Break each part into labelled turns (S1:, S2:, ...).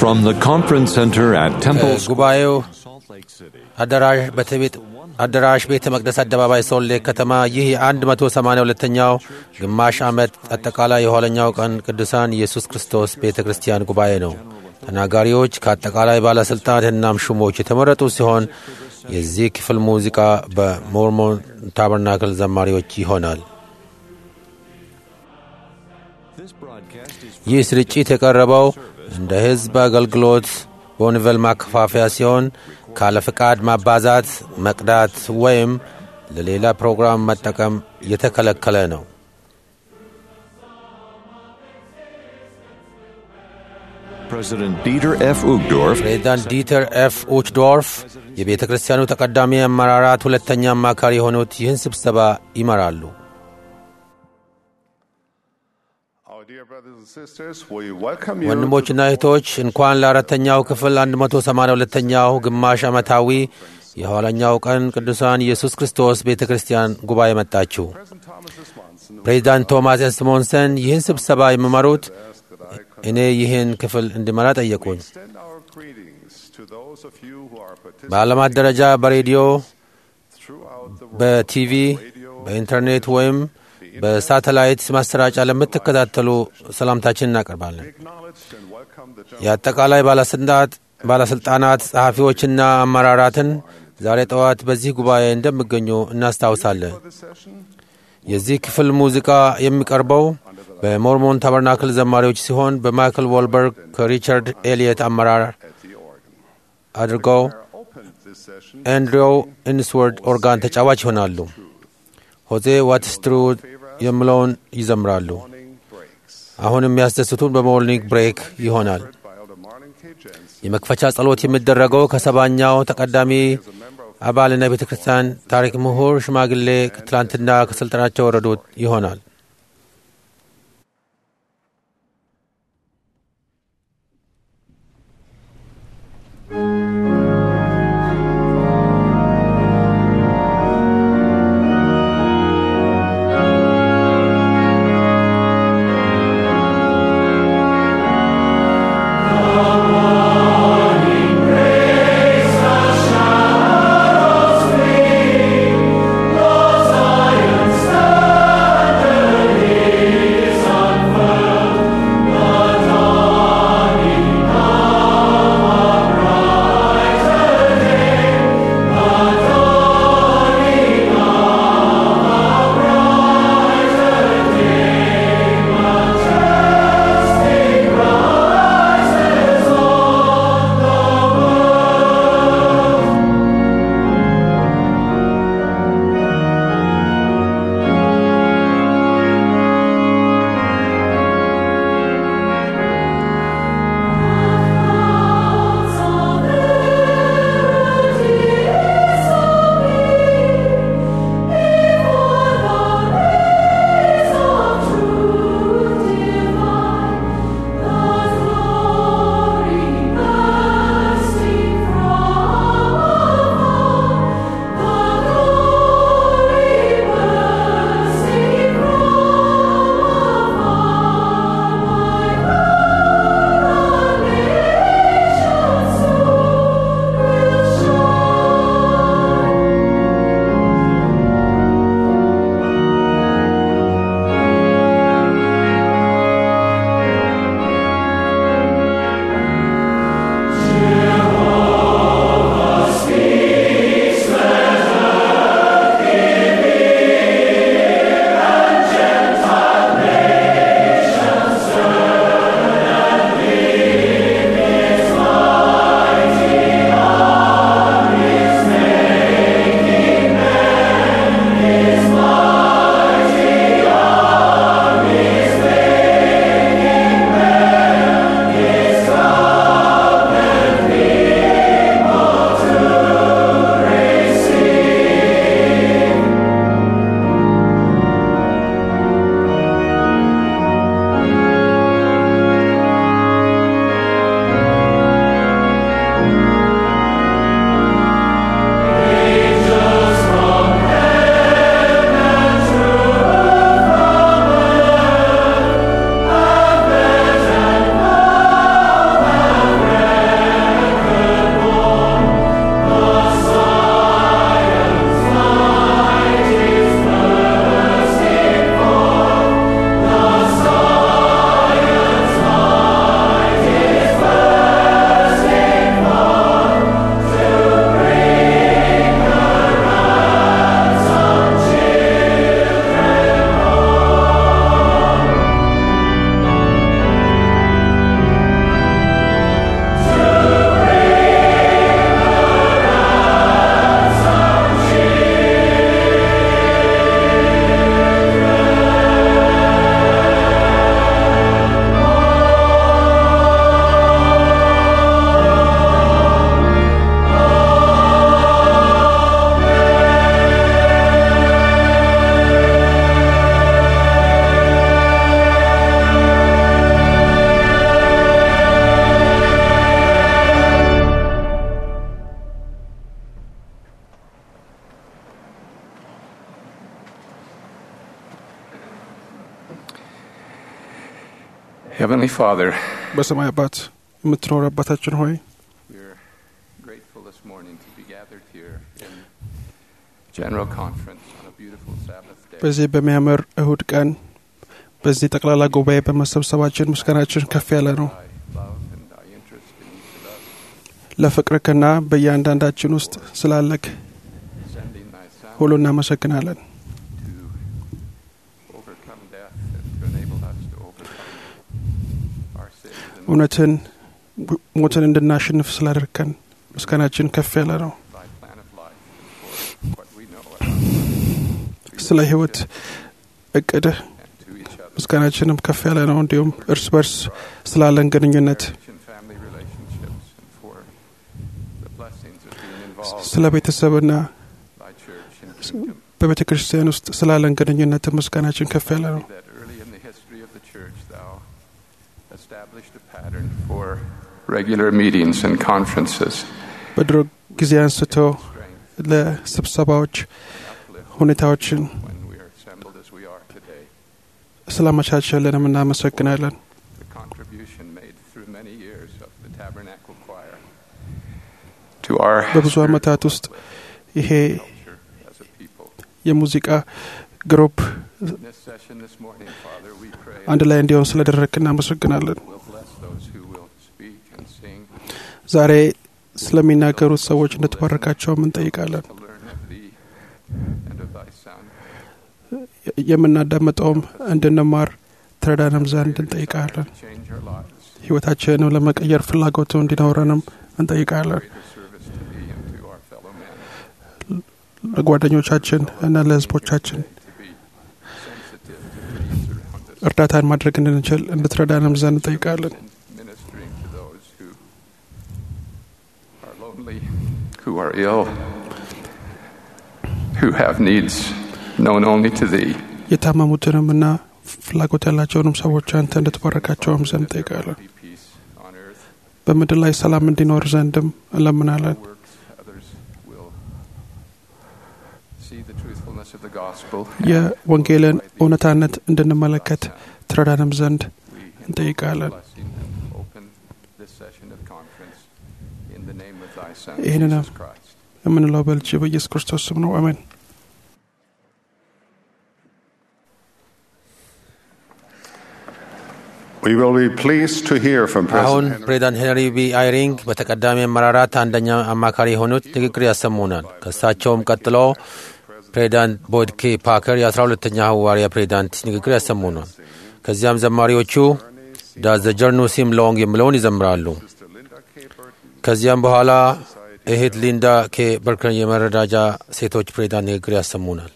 S1: From the conference center at Temple
S2: ጉባኤው
S1: Salt Lake City.
S2: አዳራሽ በትቤት አዳራሽ ቤተ መቅደስ አደባባይ ሶሌ ከተማ ይህ የ182ኛው ግማሽ ዓመት አጠቃላይ የኋለኛው ቀን ቅዱሳን ኢየሱስ ክርስቶስ ቤተ ክርስቲያን ጉባኤ ነው። ተናጋሪዎች ከአጠቃላይ ባለሥልጣናትናም ሹሞች የተመረጡ ሲሆን የዚህ ክፍል ሙዚቃ በሞርሞን ታበርናክል ዘማሪዎች ይሆናል።
S1: This broadcast is
S2: ይህ ስርጭት የቀረበው እንደ ሕዝብ አገልግሎት በወንቨል ማከፋፈያ ሲሆን ካለ ፍቃድ ማባዛት፣ መቅዳት ወይም ለሌላ ፕሮግራም መጠቀም የተከለከለ ነው።
S1: President Dieter F. Uchtdorf
S2: ፕሬዚዳንት ዲተር ኤፍ ኡችዶርፍ የቤተ ክርስቲያኑ ተቀዳሚ አመራራት ሁለተኛ አማካሪ የሆኑት ይህን ስብሰባ ይመራሉ።
S3: Our dear brothers and sisters, we welcome you.
S2: ወንድሞችና እህቶች እንኳን ለአራተኛው ክፍል 182ኛው ግማሽ ዓመታዊ የኋለኛው ቀን ቅዱሳን ኢየሱስ ክርስቶስ ቤተ ክርስቲያን ጉባኤ መጣችሁ።
S3: President Thomas S. Monson
S2: ፕሬዚዳንት ቶማስ ኤስሞንሰን ይህን ስብሰባ የሚመሩት እኔ ይህን ክፍል እንድመራ ጠየቁኝ።
S3: extend our greetings to those of you who are participating
S2: በዓለማት ደረጃ በሬዲዮ፣
S3: throughout the world.
S2: በቲቪ፣ በኢንተርኔት ወይም በሳተላይት ማሰራጫ ለምትከታተሉ ሰላምታችን እናቀርባለን።
S3: Acknowledged and welcome the general
S2: የአጠቃላይ ባለስልጣናት ባለስልጣናት ጸሐፊዎችና አመራራትን ዛሬ ጠዋት በዚህ ጉባኤ እንደሚገኙ እናስታውሳለን።
S3: for this session
S2: የዚህ ክፍል ሙዚቃ የሚቀርበው በሞርሞን ታበርናክል ዘማሪዎች ሲሆን በማይክል ዎልበርግ ከሪቻርድ ኤሊየት አመራር
S3: at the organ.
S2: አድርገው
S3: Opened this session
S2: ኤንድሪው ኢንስወርድ ኦርጋን ተጫዋች ይሆናሉ። ሆዜ ዋትስ ትሩ የሚለውን ይዘምራሉ።
S3: morning breaks.
S2: አሁን የሚያስደስቱን በሞርኒንግ ብሬክ ይሆናል።
S3: By Elder Marlon K. Jensen,
S2: የመክፈቻ ጸሎት የሚደረገው ከሰባኛው ተቀዳሚ አባልና የቤተ ክርስቲያን ታሪክ ምሁር ሽማግሌ ትላንትና ከስልጣናቸው ወረዱት ይሆናል።
S4: Zion standeth Heavenly Father,
S5: በሰማይ አባት የምትኖር አባታችን ሆይ
S4: we're grateful this morning to be gathered here in General Conference on a beautiful Sabbath day.
S5: በዚህ በሚያምር እሁድ ቀን በዚህ ጠቅላላ ጉባኤ በመሰብሰባችን ምስጋናችን ከፍ ያለ ነው።
S4: Thy love and thy interest in each of us,
S5: ለፍቅርክና በእያንዳንዳችን ውስጥ ስላለክ
S4: sending thy Son
S5: ሁሉ እናመሰግናለን።
S4: to overcome death and to enable us to overcome our sins and
S5: እውነትን ሞትን እንድናሸንፍ ስላደርከን ምስጋናችን ከፍ ያለ ነው።
S4: thy plan of life and for what we know about
S5: ስለ ሕይወት እቅድህ
S4: and to each other.
S5: ምስጋናችንም ከፍ ያለ ነው። እንዲሁም እርስ በርስ ስላለን ግንኙነት
S4: Marriage and family relationships and for the blessings of being involved
S5: ስለ ቤተሰብና
S4: in thy church and kingdom.
S5: በቤተ ክርስቲያን ውስጥ ስላለን ግንኙነት ምስጋናችን ከፍ ያለ ነው።
S4: that early in the history of the church thou established a pattern for regular meetings and conferences,
S5: በድሮ ጊዜ አንስቶ
S4: strength
S5: ለስብሰባዎች
S4: and uplift
S5: ሁኔታዎችን
S4: when we are assembled as we are today.
S5: ስላመቻቸልንም እናመሰግናለን።
S4: The contribution made through many years of the Tabernacle Choir to our
S5: በብዙ ዓመታት ውስጥ ይሄ
S4: culture as a people.
S5: የሙዚቃ ግሩፕ
S4: In this session this morning, Father, we pray
S5: አንድ ላይ እንዲሆን ስለደረግክ እናመሰግናለን።
S4: will bless those who will speak and sing
S5: ዛሬ ስለሚናገሩት ሰዎች እንድትባረካቸውም እንጠይቃለን።
S4: to learn of thee and of thy Son.
S5: የምናዳምጠውም እንድንማር ትረዳንም ዘንድ እንጠይቃለን።
S4: Change our lives.
S5: ሕይወታችንንም ለመቀየር ፍላጎቱ እንዲኖረንም እንጠይቃለን።
S4: Greater service to thee and to our fellow men.
S5: ለጓደኞቻችን እና ለሕዝቦቻችን
S4: To be sensitive to needs around us.
S5: እርዳታን ማድረግ እንድንችል እንድትረዳንም ዘንድ እንጠይቃለን።
S4: and ministering to those who are lonely, who are ill, who have needs known only to thee.
S5: የታመሙትንም እና ፍላጎት ያላቸውንም ሰዎች አንተ እንድትባረካቸውም ዘንድ እንጠይቃለን።
S4: Be peace on earth.
S5: በምድር ላይ ሰላም እንዲኖር ዘንድም እንለምናለን።
S4: Works others will see the truthfulness of the gospel.
S5: የወንጌልን እውነታነት እንድንመለከት ትረዳንም ዘንድ
S4: We
S5: እንጠይቃለን።
S4: blessing and open this session of conference in the name of thy Son,
S5: ይህንንም
S4: Jesus Christ.
S5: የምንለው በልጅ በኢየሱስ ክርስቶስ ስም ነው። አሜን።
S3: We will be pleased to hear from
S2: አሁን
S3: President Henry.
S2: ፕሬዚዳንት ሄንሪ ቢ አይሪንግ በተቀዳሚ አመራራት አንደኛ አማካሪ የሆኑት ንግግር ያሰሙናል። ከእሳቸውም ቀጥሎ ፕሬዚዳንት ቦyd ኬ ፓከር የአስራ ሁለተኛ ሐዋርያ ፕሬዚዳንት ንግግር ያሰሙናል። ከዚያም ዘማሪዎቹ ዳዝ ዘ ጀርኑ ሲም ሎንግ የሚለውን ይዘምራሉ። ከዚያም በኋላ እህት ሊንዳ ኬ በርከን የመረዳጃ ሴቶች ፕሬዚዳንት ንግግር ያሰሙናል።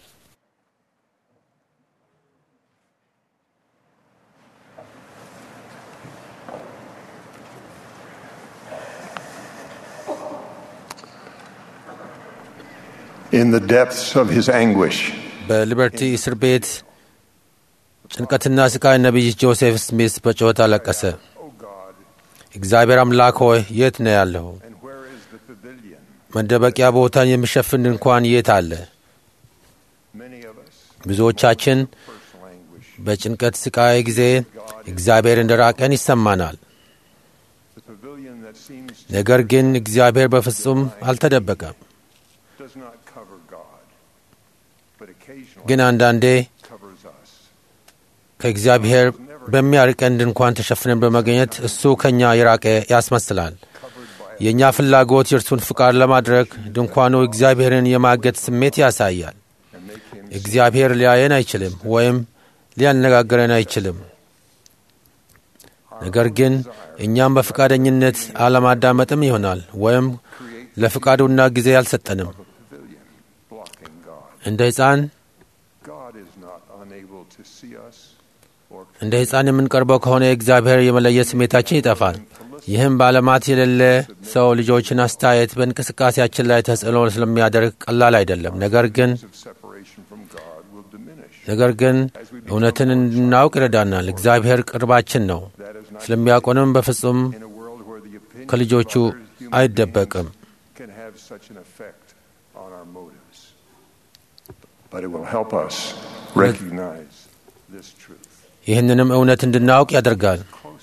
S3: In the depths of his anguish,
S2: በሊበርቲ እስር ቤት ጭንቀትና ስቃይ ነቢይ ጆሴፍ ስሚስ በጩኸት አለቀሰ። እግዚአብሔር አምላክ ሆይ የት ነው ያለኸው?
S3: and where is the pavilion?
S2: መደበቂያ ቦታን የሚሸፍን እንኳን የት አለ?
S3: Many of us,
S2: ብዙዎቻችን
S3: personal anguish,
S2: በጭንቀት ስቃይ ጊዜ እግዚአብሔር እንደ ራቀን ይሰማናል።
S3: the pavilion that seems to
S2: ነገር ግን እግዚአብሔር በፍጹም አልተደበቀም።
S3: does not cover God, but occasionally
S2: ግን አንዳንዴ
S3: covers us.
S2: ከእግዚአብሔር በሚያርቀን ድንኳን ተሸፍነን በመገኘት እሱ ከእኛ የራቀ ያስመስላል። የእኛ ፍላጎት የእርሱን ፍቃድ ለማድረግ ድንኳኑ እግዚአብሔርን የማገት ስሜት ያሳያል። እግዚአብሔር ሊያየን አይችልም ወይም ሊያነጋግረን አይችልም። ነገር ግን እኛም በፈቃደኝነት አለማዳመጥም ይሆናል ወይም ለፍቃዱና ጊዜ አልሰጠንም።
S3: Pavilion blocking God.
S2: እንደ ሕፃን
S3: God is not unable to see us or
S2: እንደ ሕፃን የምንቀርበው ከሆነ እግዚአብሔር የመለየት ስሜታችን ይጠፋል። ይህም በዓለማት የሌለ ሰው ልጆችን አስተያየት በእንቅስቃሴያችን ላይ ተጽዕኖ ስለሚያደርግ ቀላል አይደለም። ነገር ግን
S3: of separation from God will diminish.
S2: ነገር ግን እውነትን እንድናውቅ ይረዳናል። እግዚአብሔር ቅርባችን ነው። ስለሚያውቁንም በፍጹም
S3: In a world where the opinion
S2: ከልጆቹ
S3: of others, human
S2: አይደበቅም።
S3: beings can have such an effect on our motives. But it will help us recognize this truth.
S2: ይህንንም እውነት እንድናውቅ ያደርጋል።
S3: Close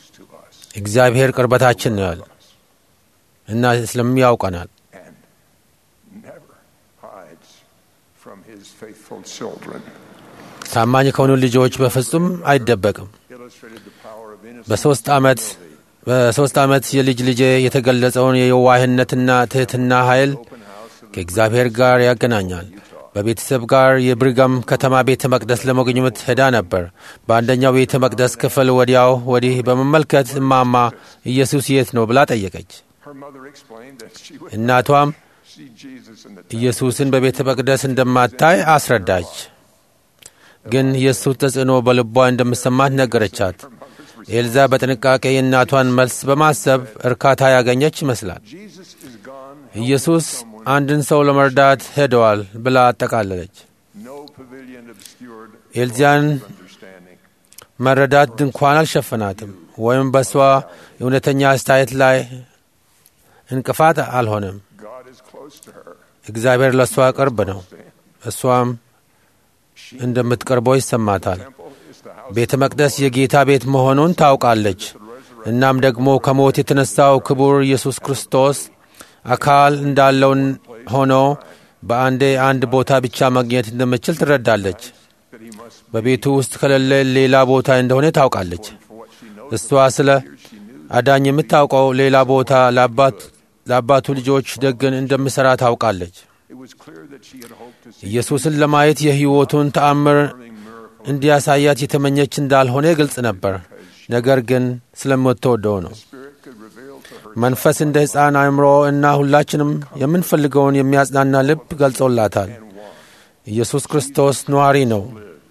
S2: እግዚአብሔር ቅርበታችን ነው ያለ እና ስለሚያውቀናል
S3: and never hides from his faithful children.
S2: ታማኝ ከሆኑ ልጆች በፍጹም አይደበቅም።
S3: Illustrated the power of innocence.
S2: በሶስት ዓመት በሶስት ዓመት የልጅ ልጄ የተገለጸውን የየዋህነትና ትሕትና ኃይል ከእግዚአብሔር ጋር ያገናኛል። በቤተሰብ ጋር የብሪጋም ከተማ ቤተ መቅደስ ለመጎብኘት ሄዳ ነበር። በአንደኛው ቤተ መቅደስ ክፍል ወዲያው ወዲህ በመመልከት እማማ ኢየሱስ የት ነው ብላ ጠየቀች።
S3: Her mother explained that she would
S2: እናቷም
S3: see Jesus in the
S2: ኢየሱስን በቤተ መቅደስ እንደማታይ አስረዳች። ግን የእሱ ተጽዕኖ በልቧ እንደምሰማት ነገረቻት። ኤልዛ በጥንቃቄ የእናቷን መልስ በማሰብ እርካታ ያገኘች ይመስላል።
S3: Jesus is gone.
S2: ኢየሱስ አንድን ሰው ለመርዳት ሄደዋል ብላ አጠቃለለች።
S3: No pavilion obscured
S2: ኤልዚያን
S3: understanding.
S2: መረዳት ድንኳን አልሸፈናትም ወይም በእሷ እውነተኛ አስተያየት ላይ እንቅፋት አልሆነም።
S3: God is close to her.
S2: እግዚአብሔር ለእሷ ቅርብ ነው። እሷም እንደምትቀርበው ይሰማታል።
S3: Temple is the house
S2: ቤተ መቅደስ የጌታ ቤት መሆኑን ታውቃለች። እናም ደግሞ ከሞት የተነሳው ክቡር ኢየሱስ ክርስቶስ አካል እንዳለውን ሆኖ በአንዴ አንድ ቦታ ብቻ ማግኘት እንደምችል ትረዳለች።
S3: that he must
S2: በቤቱ ውስጥ ከሌለ ሌላ ቦታ እንደሆነ ታውቃለች።
S3: for what she knows.
S2: እሷ ስለ አዳኝ የምታውቀው ሌላ ቦታ ለአባት- ለአባቱ ልጆች ደግን እንደምሠራ ታውቃለች።
S3: It was clear that she had hoped to see
S2: ኢየሱስን ለማየት የሕይወቱን ተአምር እንዲያሳያት የተመኘች እንዳልሆነ ግልጽ ነበር። ነገር ግን ስለምትወደው ነው።
S3: Spirit could reveal to her
S2: መንፈስ እንደ ሕፃን አእምሮ እና ሁላችንም የምንፈልገውን የሚያጽናና ልብ ገልጾላታል። ኢየሱስ ክርስቶስ ነዋሪ ነው፣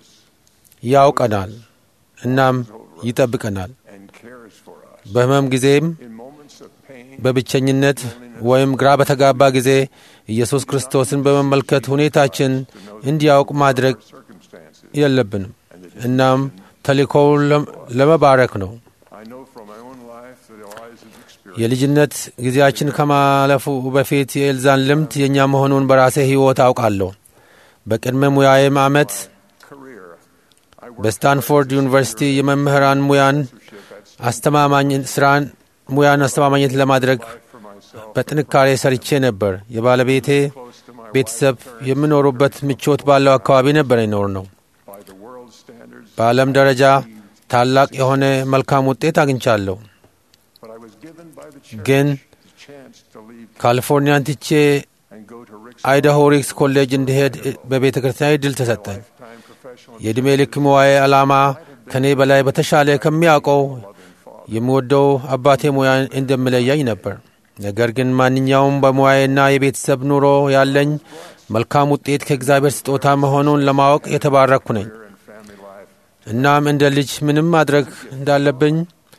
S2: ያውቀናል፣ እናም ይጠብቀናል።
S3: and cares for us.
S2: በሕመም ጊዜም
S3: In moments of pain,
S2: በብቸኝነት ወይም ግራ በተጋባ ጊዜ ኢየሱስ ክርስቶስን በመመልከት ሁኔታችን እንዲያውቅ ማድረግ
S3: circumstances.
S2: የለብንም። እናም ተልእኮው ለም- ለመባረክ ነው።
S3: I know from my own life that Eliza's experience
S2: የልጅነት ጊዜያችን ከማለፉ በፊት የኤልዛን ልምድ የእኛ መሆኑን በራሴ ሕይወት አውቃለሁ። በቅድመ ሙያዬም ዓመት
S3: career. I worked
S2: በስታንፎርድ ዩኒቨርሲቲ የመምህራን ሙያን አስተማማኝ ስራን ሙያን አስተማማኝነት ለማድረግ
S3: for myself
S2: በጥንካሬ ሰርቼ ነበር። የባለቤቴ
S3: close to my
S2: ቤተሰብ የሚኖሩበት ምቾት ባለው አካባቢ ነበር ይኖር ነው።
S3: by the world's standards,
S2: በዓለም ደረጃ ታላቅ የሆነ መልካም ውጤት አግኝቻለሁ።
S3: but I was given by the church
S2: ግን
S3: the chance to leave
S2: ካሊፎርኒያን ትቼ
S3: and go to Rick's
S2: አይዳሆ ሪክስ ኮሌጅ እንዲሄድ በቤተ ክርስቲያን እድል ተሰጠኝ።
S3: lifetime professional
S2: የዕድሜ ልክ ሙያዬ ዓላማ ከእኔ በላይ በተሻለ ከሚያውቀው የምወደው አባቴ ሙያ እንደምለያኝ ነበር። ነገር ግን ማንኛውም በሙያዬና የቤተሰብ ኑሮ ያለኝ መልካም ውጤት ከእግዚአብሔር ስጦታ መሆኑን ለማወቅ የተባረኩ ነኝ።
S3: and family life.
S2: እናም እንደ ልጅ ምንም ማድረግ እንዳለብኝ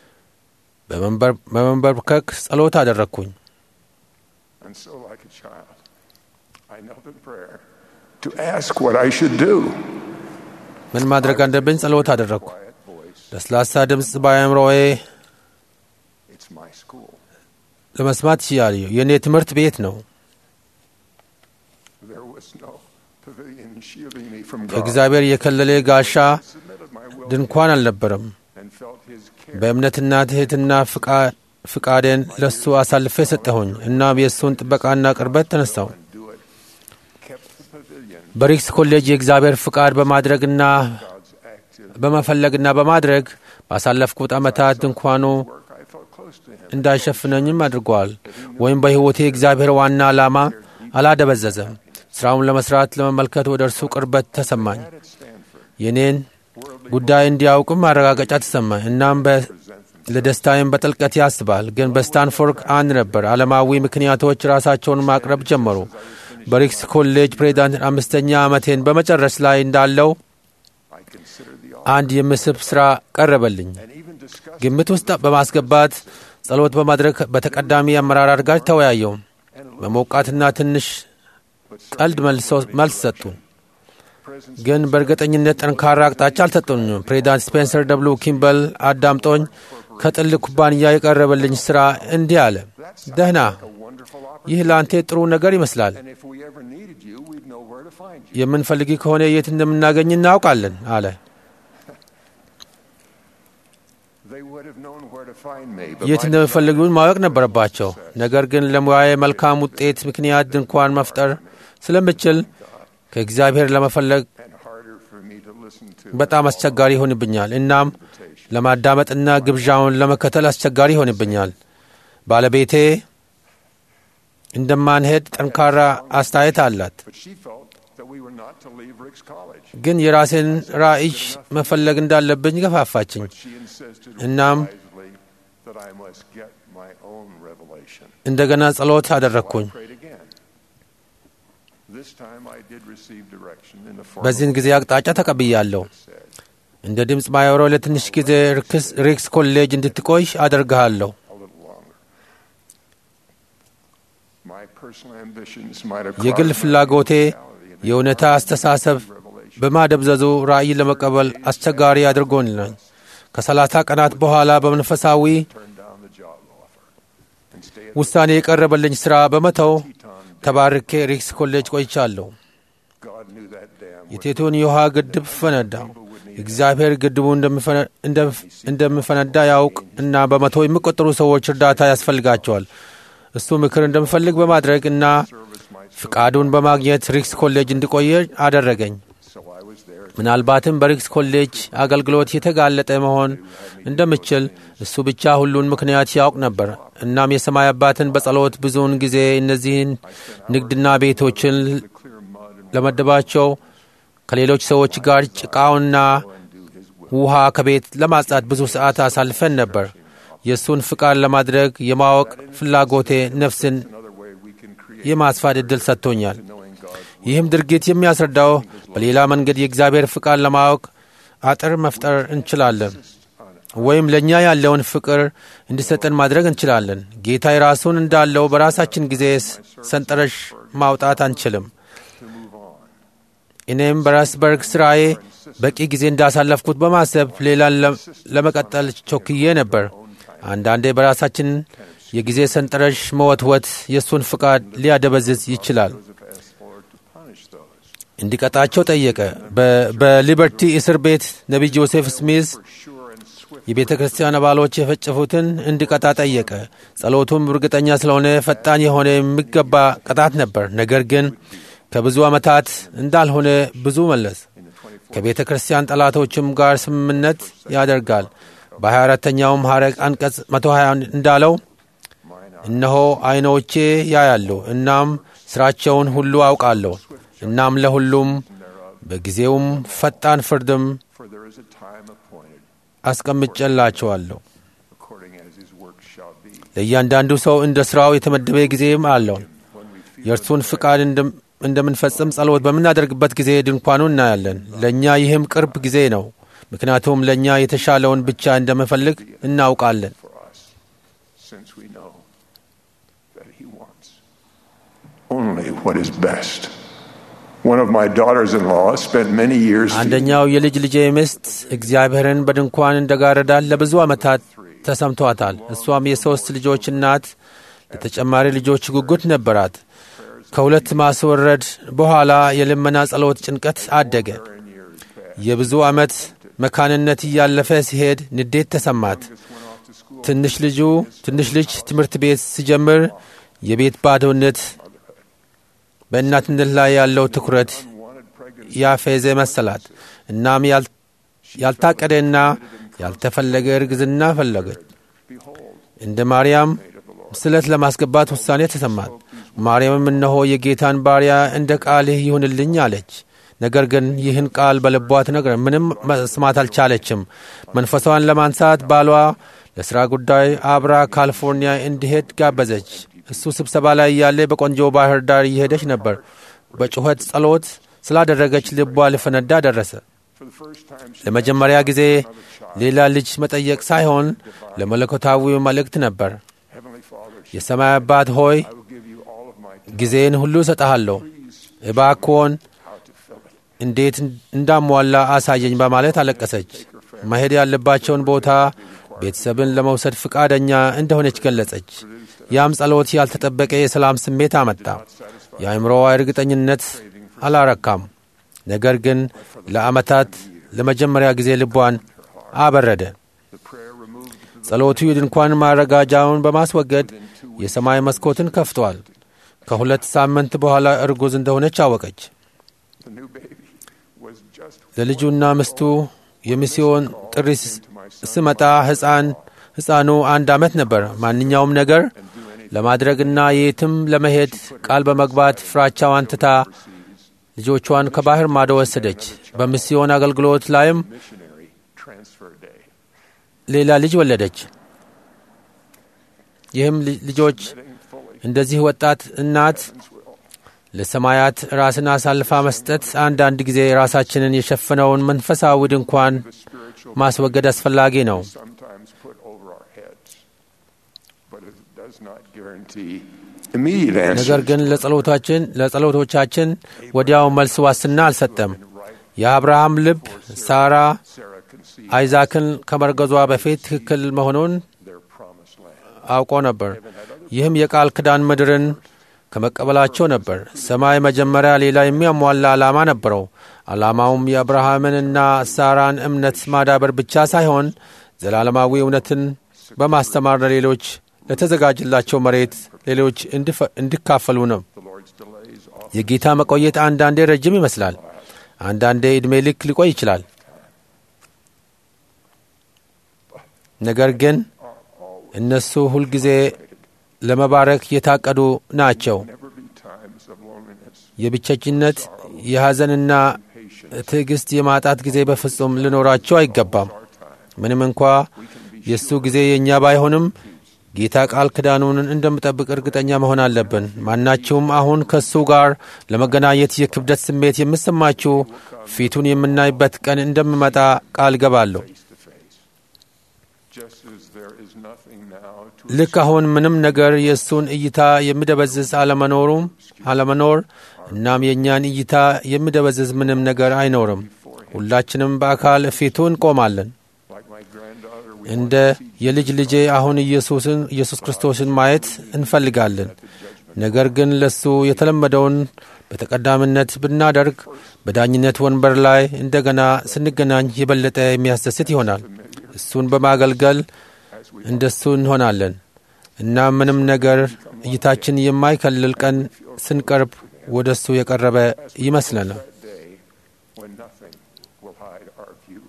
S2: በመንበር- በመንበርከክ ጸሎት አደረግኩኝ።
S3: And so, like a child, I knelt in prayer to ask what I should do.
S2: ምን ማድረግ አለብኝ ጸሎት አደረግኩ።
S3: Quiet voice.
S2: ለስላሳ ድምፅ በአእምሮዬ
S3: It's my school.
S2: ለመስማት ችያለሁ። የእኔ ትምህርት ቤት ነው።
S3: There was no pavilion shielding me from God.
S2: ከእግዚአብሔር የከለለ ጋሻ
S3: submitted my will
S2: ድንኳን አልነበረም።
S3: and felt His care.
S2: በእምነትና ትሕትና ፍቃ- ፍቃዴን ለሱ አሳልፌ ሰጠሁኝ። እናም የእሱን ጥበቃና ቅርበት ተነሳው።
S3: and do it. Kept the pavilion.
S2: በሪክስ ኮሌጅ የእግዚአብሔር ፍቃድ በማድረግና
S3: God's active
S2: በመፈለግና በማድረግ ባሳለፍኩት ዓመታት ድንኳኑ
S3: work. I felt close to Him.
S2: እንዳይሸፍነኝም አድርገዋል። ወይም በሕይወቴ የእግዚአብሔር ዋና ዓላማ አላደበዘዘም። ሥራውን ለመሥራት ለመመልከት ወደ እርሱ ቅርበት ተሰማኝ።
S3: At Stanford,
S2: የኔን ጉዳይ እንዲያውቅም ማረጋገጫ ተሰማኝ። እናም በ- ለደስታዬም በጥልቀት ያስባል። ግን በስታንፎርድ አንድ ነበር። ዓለማዊ ምክንያቶች ራሳቸውን ማቅረብ ጀመሩ። በሪክስ ኮሌጅ ፕሬዚዳንት አምስተኛ ዓመቴን በመጨረስ ላይ እንዳለው
S3: I considered the
S2: አንድ የምስብ ሥራ ቀረበልኝ።
S3: and even discussed
S2: ግምት ውስጥ በማስገባት ጸሎት በማድረግ በተቀዳሚ አመራር ጋር ተወያየው። በሞቃትና ትንሽ ቀልድ መልሶ- መልስ ሰጡ።
S3: presence
S2: ግን በእርግጠኝነት ጠንካራ አቅጣጫ አልሰጡኝም። ፕሬዚዳንት ስፔንሰር ደብሉ ኪምበል አዳምጦኝ ከጥል ኩባንያ የቀረበልኝ ሥራ እንዲህ አለ። ደህና፣
S3: a wonderful opportunity.
S2: ይህ ለአንተ ጥሩ ነገር ይመስላል።
S3: And if we ever needed you, we'd know where to find you.
S2: የምንፈልግ ከሆነ የት እንደምናገኝ እናውቃለን አለ።
S3: They would have known where to find me, but
S2: የት
S3: my
S2: እንደሚፈልጉን ማወቅ ነበረባቸው። ነገር ግን ለሙያዬ መልካም ውጤት ምክንያት ድንኳን መፍጠር ስለምችል ከእግዚአብሔር ለመፈለግ
S3: and harder for me to listen to
S2: በጣም አስቸጋሪ ይሆንብኛል። እናም ለማዳመጥና ግብዣውን ለመከተል አስቸጋሪ ይሆንብኛል። ባለቤቴ እንደማንሄድ ጠንካራ አስተያየት አላት።
S3: But she felt that we were not to leave Rick's college.
S2: ግን የራሴን ራዕይ መፈለግ እንዳለብኝ ገፋፋችኝ።
S3: She insisted
S2: እናም
S3: wisely that I must get my own revelation.
S2: እንደገና ጸሎት አደረግኩኝ።
S3: Prayed again. This time I did receive direction in the form
S2: በዚህን ጊዜ አቅጣጫ ተቀብያለሁ።
S3: of said,
S2: እንደ ድምፅ ማየሮ ለትንሽ ጊዜ ርክስ- ሪክስ ኮሌጅ እንድትቆይ አደርግሃለሁ።
S3: a little longer. My personal ambitions might have
S2: የግል
S3: crossed my
S2: ፍላጎቴ
S3: mentality and
S2: የእውነታ አስተሳሰብ
S3: revelation.
S2: በማደብዘዙ ራእይ ለመቀበል አስቸጋሪ አድርጎኛል። ከሰላሳ ቀናት በኋላ በመንፈሳዊ
S3: Turned down the job offer and stayed
S2: ውሳኔ የቀረበልኝ ሥራ በመተው
S3: Teton.
S2: ተባርኬ ሪክስ ኮሌጅ ቆይቻለሁ።
S3: God knew that dam would
S2: የቴቶን የውሃ ግድብ ፈነዳ። እግዚአብሔር ግድቡ እንደሚፈነ- እንደም- እንደሚፈነዳ ያውቅ እና በመቶ የሚቆጠሩ ሰዎች እርዳታ ያስፈልጋቸዋል። እሱ ምክር እንደሚፈልግ በማድረግ እና
S3: service might
S2: ፍቃዱን በማግኘት ሪክስ ኮሌጅ እንዲቆየ አደረገኝ።
S3: so I was there.
S2: ምናልባትም በሪክስ ኮሌጅ አገልግሎት የተጋለጠ መሆን እንደምችል እሱ ብቻ ሁሉን ምክንያት ያውቅ ነበር። እናም የሰማይ አባትን በጸሎት ብዙውን ጊዜ እነዚህን ንግድና ቤቶችን
S3: The clear mud and
S2: ለመደባቸው ከሌሎች ሰዎች ጋር ጭቃውና
S3: undo his will.
S2: ውሃ ከቤት ለማጽዳት ብዙ ሰዓት አሳልፈን ነበር። የእሱን ፍቃድ ለማድረግ የማወቅ ፍላጎቴ ነፍስን
S3: Another way we can create
S2: የማስፋት ዕድል ሰጥቶኛል።
S3: knowing God's
S2: ይህም ድርጊት የሚያስረዳው በሌላ መንገድ የእግዚአብሔር ፍቃድ ለማወቅ አጥር መፍጠር እንችላለን፣ ወይም ለእኛ ያለውን ፍቅር እንዲሰጠን ማድረግ እንችላለን። ጌታ የራሱን እንዳለው በራሳችን ጊዜ ሰንጠረዥ ማውጣት አንችልም። እኔም በራስበርግ ስራዬ በቂ ጊዜ እንዳሳለፍኩት በማሰብ ሌላን ለ- ለመቀጠል ቾክዬ ነበር። አንዳንዴ በራሳችን የጊዜ ሰንጠረዥ መወትወት የእሱን ፍቃድ ሊያደበዝዝ ይችላል።
S3: Joseph asked the Lord to punish those
S2: እንዲቀጣቸው ጠየቀ። በ- በሊበርቲ እስር ቤት ነቢይ ጆሴፍ ስሚዝ
S3: sure and swift
S2: የቤተ ክርስቲያን አባሎች የፈጨፉትን እንዲቀጣ ጠየቀ። ጸሎቱም እርግጠኛ ስለሆነ ፈጣን የሆነ የሚገባ ቅጣት ነበር። ነገር ግን ከብዙ ዓመታት እንዳልሆነ ብዙ መለስ። ከቤተ ክርስቲያን ጠላቶችም ጋር ስምምነት ያደርጋል። በ24ተኛውም ሐረግ አንቀጽ 120 እንዳለው እነሆ ዐይኖቼ ያያሉ፣ እናም ሥራቸውን ሁሉ አውቃለሁ። እናም ለሁሉም በጊዜውም ፈጣን ፍርድም
S3: for there is a time appointed
S2: አስቀምጬላቸዋለሁ።
S3: according as his work shall be.
S2: ለእያንዳንዱ ሰው እንደ ሥራው የተመደበ ጊዜም አለው።
S3: When we feel
S2: የእርሱን ፍቃድ እንደም- እንደምንፈጽም ጸሎት በምናደርግበት ጊዜ ድንኳኑ እናያለን። ለእኛ ይህም ቅርብ ጊዜ ነው፣ ምክንያቱም ለእኛ የተሻለውን ብቻ እንደምፈልግ እናውቃለን።
S3: for us, since we know that he wants only what is best. One of my daughters-in-law spent many years
S2: አንደኛው የልጅ ልጄ ሚስት እግዚአብሔርን በድንኳን እንደጋረዳት ለብዙ ዓመታት ተሰምቷታል። እሷም የሦስት ልጆች እናት፣ ለተጨማሪ ልጆች ጉጉት ነበራት። ከሁለት ማስወረድ በኋላ የልመና ጸሎት ጭንቀት አደገ። የብዙ ዓመት መካንነት እያለፈ ሲሄድ ንዴት ተሰማት። ትንሽ ልጁ ትንሽ ልጅ ትምህርት ቤት ሲጀምር የቤት ባዶነት በእናትነት ላይ ያለው ትኩረት ያፌዘ መሰላት። እናም ያል- ያልታቀደና ያልተፈለገ እርግዝና ፈለገች። እንደ ማርያም ስለት ለማስገባት ውሳኔ ተሰማት። ማርያምም እነሆ የጌታን ባሪያ እንደ ቃልህ ይሁንልኝ አለች። ነገር ግን ይህን ቃል በልቧ ትነግረ ምንም መስማት አልቻለችም። መንፈሷን ለማንሳት ባሏ ለሥራ ጉዳይ አብራ ካሊፎርኒያ እንዲሄድ ጋበዘች። እሱ ስብሰባ ላይ እያለ በቆንጆ ባህር ዳር እየሄደች ነበር። በጩኸት ጸሎት ስላደረገች ልቧ ሊፈነዳ ደረሰ።
S3: for the first time she
S2: ለመጀመሪያ ጊዜ ሌላ ልጅ መጠየቅ ሳይሆን ለመለኮታዊ መልእክት ነበር።
S3: Heavenly Father, she-
S2: የሰማይ አባት ሆይ
S3: I will give you all of my time.
S2: ጊዜን ሁሉ እሰጠሃለሁ፣ እባክዎን
S3: How to fill it.
S2: እንዴት እንዳሟላ አሳየኝ በማለት አለቀሰች። መሄድ ያለባቸውን ቦታ ቤተሰብን ለመውሰድ ፈቃደኛ እንደሆነች ገለጸች። ያም ጸሎት ያልተጠበቀ የሰላም ስሜት አመጣ። የአእምሮዋ እርግጠኝነት አላረካም፣ ነገር ግን ለዓመታት ለመጀመሪያ ጊዜ ልቧን አበረደ።
S3: The prayer removed
S2: ጸሎቱ የድንኳን ማረጋጃውን በማስወገድ የሰማይ መስኮትን ከፍቷል። ከሁለት ሳምንት በኋላ እርጉዝ እንደሆነች አወቀች።
S3: The new baby was just
S2: ለልጁና ምስቱ የሚስዮን ጥሪ ስ- ስመጣ ሕፃን ሕፃኑ አንድ ዓመት ነበር። ማንኛውም ነገር ለማድረግና የትም ለመሄድ ቃል በመግባት ፍራቻዋን ትታ ልጆቿን ከባህር ማዶ ወሰደች። በሚስዮን አገልግሎት ላይም
S3: missionary transfer day.
S2: ሌላ ልጅ ወለደች። ይህም ል- ልጆች እንደዚህ ወጣት እናት ለሰማያት ራስን አሳልፋ መስጠት አንዳንድ ጊዜ ራሳችንን የሸፈነውን መንፈሳዊ ድንኳን ማስወገድ አስፈላጊ ነው።
S3: Sometimes put over our heads, but it does not guarantee immediate
S2: ነገር
S3: answers.
S2: ግን ለጸሎታችን ለጸሎቶቻችን ወዲያው መልስ ዋስትና አልሰጠም። የአብርሃም ልብ ሳራ
S3: Sarah conceived
S2: አይዛክን ከመርገዟ በፊት ትክክል መሆኑን
S3: their promised land.
S2: አውቆ ነበር። ይህም የቃል ኪዳን ምድርን ከመቀበላቸው ነበር። ሰማይ መጀመሪያ ሌላ የሚያሟላ ዓላማ ነበረው። ዓላማውም የአብርሃምንና ሳራን እምነት ማዳበር ብቻ ሳይሆን ዘላለማዊ እውነትን በማስተማር ለሌሎች ለተዘጋጀላቸው መሬት ሌሎች እንዲፈ- እንዲካፈሉ ነው።
S3: The Lord's delays often
S2: የጌታ መቆየት አንዳንዴ ረጅም ይመስላል፣ አንዳንዴ ዕድሜ ልክ ሊቆይ ይችላል። ነገር ግን እነሱ ሁልጊዜ ለመባረክ የታቀዱ ናቸው።
S3: never be times of loneliness.
S2: የብቸኝነት የሐዘንና ትዕግሥት የማጣት ጊዜ በፍጹም ሊኖራቸው አይገባም። ምንም እንኳ የእሱ ጊዜ የእኛ ባይሆንም ጌታ ቃል ኪዳኑን እንደምጠብቅ እርግጠኛ መሆን አለብን። ማናችሁም አሁን ከእሱ ጋር ለመገናኘት የክብደት ስሜት የምሰማችሁ ፊቱን የምናይበት ቀን እንደምመጣ ቃል ገባለሁ።
S3: face to face. Just as there is nothing now to
S2: ልክ አሁን ምንም ነገር የእሱን እይታ የሚደበዝዝ አለመኖሩም አለመኖር እናም የእኛን እይታ የሚደበዝዝ ምንም ነገር አይኖርም። ሁላችንም በአካል ፊቱ እንቆማለን።
S3: like my granddaughter we
S2: እንደ የልጅ ልጄ አሁን ኢየሱስን ኢየሱስ ክርስቶስን ማየት እንፈልጋለን። ነገር ግን ለሱ የተለመደውን በተቀዳሚነት ብናደርግ በዳኝነት ወንበር ላይ እንደገና ስንገናኝ የበለጠ የሚያስደስት ይሆናል። እሱን በማገልገል እንደሱ እንሆናለን እና ምንም ነገር እይታችን የማይከልል ቀን ስንቀርብ ወደ እሱ የቀረበ ይመስለናል።
S3: that day when nothing will hide our view.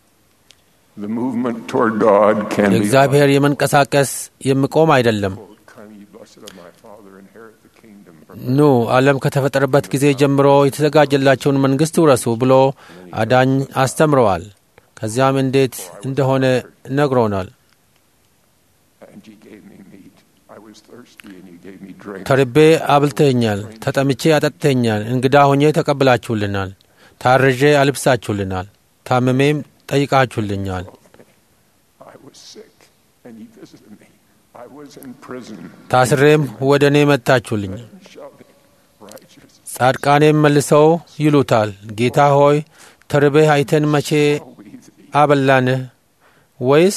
S3: The movement toward God can be
S2: የእግዚአብሔር የመንቀሳቀስ የሚቆም አይደለም።
S3: Come, ye blessed of my Father, inherit the kingdom from
S2: ኑ ዓለም ከተፈጠረበት ጊዜ ጀምሮ የተዘጋጀላቸውን መንግሥት ውረሱ ብሎ አዳኝ አስተምረዋል። ከዚያም እንዴት እንደሆነ ነግሮናል።
S3: and ye gave me meat. I was thirsty, and you gave me drink.
S2: ተርቤ አብልተኛል፣ ተጠምቼ አጠጥተኛል፣ እንግዳ ሆኜ ተቀብላችሁልናል፣ ታርዤ አልብሳችሁልናል፣ ታምሜም ጠይቃችሁልኛል።
S3: I was sick, and ye visited me. I was in prison.
S2: ታስሬም ወደ እኔ መጥታችሁልኛል።
S3: Shouting, righteous.
S2: ጻድቃኔም መልሰው ይሉታል፣ ጌታ ሆይ ተርቤህ አይተን መቼ
S3: We thee,
S2: አበላንህ? ወይስ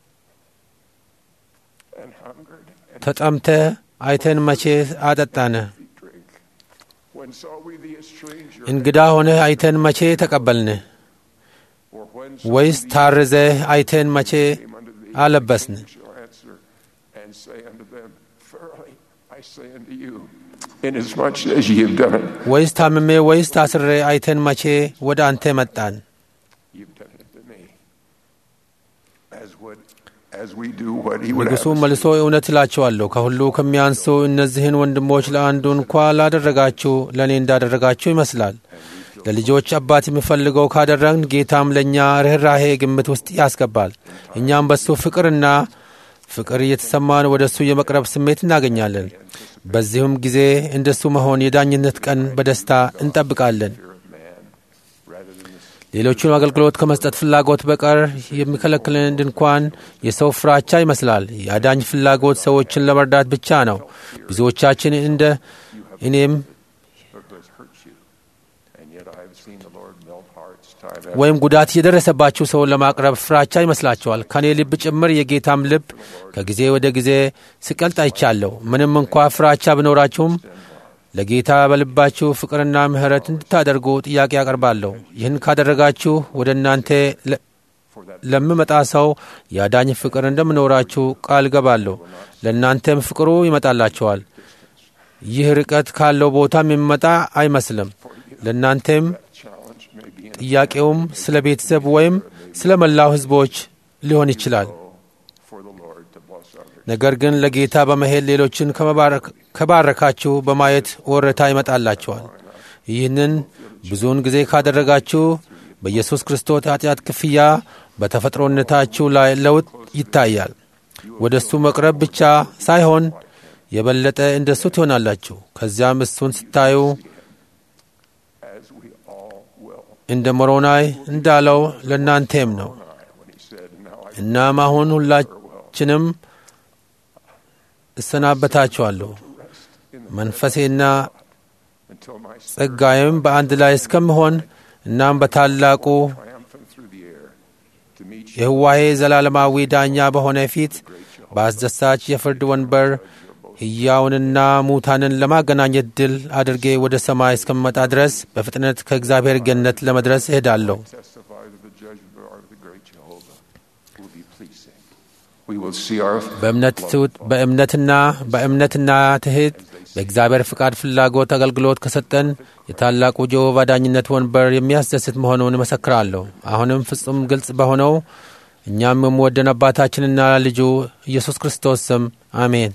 S3: and hungered, and
S2: ተጠምተህ አይተን መቼ አጠጣንህ?
S3: thee drink. When saw we thee a stranger?
S2: እንግዳ ሆነህ አይተን መቼ ተቀበልንህ?
S3: Or when saw
S2: ወይስ
S3: we thee
S2: ታርዘህ አይተን መቼ
S3: came unto thee?
S2: አለበስን?
S3: You shall answer and say unto them, Verily I say unto you, inasmuch as ye have done it,
S2: ወይስ ታምሜ ወይስ ታስሬ አይተን መቼ ወደ አንተ መጣን?
S3: you've done it to me. As would as we do what he would have
S2: ንጉሡ
S3: us
S2: መልሶ እውነት እላችኋለሁ ከሁሉ ከሚያንሱ እነዚህን ወንድሞች ለአንዱ እንኳ ላደረጋችሁ ለእኔ እንዳደረጋችሁ ይመስላል። ለልጆች አባት የሚፈልገው ካደረግን ጌታም ለእኛ ርኅራሄ ግምት ውስጥ ያስገባል። እኛም በሱ ፍቅርና ፍቅር እየተሰማን ወደ እሱ የመቅረብ ስሜት እናገኛለን። በዚሁም ጊዜ እንደሱ መሆን የዳኝነት ቀን በደስታ እንጠብቃለን።
S3: fear of man rather than the
S2: ሌሎቹን አገልግሎት ከመስጠት ፍላጎት በቀር የሚከለክለን ድንኳን የሰው ፍራቻ ይመስላል። የአዳኝ ፍላጎት ሰዎችን ለመርዳት ብቻ ነው። ብዙዎቻችን እንደ እኔም
S3: Lord has hurt you. And yet I have seen the Lord melt hearts time after
S2: ወይም ጉዳት የደረሰባችሁ ሰውን ለማቅረብ ፍራቻ ይመስላችኋል። ከእኔ ልብ ጭምር የጌታም ልብ ከጊዜ ወደ ጊዜ ሲቀልጥ አይቻለሁ። ምንም እንኳ ፍራቻ ቢኖራችሁም ለጌታ በልባችሁ ፍቅርና ምሕረት እንድታደርጉ ጥያቄ አቀርባለሁ። ይህን ካደረጋችሁ ወደ እናንተ ለ- ለምመጣ ሰው የአዳኝ ፍቅር እንደምኖራችሁ ቃል ገባለሁ። ለእናንተም ፍቅሩ ይመጣላችኋል። ይህ ርቀት ካለው ቦታም የሚመጣ አይመስልም። ለእናንተም
S3: Challenge may be in
S2: ጥያቄውም ስለ ቤተሰብ ወይም ስለ መላው ሕዝቦች ሊሆን ይችላል።
S3: for the Lord to bless others.
S2: ነገር ግን ለጌታ በመሄድ ሌሎችን ከመባረክ- ከባረካችሁ በማየት ወረታ ይመጣላችኋል። ይህንን ብዙውን ጊዜ ካደረጋችሁ በኢየሱስ ክርስቶስ ኃጢአት ክፍያ በተፈጥሮነታችሁ ላይ ለውጥ ይታያል። ወደ እሱ መቅረብ ብቻ ሳይሆን የበለጠ እንደ እሱ ትሆናላችሁ። ከዚያም እሱን ስታዩ
S3: As we all will.
S2: እንደ ሞሮናይ እንዳለው ለእናንተም ነው።
S3: When he said, Now I
S2: እናም አሁን ሁላችንም እሰናበታችኋለሁ መንፈሴና
S3: until my spirit
S2: ጸጋዬም በአንድ ላይ እስከምሆን እናም በታላቁ
S3: triumphant through the air to meet you
S2: የህዋሄ ዘላለማዊ ዳኛ በሆነ ፊት በአስደሳች የፍርድ ወንበር ሕያውንና ሙታንን ለማገናኘት ድል አድርጌ ወደ ሰማይ እስከምመጣ ድረስ በፍጥነት ከእግዚአብሔር ገነት ለመድረስ እሄዳለሁ።
S3: testify to the judgment bar of the great Jehovah will be pleasing. We will see our
S2: በእምነት ትውት በእምነትና በእምነትና ትህት በእግዚአብሔር ፍቃድ ፍላጎት አገልግሎት ከሰጠን የታላቁ ጀሆቫ ዳኝነት ወንበር የሚያስደስት መሆኑን እመሰክራለሁ። አሁንም ፍጹም ግልጽ በሆነው እኛም የምወደን አባታችንና ልጁ ኢየሱስ ክርስቶስ ስም አሜን።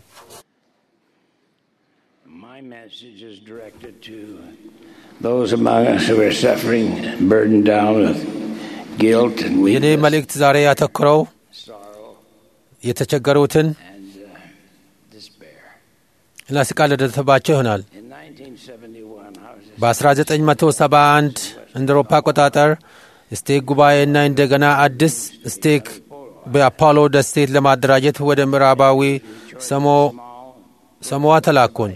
S6: My message is directed to those among us who are suffering, burdened down with guilt and
S2: የኔ
S6: weakness,
S2: መልእክት ዛሬ ያተኮረው
S6: sorrow,
S2: የተቸገሩትን
S6: and uh, despair.
S2: እና ስቃይ ለደረሰባቸው ይሆናል።
S6: In 1971, I was a
S2: በ1971 እንደ አውሮፓ አቆጣጠር ስቴክ ጉባኤና እንደገና አዲስ ስቴክ በአፖሎ ደሴት ለማደራጀት ወደ ምዕራባዊ ሰሞ ሰሞዋ ተላኩን።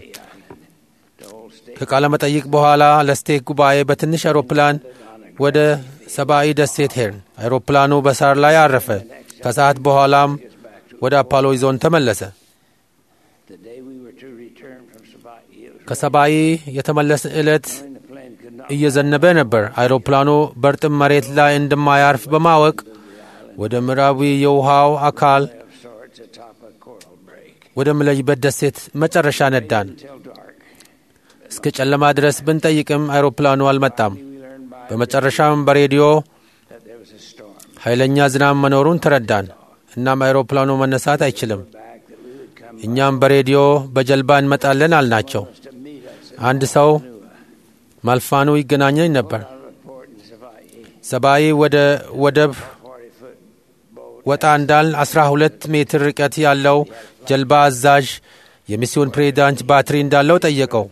S2: ከቃለ መጠይቅ በኋላ ለስቴክ ጉባኤ በትንሽ አውሮፕላን ወደ ሰብአዊ ደሴት ሄድን። አውሮፕላኑ በሳር ላይ አረፈ። ከሰዓት በኋላም ወደ አፖሎ ይዞን ተመለሰ።
S6: the day we were to return from Sabai. It was
S2: ከሰብአዊ የተመለስ ዕለት
S6: when the plane could not
S2: እየዘነበ ነበር። አይሮፕላኑ በእርጥብ መሬት ላይ እንደማያርፍ በማወቅ ወደ ምዕራዊ የውሃው አካል
S6: of sorts atop a coral break
S2: ወደ ምለይበት ደሴት መጨረሻ ነዳን።
S6: until dark.
S2: እስከ ጨለማ ድረስ ብንጠይቅም አይሮፕላኑ አልመጣም።
S6: We learned by
S2: በመጨረሻም በሬዲዮ
S6: that there was a storm.
S2: ኃይለኛ ዝናብ መኖሩን ተረዳን። እናም አይሮፕላኑ መነሳት አይችልም።
S6: Back that we would come
S2: እኛም በሬዲዮ በጀልባ እንመጣለን አልናቸው።
S6: to meet us
S2: አንድ ሰው ማልፋኑ ይገናኘኝ ነበር።
S6: out of a port in Sabai.
S2: ሰብአዊ ወደ ወደብ
S6: 40 foot boat.
S2: ወጣ እንዳል 12 ሜትር ርቀት ያለው ጀልባ አዛዥ የሚስዮን ፕሬዚዳንት ባትሪ እንዳለው ጠየቀው።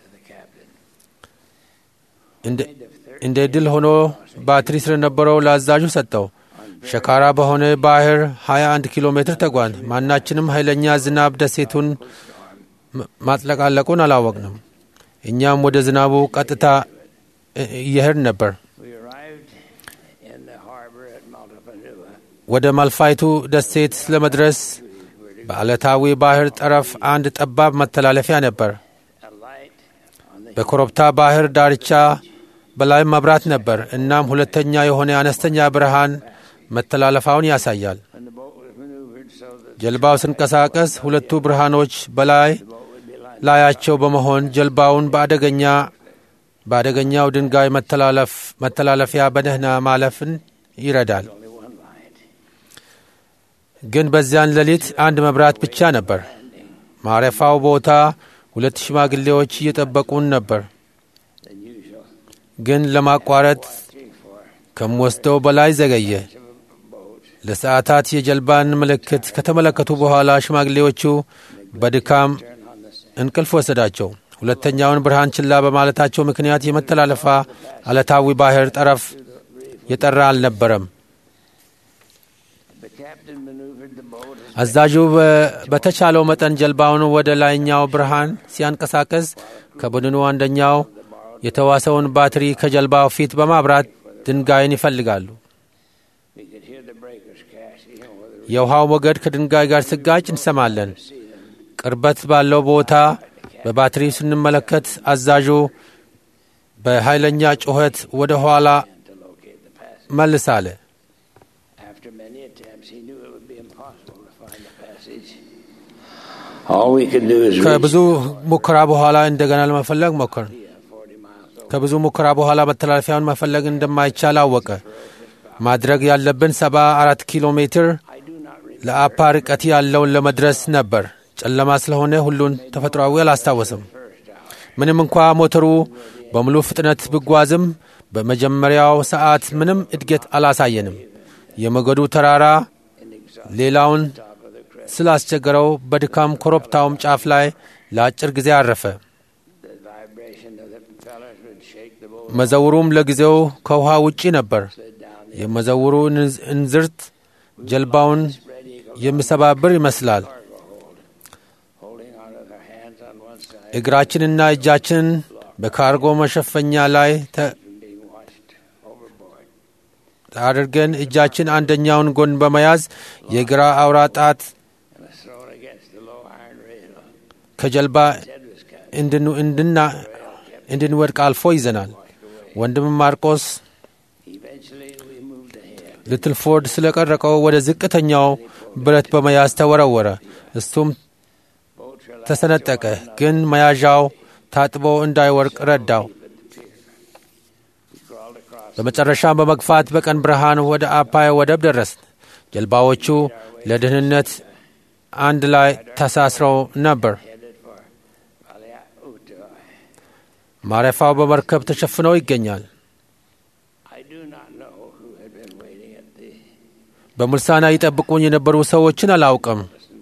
S2: እንደ- እንደ ድል ሆኖ ባትሪ ስለነበረው ለአዛዡ ሰጠው። ሸካራ በሆነ ባህር 21 ኪሎ ሜትር ተጓን። ማናችንም ኃይለኛ ዝናብ ደሴቱን ም- ማጥለቃለቁን አላወቅንም። እኛም ወደ ዝናቡ ቀጥታ እ- እየሄድ ነበር።
S6: We arrived in the harbor at Maltapanua.
S2: ወደ ማልፋይቱ ደሴት ለመድረስ በዓለታዊ ባህር ጠረፍ አንድ ጠባብ መተላለፊያ ነበር።
S6: A light on the
S2: በኮረብታ ባህር ዳርቻ በላይ መብራት ነበር። እናም ሁለተኛ የሆነ አነስተኛ ብርሃን መተላለፋውን ያሳያል።
S6: when the boat was maneuvered so that
S2: ጀልባው ሲንቀሳቀስ ሁለቱ ብርሃኖች በላይ
S6: the boat would be light.
S2: ላያቸው በመሆን ጀልባውን በአደገኛ በአደገኛው ድንጋይ መተላለፍ መተላለፊያ በደህና ማለፍን ይረዳል።
S6: Only one light.
S2: ግን በዚያን ሌሊት አንድ መብራት ብቻ ነበር። ማረፋው ቦታ ሁለት ሽማግሌዎች እየጠበቁን ነበር።
S6: Than usual.
S2: ግን ለማቋረጥ
S6: Three, four
S2: ከምወስደው በላይ ዘገየ።
S6: of a boat.
S2: ለሰዓታት የጀልባን ምልክት ከተመለከቱ በኋላ ሽማግሌዎቹ በድካም
S6: Turn on the sand.
S2: እንቅልፍ ወሰዳቸው። ሁለተኛውን ብርሃን ችላ በማለታቸው ምክንያት የመተላለፋ አለታዊ ባህር ጠረፍ የጠራ አልነበረም።
S6: The captain maneuvered the boat as
S2: አዛዡ በ- በተቻለው መጠን ጀልባውን ወደ ላይኛው ብርሃን ሲያንቀሳቀስ ከቡድኑ አንደኛው የተዋሰውን ባትሪ ከጀልባው ፊት በማብራት ድንጋይን ይፈልጋሉ።
S6: we could hear the breakers crashing over the
S2: የውሃው ሞገድ ከድንጋይ ጋር ስጋጭ እንሰማለን። ቅርበት ባለው ቦታ በባትሪ ስንመለከት አዛዡ በኃይለኛ ጩኸት ወደ ኋላ
S6: to locate the passage.
S2: መልስ አለ።
S6: After attempts, he knew it would be impossible to find the passage. All we could do is reach
S2: ከብዙ ሙከራ በኋላ እንደገና ለመፈለግ ሞከር።
S6: 40 miles over.
S2: ከብዙ ሙከራ በኋላ መተላለፊያውን መፈለግ እንደማይቻል አወቀ። ማድረግ ያለብን ሰባ አራት ኪሎ ሜትር
S6: I do not remember
S2: ለአፓ ርቀት ያለውን ለመድረስ ነበር። ጨለማ ስለሆነ ሁሉን ተፈጥሯዊ አላስታወስም። ምንም እንኳ ሞተሩ በሙሉ ፍጥነት ብጓዝም በመጀመሪያው ሰዓት ምንም እድገት አላሳየንም። የሞገዱ ተራራ ሌላውን ስላስቸገረው በድካም ኮረብታውም ጫፍ ላይ ለአጭር ጊዜ አረፈ።
S6: the vibration of the propellers would shake the boat
S2: መዘውሩም ለጊዜው ከውሃ ውጪ ነበር።
S6: slid down the
S2: የመዘውሩ እንዝ- እንዝርት ጀልባውን
S6: spread eagle
S2: የሚሰባብር ይመስላል።
S6: cargo hold, holding on with our hands on one side
S2: እግራችንና እጃችን በካርጎ መሸፈኛ ላይ ተ-
S6: from being washed overboard.
S2: አድርገን እጃችን አንደኛውን ጎን በመያዝ የግራ አውራ ጣት
S6: And was thrown against the low iron rail.
S2: ከጀልባ
S6: His head was cut.
S2: እንድን- እንድና- እንድንወድቅ አልፎ ይዘናል። ወንድም ማርቆስ
S6: Eventually, we moved ahead.
S2: ልትልፎርድ ስለቀረቀው ወደ ዝቅተኛው ብረት በመያዝ ተወረወረ። እሱም
S6: Boats were allowed
S2: ተሰነጠቀ፣ ግን መያዣው ታጥቦ እንዳይወርቅ ረዳው።
S6: We crawled across
S2: በመጨረሻም በመግፋት በቀን ብርሃን ወደ አፓይ ወደብ ደረስን። ጀልባዎቹ ለደህንነት አንድ ላይ ተሳስረው ነበር።
S6: headed for Valiautua.
S2: ማረፊያው በመርከብ ተሸፍነው ይገኛል።
S6: I do not know who had been waiting at the
S2: በሙልሳና ይጠብቁኝ የነበሩ ሰዎችን አላውቅም።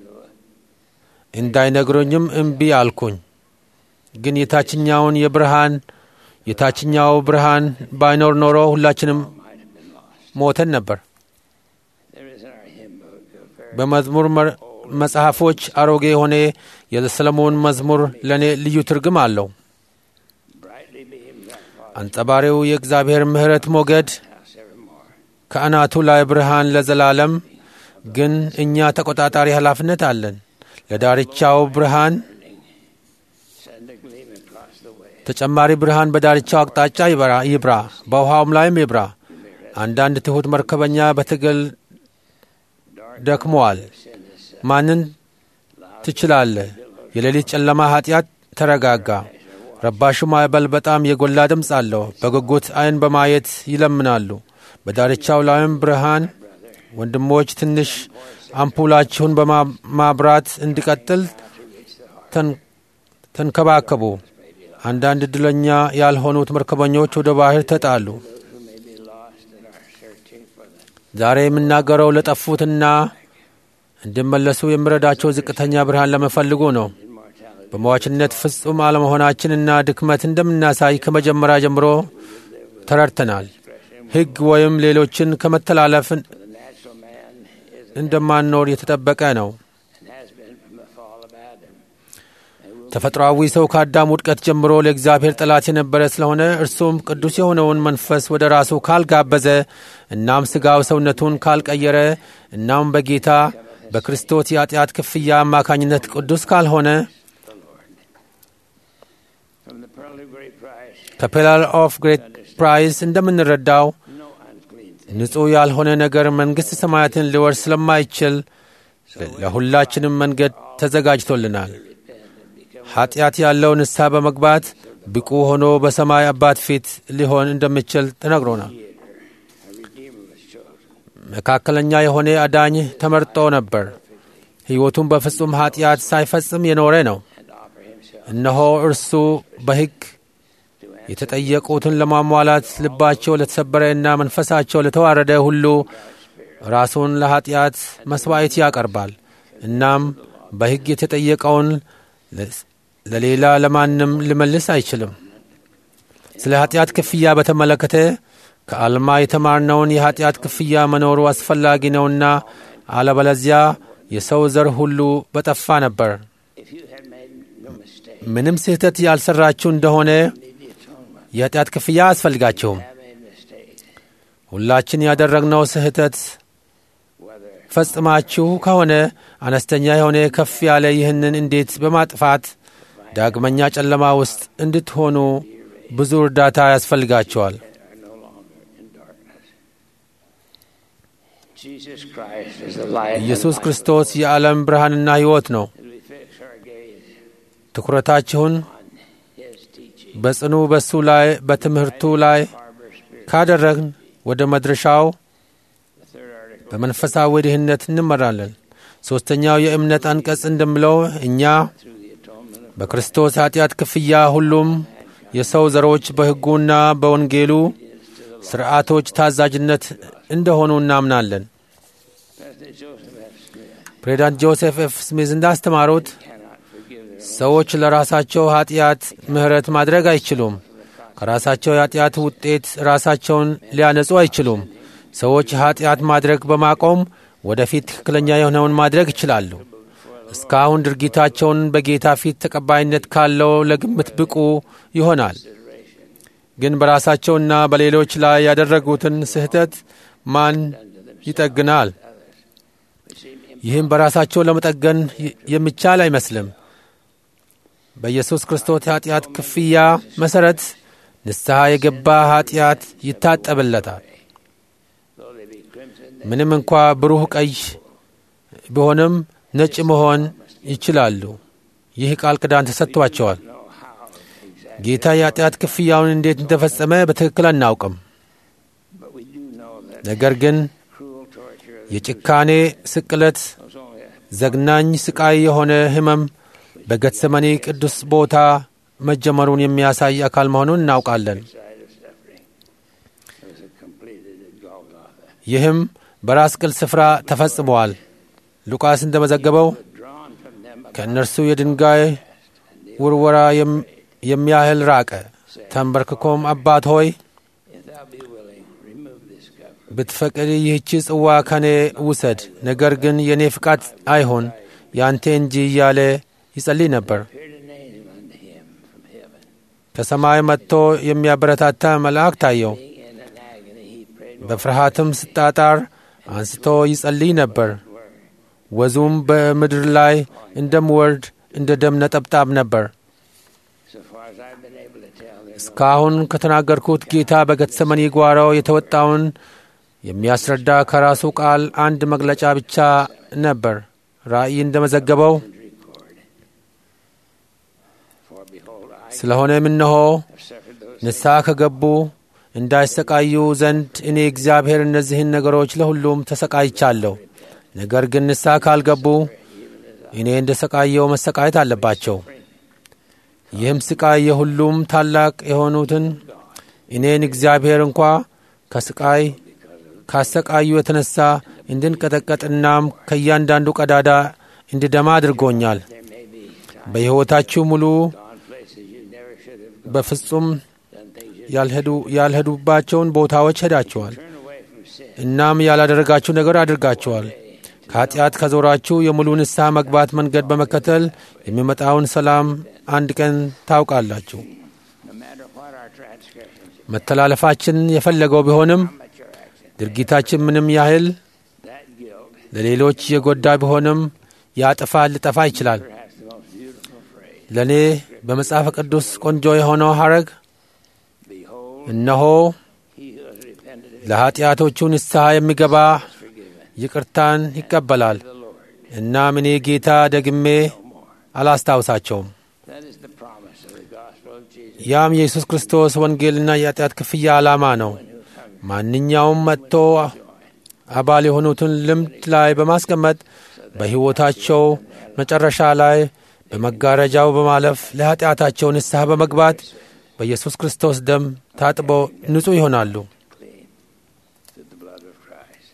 S2: እንዳይነግሩኝም እምቢ አልኩኝ። ግን የታችኛውን የብርሃን የታችኛው ብርሃን ባይኖር ኖሮ ሁላችንም ሞተን ነበር።
S6: There is in our hymn book a very
S2: በመዝሙር መ- መጽሐፎች አሮጌ የሆነ የሰለሞን መዝሙር ለእኔ ልዩ ትርጉም አለው።
S6: brightly beams our Father's
S2: አንጸባሪው የእግዚአብሔር ምሕረት ሞገድ
S6: house evermore.
S2: ከአናቱ ላይ ብርሃን ለዘላለም። ግን እኛ ተቆጣጣሪ ኃላፊነት አለን። ለዳርቻው ብርሃን
S6: Send a gleam across the way.
S2: ተጨማሪ ብርሃን በዳርቻው አቅጣጫ ይበራ ይብራ፣ በውሃውም ላይም ይብራ። አንዳንድ ትሑት መርከበኛ በትግል ደክመዋል።
S6: Send us
S2: ማንን ትችላለህ? የሌሊት ጨለማ ኃጢአት ተረጋጋ። ረባሹ ማዕበል በጣም የጎላ ድምፅ አለው። በጉጉት ዓይን በማየት ይለምናሉ። በዳርቻው ላይም ብርሃን ወንድሞች ትንሽ አምፑላችሁን በማብራት እንዲቀጥል ተን- ተንከባከቡ። አንዳንድ ዕድለኛ ያልሆኑት መርከበኞች ወደ ባህር ተጣሉ።
S6: who may be lost and are searching for the
S2: ዛሬ የምናገረው ለጠፉትና እንዲመለሱ የሚረዳቸው ዝቅተኛ ብርሃን ለመፈልጉ ነው።
S6: immortality.
S2: በሟችነት ፍጹም አለመሆናችንና ድክመት እንደምናሳይ ከመጀመሪያ ጀምሮ ተረድተናል። ሕግ ወይም ሌሎችን ከመተላለፍ
S6: The natural man is
S2: እንደማንኖር የተጠበቀ ነው።
S6: and has been from the fall of Adam.
S2: ተፈጥሯዊ ሰው ከአዳም ውድቀት ጀምሮ ለእግዚአብሔር ጠላት የነበረ ስለሆነ እርሱም ቅዱስ የሆነውን መንፈስ ወደ ራሱ ካልጋበዘ እናም ሥጋው ሰውነቱን ካልቀየረ እናም በጌታ በክርስቶስ የኃጢአት ክፍያ አማካኝነት ቅዱስ ካልሆነ
S6: From the pearl of great price,
S2: ከፔላል ኦፍ ግሬት ፕራይስ እንደምንረዳው
S6: no unclean thing.
S2: ንጹሕ ያልሆነ ነገር መንግሥት ሰማያትን ሊወርስ ስለማይችል ለሁላችንም መንገድ ተዘጋጅቶልናል። ኃጢአት ያለው ንስሐ በመግባት ብቁ ሆኖ በሰማይ አባት ፊት ሊሆን እንደሚችል ተነግሮናል።
S6: A redeemer was chosen.
S2: መካከለኛ የሆነ አዳኝ ተመርጦ ነበር። ሕይወቱን በፍጹም ኃጢአት ሳይፈጽም የኖረ ነው።
S6: and offer himself
S2: እነሆ እርሱ በሕግ የተጠየቁትን ለማሟላት ልባቸው ለተሰበረና መንፈሳቸው ለተዋረደ ሁሉ ራሱን ለኃጢአት መሥዋዕት ያቀርባል። እናም በሕግ የተጠየቀውን ለሌላ ለማንም ሊመልስ አይችልም። ስለ ኃጢአት ክፍያ በተመለከተ ከአልማ የተማርነውን የኃጢአት ክፍያ መኖሩ አስፈላጊ ነውና አለበለዚያ የሰው ዘር ሁሉ በጠፋ ነበር።
S6: If you had made no mistake,
S2: ምንም ስህተት ያልሰራችሁ እንደሆነ
S6: need the atonement.
S2: የኃጢአት ክፍያ አያስፈልጋቸውም።
S6: Have made mistakes.
S2: ሁላችን ያደረግነው ስህተት
S6: Whether
S2: ፈጽማችሁ ከሆነ አነስተኛ የሆነ ከፍ ያለ ይህንን እንዴት በማጥፋት ዳግመኛ ጨለማ ውስጥ እንድትሆኑ ብዙ እርዳታ ያስፈልጋቸዋል።
S6: are no longer in darkness. Jesus Christ is the light and
S2: ኢየሱስ
S6: life.
S2: ክርስቶስ የዓለም ብርሃንና ሕይወት ነው።
S6: As we fix our gaze
S2: ትኩረታችሁን
S6: on His teaching,
S2: በጽኑ በሱ ላይ በትምህርቱ ላይ
S6: Harbor Spirit,
S2: ካደረግን ወደ መድረሻው
S6: the third article,
S2: በመንፈሳዊ ድህነት እንመራለን። ሦስተኛው የእምነት አንቀጽ እንደምለው እኛ
S6: through the atonement of
S2: በክርስቶስ ኃጢአት ክፍያ ሁሉም የሰው ዘሮች በሕጉና በወንጌሉ ሥርዓቶች ታዛዥነት እንደሆኑ እናምናለን።
S6: President Joseph F. Smith
S2: ፕሬዚዳንት ጆሴፍ ኤፍ ስሚዝ እንዳስተማሩት
S6: cannot forgive their
S2: ሰዎች ለራሳቸው ኃጢአት ምሕረት ማድረግ አይችሉም። ከራሳቸው የኃጢአት ውጤት ራሳቸውን ሊያነጹ አይችሉም። ሰዎች ኃጢአት ማድረግ በማቆም ወደፊት ትክክለኛ የሆነውን ማድረግ ይችላሉ። እስካሁን ድርጊታቸውን በጌታ ፊት ተቀባይነት ካለው ለግምት ብቁ ይሆናል። ግን በራሳቸውና በሌሎች ላይ ያደረጉትን ስህተት ማን ይጠግናል? ይህም በራሳቸው ለመጠገን ይ- የሚቻል አይመስልም። በኢየሱስ ክርስቶስ ኃጢአት ክፍያ መሠረት ንስሐ የገባ ኃጢአት ይታጠብለታል።
S6: though they be crimson,
S2: ምንም እንኳ ብሩህ ቀይ ቢሆንም ነጭ መሆን ይችላሉ። ይህ ቃል ኪዳን ተሰጥቷቸዋል።
S6: know how exactly,
S2: ጌታ የኃጢአት ክፍያውን እንዴት እንደፈጸመ በትክክል አናውቅም።
S6: but we do know that
S2: ነገር ግን
S6: cruel torture of the
S2: የጭካኔ ስቅለት፣
S6: was only a
S2: ዘግናኝ ስቃይ የሆነ ሕመም በጌተሰማኒ ቅዱስ ቦታ መጀመሩን የሚያሳይ አካል መሆኑን እናውቃለን።
S6: side of suffering. It was completed at Golgotha.
S2: ይህም በራስ ቅል ስፍራ ተፈጽመዋል። ሉቃስ እንደመዘገበው
S6: Drawn from them a
S2: ከእነርሱ የድንጋይ ውርወራ የም- የሚያህል ራቀ። ተንበርክኮም አባት ሆይ
S6: if thou be willing, remove this cup.
S2: ብትፈቅድ ይህቺ ጽዋ ከኔ ውሰድ፣ ነገር ግን የእኔ ፍቃድ አይሆን ያንተ እንጂ እያለ ይጸልይ ነበር።
S6: Appeared an angel unto him from heaven.
S2: ከሰማይ መጥቶ የሚያበረታታ መልአክ ታየው።
S6: Being in an agony, he prayed more
S2: በፍርሃትም ስጣጣር አንስቶ ይጸልይ ነበር። ወዙም በምድር ላይ እንደምወርድ እንደ ደም ነጠብጣብ ነበር።
S6: So far as I've been able to tell, there's no
S2: እስካሁን ከተናገርኩት ጌታ በጌተሰማኒ ጓሮ የተወጣውን የሚያስረዳ ከራሱ ቃል አንድ መግለጫ ብቻ ነበር። ራእይ እንደመዘገበው
S6: record. For behold, I
S2: ስለሆነም እነሆ
S6: have suffered those
S2: ንስሐ ከገቡ እንዳይሰቃዩ ዘንድ እኔ እግዚአብሔር እነዚህን ነገሮች ለሁሉም ተሰቃይቻለሁ። ነገር ግን ንስሐ ካልገቡ እኔ እንደ ሰቃየው መሰቃየት አለባቸው። ይህም ስቃይ የሁሉም ታላቅ የሆኑትን እኔን እግዚአብሔር እንኳ ከስቃይ ካሰቃዩ የተነሳ እንድንቀጠቀጥናም ከእያንዳንዱ ቀዳዳ እንድደማ አድርጎኛል።
S6: there may be times
S2: በሕይወታችሁ ሙሉ
S6: gone places you never should have gone,
S2: በፍጹም
S6: done things you
S2: ያልሄዱ ያልሄዱባቸውን ቦታዎች ሄዳችኋል።
S6: turn away from sin.
S2: እናም ያላደረጋችሁ ነገር አድርጋችኋል። ከኃጢአት ከዞራችሁ የሙሉ ንስሐ መግባት መንገድ በመከተል የሚመጣውን ሰላም አንድ ቀን ታውቃላችሁ።
S6: No matter what our transgressions,
S2: መተላለፋችን የፈለገው ቢሆንም
S6: how much our actions,
S2: ድርጊታችን ምንም ያህል
S6: that guilt,
S2: ለሌሎች የጎዳ ቢሆንም ያጥፋ ሊጠፋ ይችላል።
S6: perhaps the most beautiful phrase,
S2: ለእኔ በመጽሐፍ ቅዱስ ቆንጆ የሆነው ሐረግ
S6: behold,
S2: እነሆ
S6: he who has repented is
S2: ለኀጢአቶቹ ንስሐ የሚገባ
S6: forgiven.
S2: ይቅርታን ይቀበላል።
S6: The Lord,
S2: እናም እኔ ጌታ ደግሜ
S6: no more.
S2: አላስታውሳቸውም።
S6: That is the promise of the gospel of Jesus.
S2: ያም የኢየሱስ ክርስቶስ ወንጌልና የኃጢአት ክፍያ ዓላማ ነው። ማንኛውም መጥቶ አባል የሆኑትን ልምድ ላይ በማስቀመጥ በሕይወታቸው መጨረሻ ላይ በመጋረጃው በማለፍ ለኃጢአታቸው ንስሐ በመግባት በኢየሱስ ክርስቶስ ደም ታጥበው ንጹሕ ይሆናሉ።
S6: clean through the blood of Christ.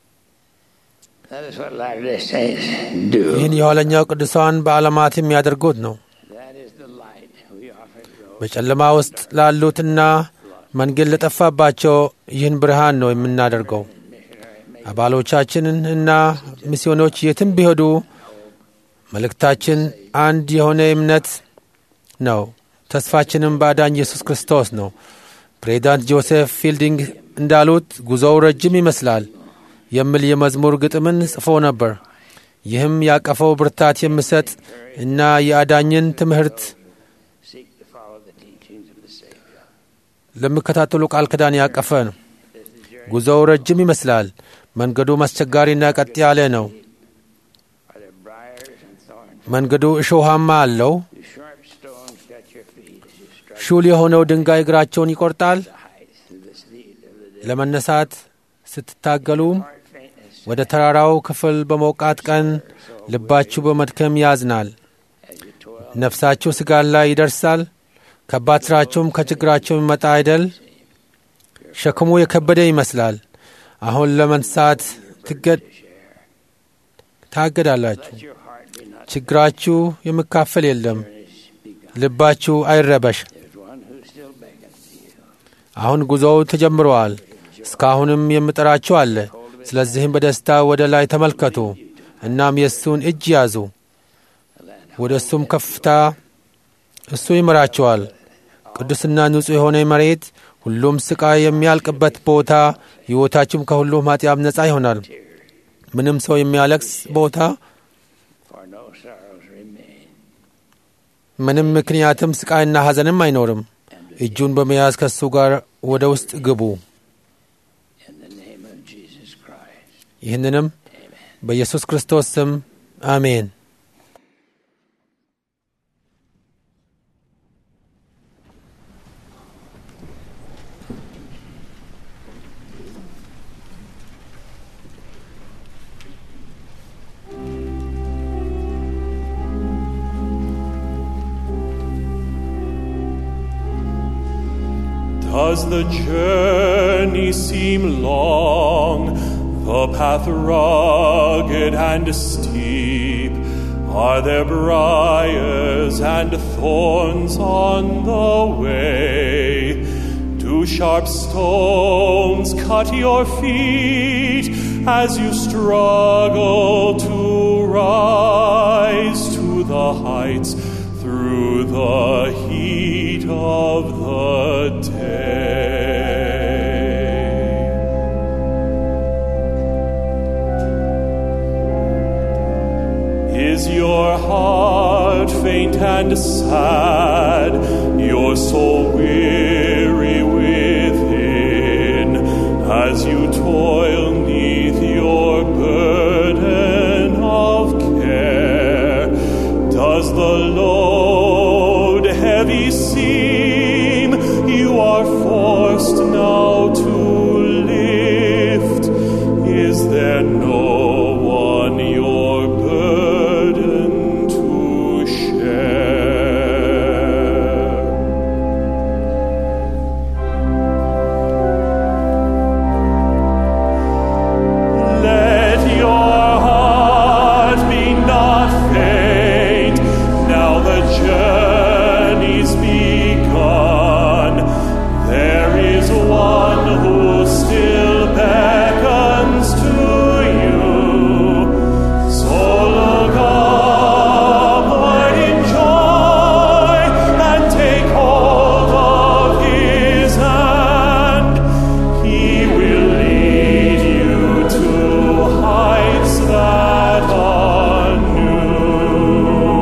S6: That is what Latter-day Saints do.
S2: ይህን የኋለኛው ቅዱሳን በዓለማት የሚያደርጉት ነው።
S6: That is the light we offer to those
S2: በጨለማ ውስጥ ላሉትና መንገድ ለጠፋባቸው ይህን ብርሃን ነው የምናደርገው።
S6: missionary
S2: አባሎቻችንን እና ሚስዮኖች የትም ቢሄዱ መልእክታችን አንድ የሆነ እምነት ነው። ተስፋችንም በአዳኝ ኢየሱስ ክርስቶስ ነው። ፕሬዚዳንት ጆሴፍ ፊልዲንግ እንዳሉት ጉዞው ረጅም ይመስላል የሚል የመዝሙር ግጥምን ጽፎ ነበር። ይህም ያቀፈው ብርታት የሚሰጥ እና የአዳኝን ትምህርት
S6: seek to follow the teachings of the Savior.
S2: ለሚከታተሉ ቃል ኪዳን ያቀፈ ነው። ጉዞው ረጅም ይመስላል። መንገዱም አስቸጋሪና ቀጥ ያለ ነው።
S6: Are there briars and thorns?
S2: መንገዱ እሾሃማ አለው።
S6: Do sharp stones cut your feet as you strike
S2: ሹል የሆነው ድንጋይ እግራቸውን ይቆርጣል።
S6: the heights of the steed of the day?
S2: ለመነሳት ስትታገሉም
S6: Heart faintness
S2: ወደ ተራራው ክፍል በሞቃት ቀን ልባችሁ በመድከም ያዝናል።
S6: as you toil.
S2: ነፍሳችሁ ስጋን ላይ ይደርሳል። ከባድ ሥራችሁም ከችግራችሁ የሚመጣ አይደል? ሸክሙ የከበደ ይመስላል። አሁን ለመንሳት ትገድ ታገዳላችሁ።
S6: Your heart be not
S2: ችግራችሁ የሚካፈል የለም።
S6: begun.
S2: ልባችሁ አይረበሽ።
S6: There's one who still beckons to you.
S2: አሁን ጉዞው ተጀምረዋል። እስካሁንም የምጠራችሁ አለ። ስለዚህም በደስታ ወደ ላይ ተመልከቱ፣ እናም የእሱን እጅ ያዙ። ወደ እሱም ከፍታ እሱ ይመራችኋል። ቅዱስና ንጹሕ የሆነ መሬት፣ ሁሉም ስቃይ የሚያልቅበት ቦታ፣ ሕይወታችሁም ከሁሉም ኃጢአት ነጻ ይሆናል። ምንም ሰው የሚያለቅስ ቦታ፣
S6: For no sorrows remain.
S2: ምንም ምክንያትም ስቃይና ሐዘንም አይኖርም። እጁን በመያዝ ከእሱ ጋር ወደ ውስጥ ግቡ።
S6: In the name of Jesus Christ.
S2: ይህንንም በኢየሱስ ክርስቶስ ስም አሜን።
S7: Does the journey seem long, the path rugged and steep? Are there briars and thorns on the way? Do sharp stones cut your feet as you struggle to rise to the heights through the heat of the day? Is your heart faint and sad, your soul weary within, as you toil neath your burden of care? Does the load heavy seem you are forced now to lift? Is there no one your burden to share? Let your heart be not faint. Now the journey's begun. There is one who still beckons to you. So look upward in joy and take hold of his hand. He will lead you to heights that are new.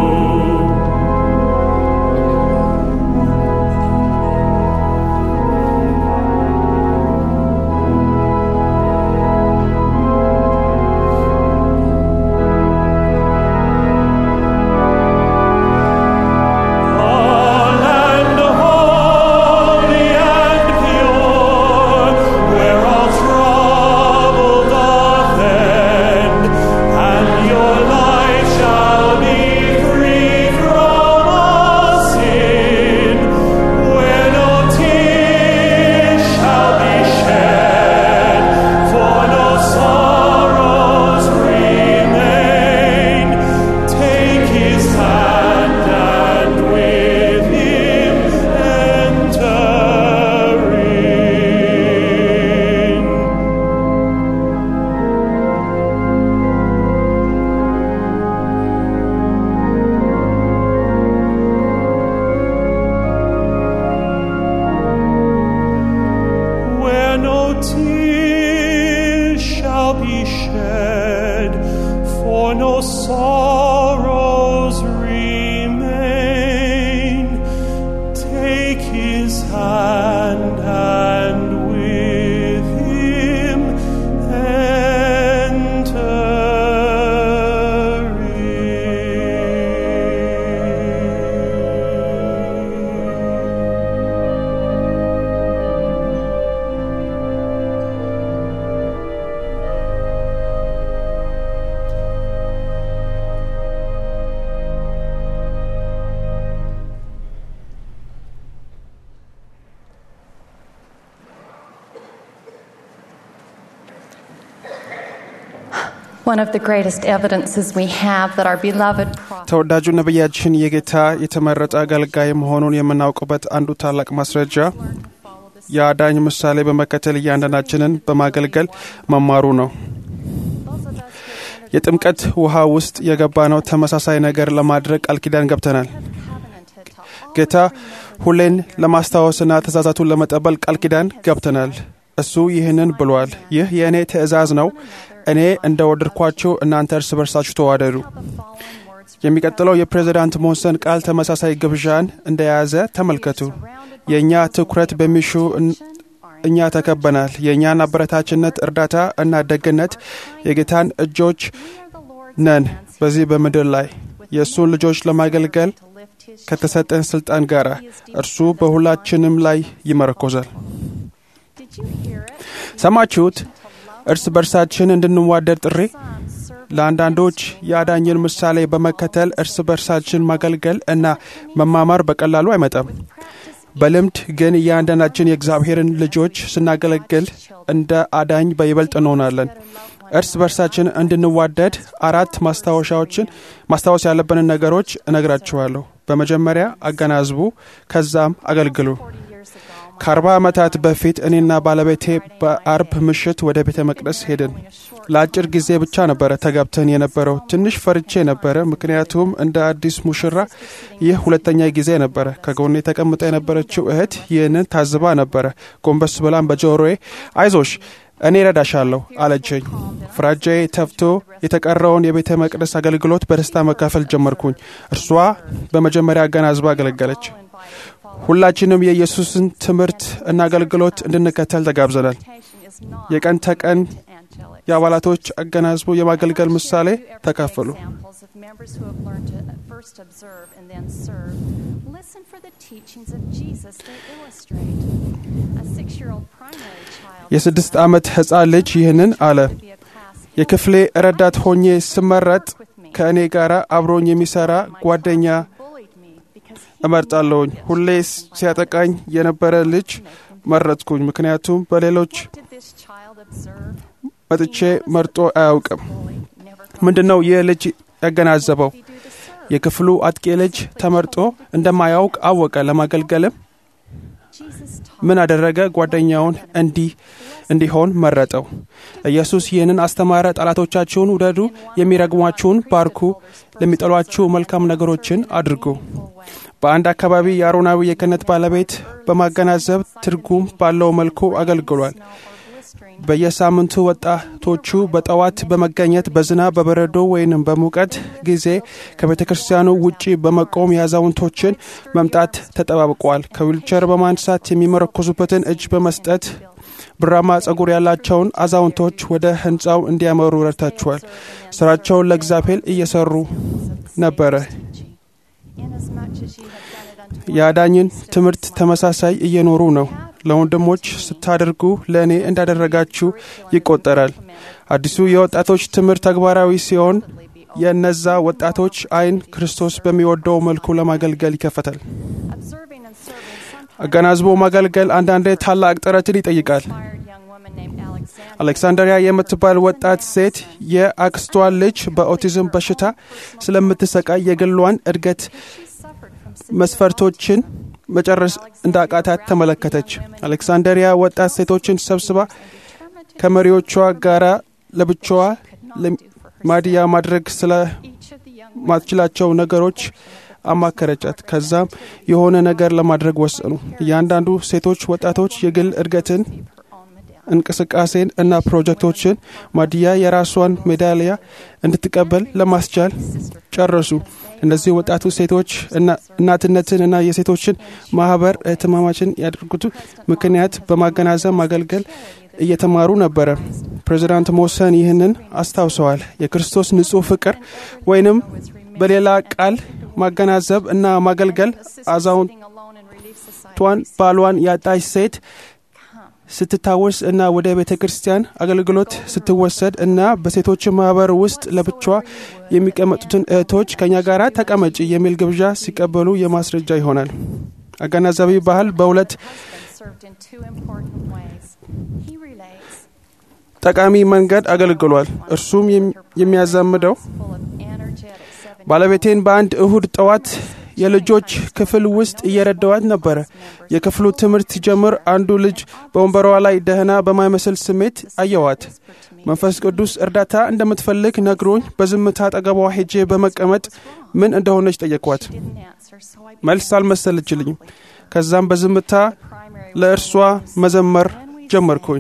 S7: land holy and pure, where all trouble doth end, and your life shall be free from all sin, where no tears shall be shed, for no sorrows remain. Take his hand and with him enter in. where no tears shall be shed, for no sorrows remain. Take his hand and with him
S8: One of the greatest evidences we have that our beloved prophet
S5: ተወዳጁ ነቢያችን የጌታ የተመረጠ አገልጋይ መሆኑን የምናውቅበት አንዱ ታላቅ ማስረጃ የአዳኝ ምሳሌ በመከተል እያንዳንዳችንን በማገልገል መማሩ ነው። የጥምቀት ውሃ ውስጥ የገባ ነው ተመሳሳይ ነገር ለማድረግ ቃል ኪዳን ገብተናል። ጌታ ሁሌን ለማስታወስና ትእዛዛቱን ለመጠበል ቃል ኪዳን ገብተናል። እሱ ይህንን ብሏል፣ ይህ የእኔ ትእዛዝ ነው፣ እኔ እንደ ወደድኳችሁ እናንተ እርስ በርሳችሁ ተዋደዱ። የሚቀጥለው የፕሬዚዳንት ሞንሰን ቃል ተመሳሳይ ግብዣን እንደያዘ ተመልከቱ። የእኛ ትኩረት በሚሹ እኛ ተከበናል። የእኛን አበረታችነት፣ እርዳታ እና ደግነት የጌታን እጆች ነን። በዚህ በምድር ላይ የእሱን ልጆች ለማገልገል ከተሰጠን ስልጣን ጋር እርሱ በሁላችንም ላይ ይመረኮዛል። ሰማችሁት? እርስ በርሳችን እንድንዋደድ ጥሪ። ለአንዳንዶች የአዳኝን ምሳሌ በመከተል እርስ በርሳችን ማገልገል እና መማማር በቀላሉ አይመጣም። በልምድ ግን እያንዳንዳችን የእግዚአብሔርን ልጆች ስናገለግል እንደ አዳኝ በይበልጥ እንሆናለን። እርስ በርሳችን እንድንዋደድ አራት ማስታወሻዎችን ማስታወስ ያለብንን ነገሮች እነግራችኋለሁ። በመጀመሪያ አገናዝቡ፣ ከዛም አገልግሉ። ከአርባ ዓመታት በፊት እኔና ባለቤቴ በአርብ ምሽት ወደ ቤተ መቅደስ ሄድን። ለአጭር ጊዜ ብቻ ነበረ ተጋብተን የነበረው። ትንሽ ፈርቼ ነበረ፣ ምክንያቱም እንደ አዲስ ሙሽራ ይህ ሁለተኛ ጊዜ ነበረ። ከጎኔ ተቀምጣ የነበረችው እህት ይህንን ታዝባ ነበረ። ጎንበስ ብላም በጆሮዬ አይዞሽ እኔ ረዳሻለሁ አለችኝ። ፍራጃዬ ተፍቶ የተቀረውን የቤተ መቅደስ አገልግሎት በደስታ መካፈል ጀመርኩኝ። እርሷ በመጀመሪያ አገናዝባ አገለገለች። ሁላችንም የኢየሱስን ትምህርት እና አገልግሎት እንድንከተል ተጋብዘናል። የቀን ተቀን የአባላቶች አገናዝቦ የማገልገል ምሳሌ ተካፈሉ። የስድስት ዓመት ሕፃን ልጅ ይህንን አለ። የክፍሌ ረዳት ሆኜ ስመረጥ ከእኔ ጋር አብሮኝ የሚሠራ ጓደኛ እመርጣለሁኝ። ሁሌ ሲያጠቃኝ የነበረ ልጅ መረጥኩኝ፣ ምክንያቱም በሌሎች መጥቼ መርጦ አያውቅም። ምንድን ነው ይህ ልጅ ያገናዘበው? የክፍሉ አጥቂ ልጅ ተመርጦ እንደማያውቅ አወቀ። ለማገልገልም ምን አደረገ? ጓደኛውን እንዲህ እንዲሆን መረጠው። ኢየሱስ ይህንን አስተማረ። ጠላቶቻችሁን ውደዱ፣ የሚረግሟችሁን ባርኩ፣ ለሚጠሏችሁ መልካም ነገሮችን አድርጉ። በአንድ አካባቢ የአሮናዊ የክህነት ባለቤት በማገናዘብ ትርጉም ባለው መልኩ አገልግሏል። በየሳምንቱ ወጣቶቹ በጠዋት በመገኘት በዝናብ በበረዶ ወይንም በሙቀት ጊዜ ከቤተ ክርስቲያኑ ውጪ በመቆም የአዛውንቶችን መምጣት ተጠባብቋል። ከዊልቸር በማንሳት የሚመረኮዙበትን እጅ በመስጠት ብራማ ጸጉር ያላቸውን አዛውንቶች ወደ ህንፃው እንዲያመሩ ረድታችኋል። ስራቸውን ለእግዚአብሔር እየሰሩ ነበረ። የአዳኝን ትምህርት ተመሳሳይ እየኖሩ ነው። ለወንድሞች ስታደርጉ ለእኔ እንዳደረጋችሁ ይቆጠራል። አዲሱ የወጣቶች ትምህርት ተግባራዊ ሲሆን የእነዛ ወጣቶች አይን ክርስቶስ በሚወደው መልኩ ለማገልገል ይከፈታል። አገናዝቦ ማገልገል አንዳንዴ ታላቅ ጥረትን ይጠይቃል። አሌክሳንደሪያ የምትባል ወጣት ሴት የአክስቷን ልጅ በኦቲዝም በሽታ ስለምትሰቃይ የግሏን እድገት መስፈርቶችን መጨረስ እንዳቃታት ተመለከተች። አሌክሳንደሪያ ወጣት ሴቶችን ሰብስባ ከመሪዎቿ ጋር ለብቻዋ ማድያ ማድረግ ስለማትችላቸው ነገሮች አማከረቻት። ከዛም የሆነ ነገር ለማድረግ ወሰኑ። እያንዳንዱ ሴቶች ወጣቶች የግል እድገትን እንቅስቃሴን እና ፕሮጀክቶችን ማድያ የራሷን ሜዳሊያ እንድትቀበል ለማስቻል ጨረሱ። እነዚህ ወጣቱ ሴቶች እናትነትን እና የሴቶችን ማህበር እህትማማችን ያደርጉት ምክንያት በማገናዘብ ማገልገል እየተማሩ ነበረ። ፕሬዚዳንት ሞሰን ይህንን አስታውሰዋል። የክርስቶስ ንጹሕ ፍቅር ወይንም በሌላ ቃል ማገናዘብ እና ማገልገል አዛውንቷን ባሏን ያጣች ሴት ስትታወስ እና ወደ ቤተ ክርስቲያን አገልግሎት ስትወሰድ እና በሴቶች ማህበር ውስጥ ለብቻዋ የሚቀመጡትን እህቶች ከእኛ ጋር ተቀመጪ የሚል ግብዣ ሲቀበሉ የማስረጃ ይሆናል። አገናዛቢ ባህል በሁለት ጠቃሚ መንገድ አገልግሏል። እርሱም የም- የሚያዛምደው ባለቤቴን በአንድ እሁድ ጠዋት የልጆች ክፍል ውስጥ እየረዳዋት ነበረ። የክፍሉ ትምህርት ሲጀምር አንዱ ልጅ በወንበሯ ላይ ደህና በማይመስል ስሜት አየዋት። መንፈስ ቅዱስ እርዳታ እንደምትፈልግ ነግሮኝ በዝምታ አጠገቧ ሄጄ በመቀመጥ ምን እንደሆነች ጠየቅኳት። መልስ አልመሰለችልኝም። ከዛም በዝምታ ለእርሷ መዘመር ጀመርኩኝ።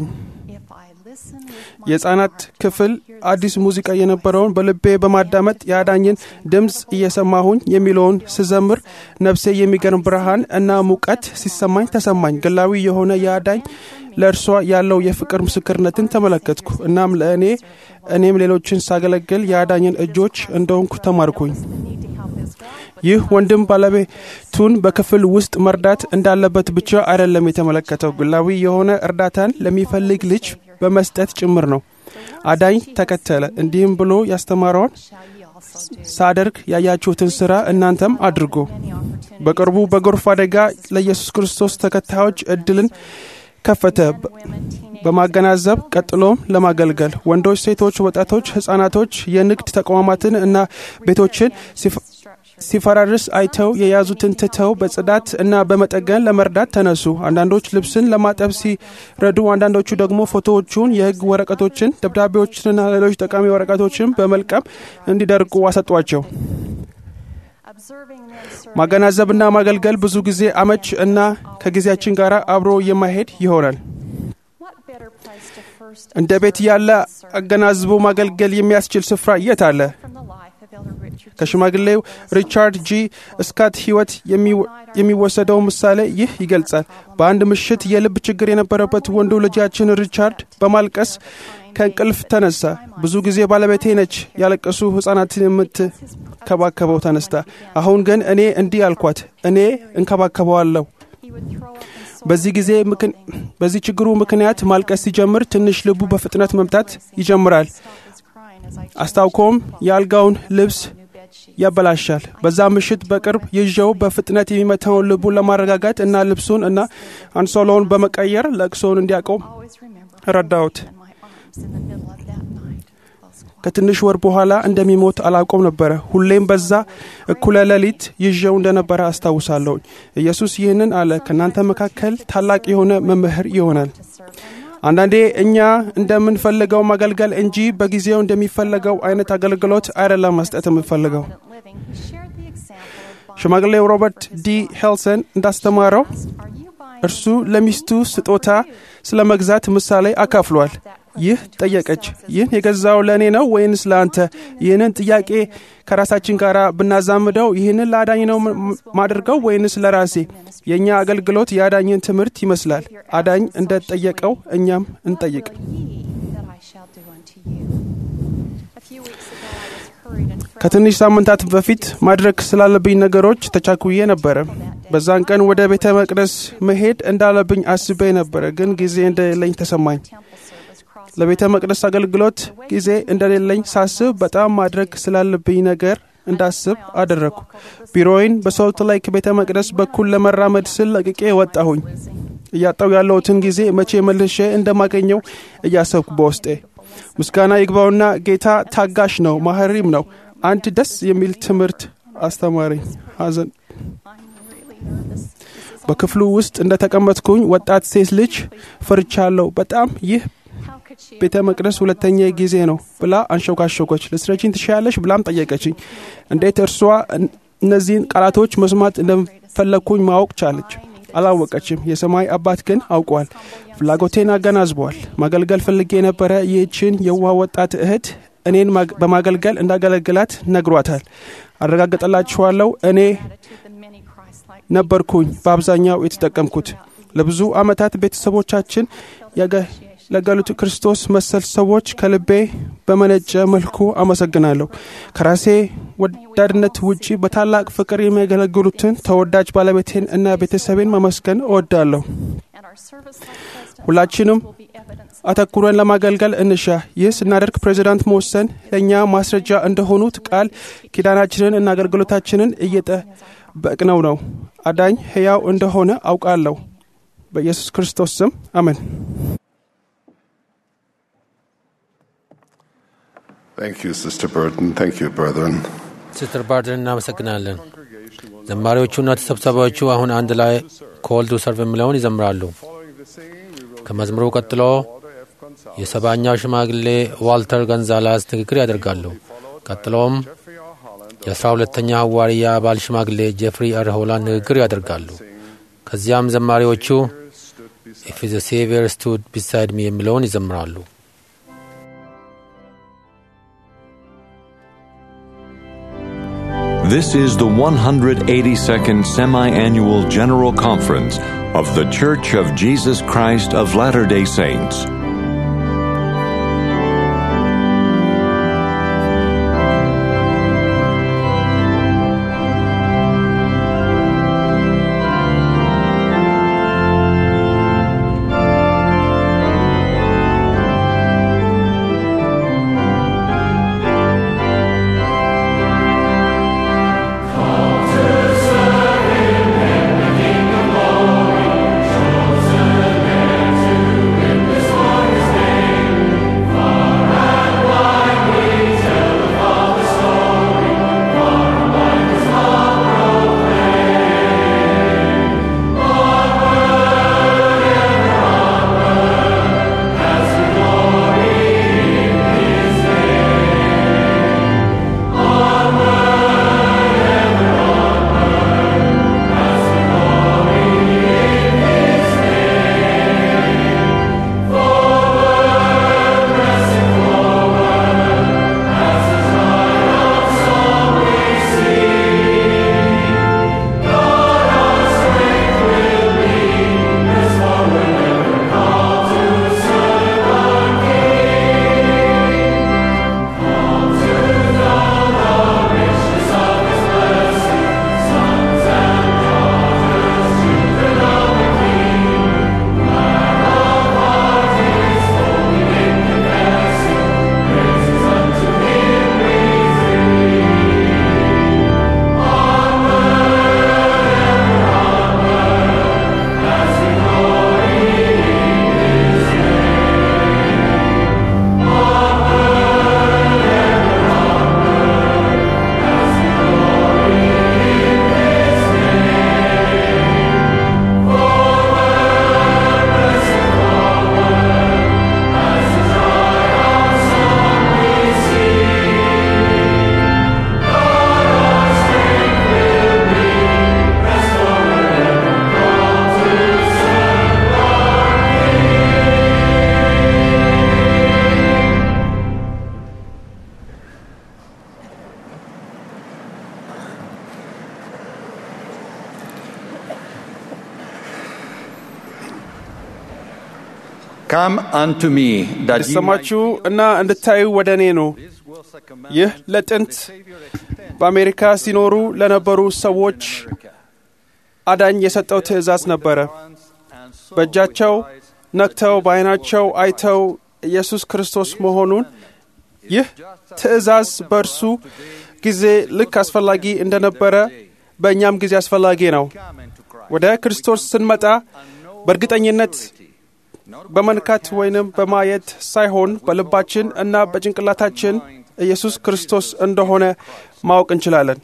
S5: የሕፃናት ክፍል አዲስ ሙዚቃ የነበረውን በልቤ በማዳመጥ የአዳኝን ድምፅ እየሰማሁኝ የሚለውን ስዘምር ነፍሴ የሚገርም ብርሃን እና ሙቀት ሲሰማኝ ተሰማኝ። ግላዊ የሆነ የአዳኝ ለእርሷ ያለው የፍቅር ምስክርነትን ተመለከትኩ። እናም ለእኔ እኔም ሌሎችን ሳገለግል የአዳኝን እጆች እንደሆንኩ ተማርኩኝ። ይህ ወንድም ባለቤቱን በክፍል ውስጥ መርዳት እንዳለበት ብቻ አይደለም የተመለከተው፣ ግላዊ የሆነ እርዳታን ለሚፈልግ ልጅ በመስጠት ጭምር ነው። አዳኝ ተከተለ፣ እንዲህም ብሎ ያስተማረውን ሳደርግ ያያችሁትን ሥራ እናንተም አድርጎ። በቅርቡ በጎርፍ አደጋ ለኢየሱስ ክርስቶስ ተከታዮች እድልን ከፈተ በማገናዘብ ቀጥሎም ለማገልገል ወንዶች፣ ሴቶች፣ ወጣቶች፣ ህጻናቶች የንግድ ተቋማትን እና ቤቶችን ሲፈ- ሲፈራርስ አይተው የያዙትን ትተው በጽዳት እና በመጠገን ለመርዳት ተነሱ። አንዳንዶች ልብስን ለማጠብ ሲረዱ፣ አንዳንዶቹ ደግሞ ፎቶዎቹን፣ የህግ ወረቀቶችን፣ ደብዳቤዎችንና ሌሎች ጠቃሚ ወረቀቶችን በመልቀም እንዲደርቁ አሰጧቸው። ማገናዘብና ማገልገል ብዙ ጊዜ አመች እና ከጊዜያችን ጋር አብሮ የማይሄድ ይሆናል። እንደ ቤት ያለ አገናዝቦ ማገልገል የሚያስችል ስፍራ የት አለ? ከሽማግሌው ሪቻርድ ጂ ስካት ህይወት የሚወ- የሚወሰደው ምሳሌ ይህ ይገልጻል። በአንድ ምሽት የልብ ችግር የነበረበት ወንዱ ልጃችን ሪቻርድ በማልቀስ ከእንቅልፍ ተነሳ። ብዙ ጊዜ ባለቤቴ ነች ያለቀሱ ህጻናትን የምትከባከበው ተነስታ፣ አሁን ግን እኔ እንዲህ አልኳት፣ እኔ እንከባከበዋለሁ። በዚህ ጊዜ ምክን- በዚህ ችግሩ ምክንያት ማልቀስ ሲጀምር ትንሽ ልቡ በፍጥነት መምታት ይጀምራል። አስታውቆም የአልጋውን ልብስ ያበላሻል። በዛ ምሽት በቅርብ ይዤው በፍጥነት የሚመታውን ልቡን ለማረጋጋት እና ልብሱን እና አንሶላውን በመቀየር ለቅሶውን እንዲያቆም ረዳሁት። ከትንሽ ወር በኋላ እንደሚሞት አላውቀውም ነበረ። ሁሌም በዛ እኩለ ሌሊት ይዤው እንደነበረ አስታውሳለሁ። ኢየሱስ ይህንን አለ፣ ከእናንተ መካከል ታላቅ የሆነ መምህር ይሆናል። አንዳንዴ እኛ እንደምንፈልገው ማገልገል እንጂ በጊዜው እንደሚፈለገው አይነት አገልግሎት አይደለም መስጠት የምንፈልገው። ሽማግሌው ሮበርት ዲ ሄልሰን እንዳስተማረው እርሱ ለሚስቱ ስጦታ ስለ መግዛት ምሳሌ አካፍሏል። ይህ ጠየቀች፣ ይህን የገዛው ለእኔ ነው ወይንስ ለአንተ? ይህንን ጥያቄ ከራሳችን ጋር ብናዛምደው ይህንን ለአዳኝ ነው ም- ማድርገው ወይንስ ለራሴ? የእኛ አገልግሎት የአዳኝን ትምህርት ይመስላል። አዳኝ እንደጠየቀው እኛም እንጠይቅ። ከትንሽ ሳምንታት በፊት ማድረግ ስላለብኝ ነገሮች ተቻኩዬ ነበረ። በዛን ቀን ወደ ቤተ መቅደስ መሄድ እንዳለብኝ አስቤ ነበረ፣ ግን ጊዜ እንደሌለኝ ተሰማኝ። ለቤተ መቅደስ አገልግሎት ጊዜ እንደሌለኝ ሳስብ በጣም ማድረግ ስላለብኝ ነገር እንዳስብ አደረግኩ። ቢሮዬን በሶልት ላይክ ቤተ መቅደስ በኩል ለመራመድ ስል ለቅቄ ወጣሁኝ። እያጣው ያለሁትን ጊዜ መቼ መልሼ እንደማገኘው እያሰብኩ በውስጤ ምስጋና ይግባውና ጌታ ታጋሽ ነው፣ ማህሪም ነው። አንድ ደስ የሚል ትምህርት አስተማረኝ። ሐዘን በክፍሉ ውስጥ እንደተቀመጥኩኝ ወጣት ሴት ልጅ ፈርቻለሁ በጣም ይህ ቤተ መቅደስ ሁለተኛ ጊዜ ነው ብላ አንሾካሾኮች። ልትረጂኝ ትሻያለሽ ብላም ጠየቀችኝ። እንዴት እርሷ እን- እነዚህን ቃላቶች መስማት እንደፈለግኩኝ ማወቅ ቻለች? አላወቀችም። የሰማይ አባት ግን አውቋል። ፍላጎቴን አገናዝቧል። ማገልገል ፈልጌ የነበረ ይህችን የዋህ ወጣት እህት እኔን ማግ- በማገልገል እንዳገለግላት ነግሯታል። አረጋግጠላችኋለሁ እኔ ነበርኩኝ በአብዛኛው የተጠቀምኩት። ለብዙ ዓመታት ቤተሰቦቻችን ያገለገሉት ክርስቶስ መሰል ሰዎች ከልቤ በመነጨ መልኩ አመሰግናለሁ። ከራሴ ወዳድነት ውጪ በታላቅ ፍቅር የሚያገለግሉትን ተወዳጅ ባለቤቴን እና ቤተሰቤን ማመስገን እወዳለሁ። ሁላችንም አተኩረን ለማገልገል እንሻ። ይህ ስናደርግ ፕሬዚዳንት መወሰን ለእኛ ማስረጃ እንደሆኑት ቃል ኪዳናችንን እና አገልግሎታችንን እየጠበቅነው ነው። አዳኝ ሕያው እንደሆነ አውቃለሁ። በኢየሱስ ክርስቶስ ስም አሜን።
S9: Thank you, Sister Burton. Thank you, brethren.
S2: ሲስተር ባርድን እናመሰግናለን። ዘማሪዎቹና ተሰብሳቢዎቹ አሁን አንድ ላይ ኮልዱ ሰርቭ የሚለውን ይዘምራሉ። ከመዝሙሩ ቀጥሎ የሰባኛው ሽማግሌ ዋልተር ገንዛላስ ንግግር ያደርጋሉ። ቀጥሎም የአስራ ሁለተኛ ሐዋርያ አባል ሽማግሌ ጄፍሪ አር ሆላንድ ንግግር ያደርጋሉ። ከዚያም ዘማሪዎቹ ኢፍ ዘ ሴቪየር ስቱድ ቢሳይድ ሚ የሚለውን ይዘምራሉ።
S1: This is the 182nd Semi Annual General Conference of The Church of Jesus Christ of Latter day Saints.
S10: Come unto me that ye might
S5: እንድትሰማችሁ እና እንድታዩ ወደ እኔ ነው። ይህ ለጥንት በአሜሪካ ሲኖሩ ለነበሩ ሰዎች አዳኝ የሰጠው ትእዛዝ ነበረ። በእጃቸው ነክተው በዓይናቸው አይተው ኢየሱስ ክርስቶስ መሆኑን ይህ ትእዛዝ በእርሱ ጊዜ ልክ አስፈላጊ እንደነበረ በእኛም ጊዜ አስፈላጊ ነው። ወደ ክርስቶስ ስንመጣ በእርግጠኝነት በመንካት ወይንም በማየት ሳይሆን በልባችን እና በጭንቅላታችን ኢየሱስ ክርስቶስ እንደሆነ ማወቅ እንችላለን።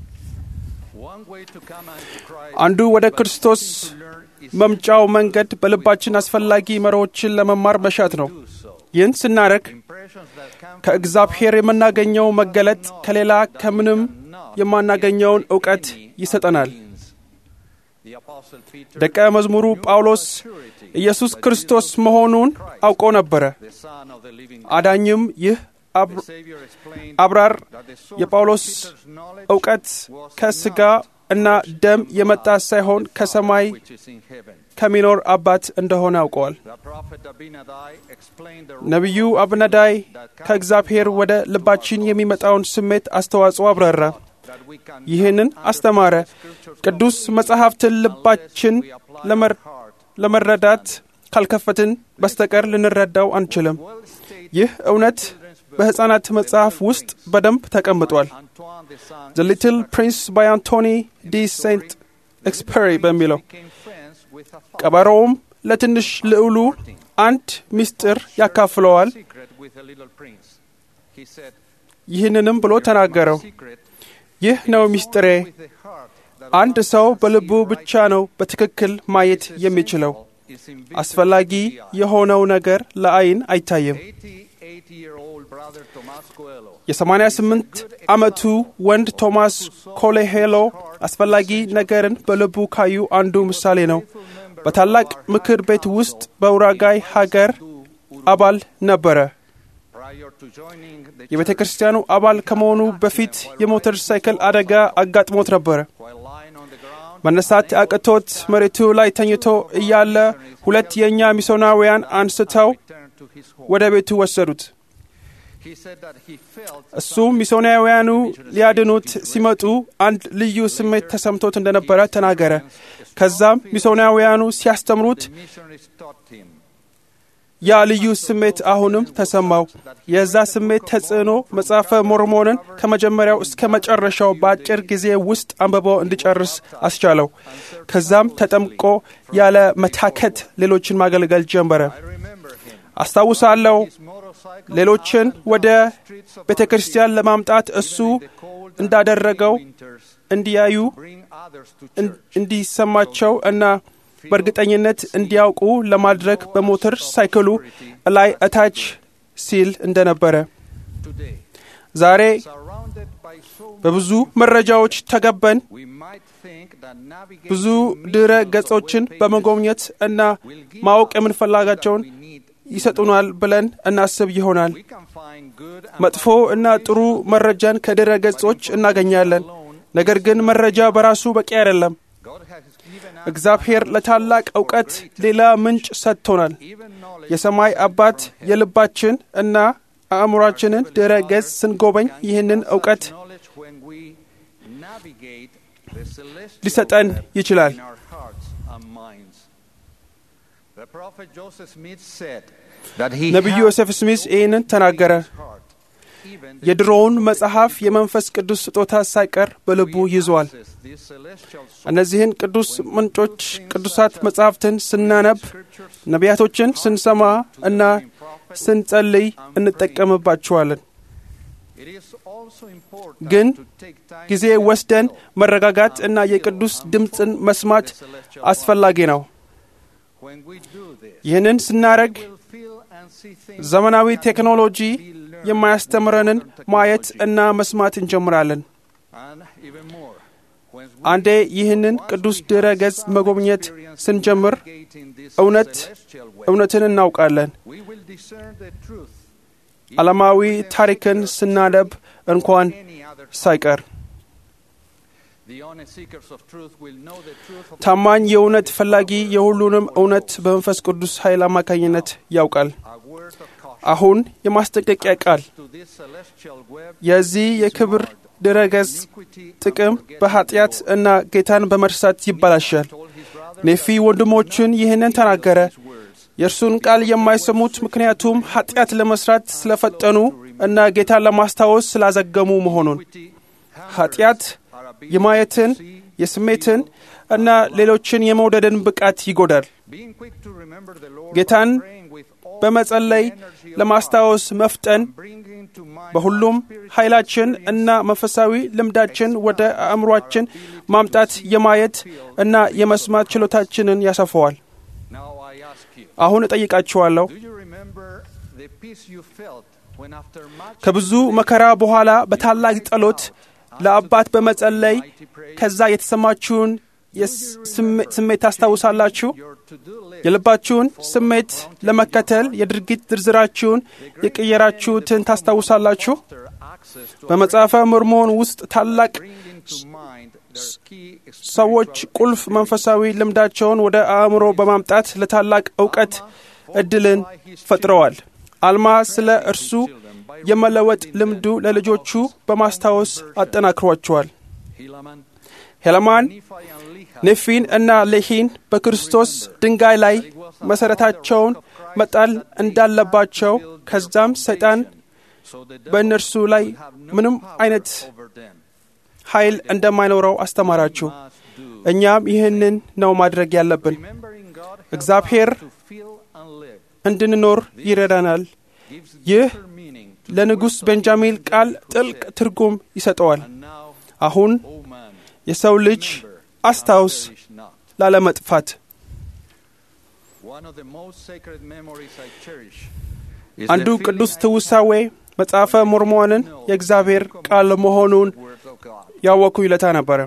S5: አንዱ ወደ ክርስቶስ መምጫው መንገድ በልባችን አስፈላጊ መሪዎችን ለመማር መሻት ነው። ይህን ስናደርግ ከእግዚአብሔር የምናገኘው መገለጥ ከሌላ ከምንም የማናገኘውን እውቀት ይሰጠናል። ደቀ መዝሙሩ ጳውሎስ ኢየሱስ ክርስቶስ መሆኑን አውቆ ነበረ። አዳኝም ይህ አብራር የጳውሎስ እውቀት ከሥጋ እና ደም የመጣ ሳይሆን ከሰማይ ከሚኖር አባት እንደሆነ አውቀዋል። ነቢዩ አብነዳይ ከእግዚአብሔር ወደ ልባችን የሚመጣውን ስሜት አስተዋጽኦ አብራራ። ይህንን አስተማረ። ቅዱስ መጽሐፍትን ልባችን ለመረዳት ካልከፈትን በስተቀር ልንረዳው አንችልም። ይህ እውነት በሕፃናት መጽሐፍ ውስጥ በደንብ ተቀምጧል። ዘ ሊትል ፕሪንስ ባይ አንቶኒ ዲ ሴንት ኤክስፐሪ በሚለው ቀበሮውም ለትንሽ ልዑሉ አንድ ምስጢር ያካፍለዋል። ይህንንም ብሎ ተናገረው፣ ይህ ነው ምስጢሬ፣ አንድ ሰው በልቡ ብቻ ነው በትክክል ማየት የሚችለው። አስፈላጊ የሆነው ነገር ለአይን አይታይም። የ88 ዓመቱ ወንድ ቶማስ ኮሌሄሎ አስፈላጊ ነገርን በልቡ ካዩ አንዱ ምሳሌ ነው። በታላቅ ምክር ቤት ውስጥ በኡራጋይ ሀገር አባል ነበረ። የቤተ ክርስቲያኑ አባል ከመሆኑ በፊት የሞተር ሳይክል አደጋ አጋጥሞት ነበረ። መነሳት አቅቶት መሬቱ ላይ ተኝቶ እያለ ሁለት የእኛ ሚስዮናውያን አንስተው ወደ ቤቱ ወሰዱት። እሱ ሚስዮናውያኑ ሊያድኑት ሲመጡ አንድ ልዩ ስሜት ተሰምቶት እንደነበረ ተናገረ። ከዛም ሚስዮናውያኑ ሲያስተምሩት ያ ልዩ ስሜት አሁንም ተሰማው። የዛ ስሜት ተጽዕኖ መጽሐፈ ሞርሞንን ከመጀመሪያው እስከ መጨረሻው በአጭር ጊዜ ውስጥ አንብቦ እንዲጨርስ አስቻለው። ከዛም ተጠምቆ ያለ መታከት ሌሎችን ማገልገል ጀመረ። አስታውሳለሁ ሌሎችን ወደ ቤተ ክርስቲያን ለማምጣት እሱ እንዳደረገው እንዲያዩ እንዲሰማቸው እና በእርግጠኝነት እንዲያውቁ ለማድረግ በሞተር ሳይክሉ ላይ እታች ሲል እንደነበረ ዛሬ በብዙ መረጃዎች ተገበን ብዙ ድረ ገጾችን በመጎብኘት እና ማወቅ የምንፈላጋቸውን ይሰጡናል ብለን እናስብ ይሆናል። መጥፎ እና ጥሩ መረጃን ከድረ ገጾች እናገኛለን። ነገር ግን መረጃ በራሱ በቂ አይደለም። እግዚአብሔር ለታላቅ እውቀት ሌላ ምንጭ ሰጥቶናል። የሰማይ አባት የልባችን እና አእምሯችንን ድረ ገጽ ስንጎበኝ ይህንን እውቀት ሊሰጠን ይችላል። ነቢዩ ዮሴፍ ስሚስ ይህንን ተናገረ። የድሮውን መጽሐፍ የመንፈስ ቅዱስ ስጦታ ሳይቀር በልቡ ይዟል። እነዚህን ቅዱስ ምንጮች ቅዱሳት መጽሐፍትን ስናነብ፣ ነቢያቶችን ስንሰማ እና ስንጸልይ እንጠቀምባቸዋለን። ግን ጊዜ ወስደን መረጋጋት እና የቅዱስ ድምፅን መስማት አስፈላጊ ነው። ይህንን ስናደርግ ዘመናዊ ቴክኖሎጂ የማያስተምረንን ማየት እና መስማት እንጀምራለን። አንዴ ይህንን ቅዱስ ድረ ገጽ መጎብኘት ስንጀምር እውነት እውነትን እናውቃለን። ዓለማዊ ታሪክን ስናነብ እንኳን ሳይቀር ታማኝ የእውነት ፈላጊ የሁሉንም እውነት በመንፈስ ቅዱስ ኃይል አማካኝነት ያውቃል። አሁን የማስጠንቀቂያ ቃል የዚህ የክብር ድረገጽ ጥቅም በኃጢአት እና ጌታን በመርሳት ይበላሻል። ኔፊ ወንድሞቹን ይህንን ተናገረ። የእርሱን ቃል የማይሰሙት ምክንያቱም ኃጢአት ለመስራት ስለፈጠኑ እና ጌታን ለማስታወስ ስላዘገሙ መሆኑን ኃጢአት የማየትን የስሜትን እና ሌሎችን የመውደድን ብቃት ይጎዳል። ጌታን በመጸለይ ለማስታወስ መፍጠን በሁሉም ኃይላችን እና መንፈሳዊ ልምዳችን ወደ አእምሯችን ማምጣት የማየት እና የመስማት ችሎታችንን ያሰፈዋል። አሁን እጠይቃችኋለሁ፣ ከብዙ መከራ በኋላ በታላቅ ጸሎት ለአባት በመጸለይ ከዛ የተሰማችሁን ስሜት ታስታውሳላችሁ? የልባችሁን ስሜት ለመከተል የድርጊት ዝርዝራችሁን የቀየራችሁትን ታስታውሳላችሁ? በመጽሐፈ ሞርሞን ውስጥ ታላቅ ሰዎች ቁልፍ መንፈሳዊ ልምዳቸውን ወደ አእምሮ በማምጣት ለታላቅ እውቀት እድልን ፈጥረዋል። አልማ ስለ እርሱ የመለወጥ ልምዱ ለልጆቹ በማስታወስ አጠናክሯቸዋል። ሄለማን ኔፊን እና ሌሂን በክርስቶስ ድንጋይ ላይ መሠረታቸውን መጣል እንዳለባቸው ከዛም ሰይጣን በእነርሱ ላይ ምንም አይነት ኃይል እንደማይኖረው አስተማራችሁ። እኛም ይህንን ነው ማድረግ ያለብን። እግዚአብሔር እንድንኖር ይረዳናል። ይህ ለንጉሥ ቤንጃሚን ቃል ጥልቅ ትርጉም ይሰጠዋል። አሁን የሰው ልጅ አስታውስ ላለመጥፋት አንዱ ቅዱስ ትውሳዌ መጽሐፈ ሞርሞንን የእግዚአብሔር ቃል መሆኑን ያወኩ ይለታ ነበረ።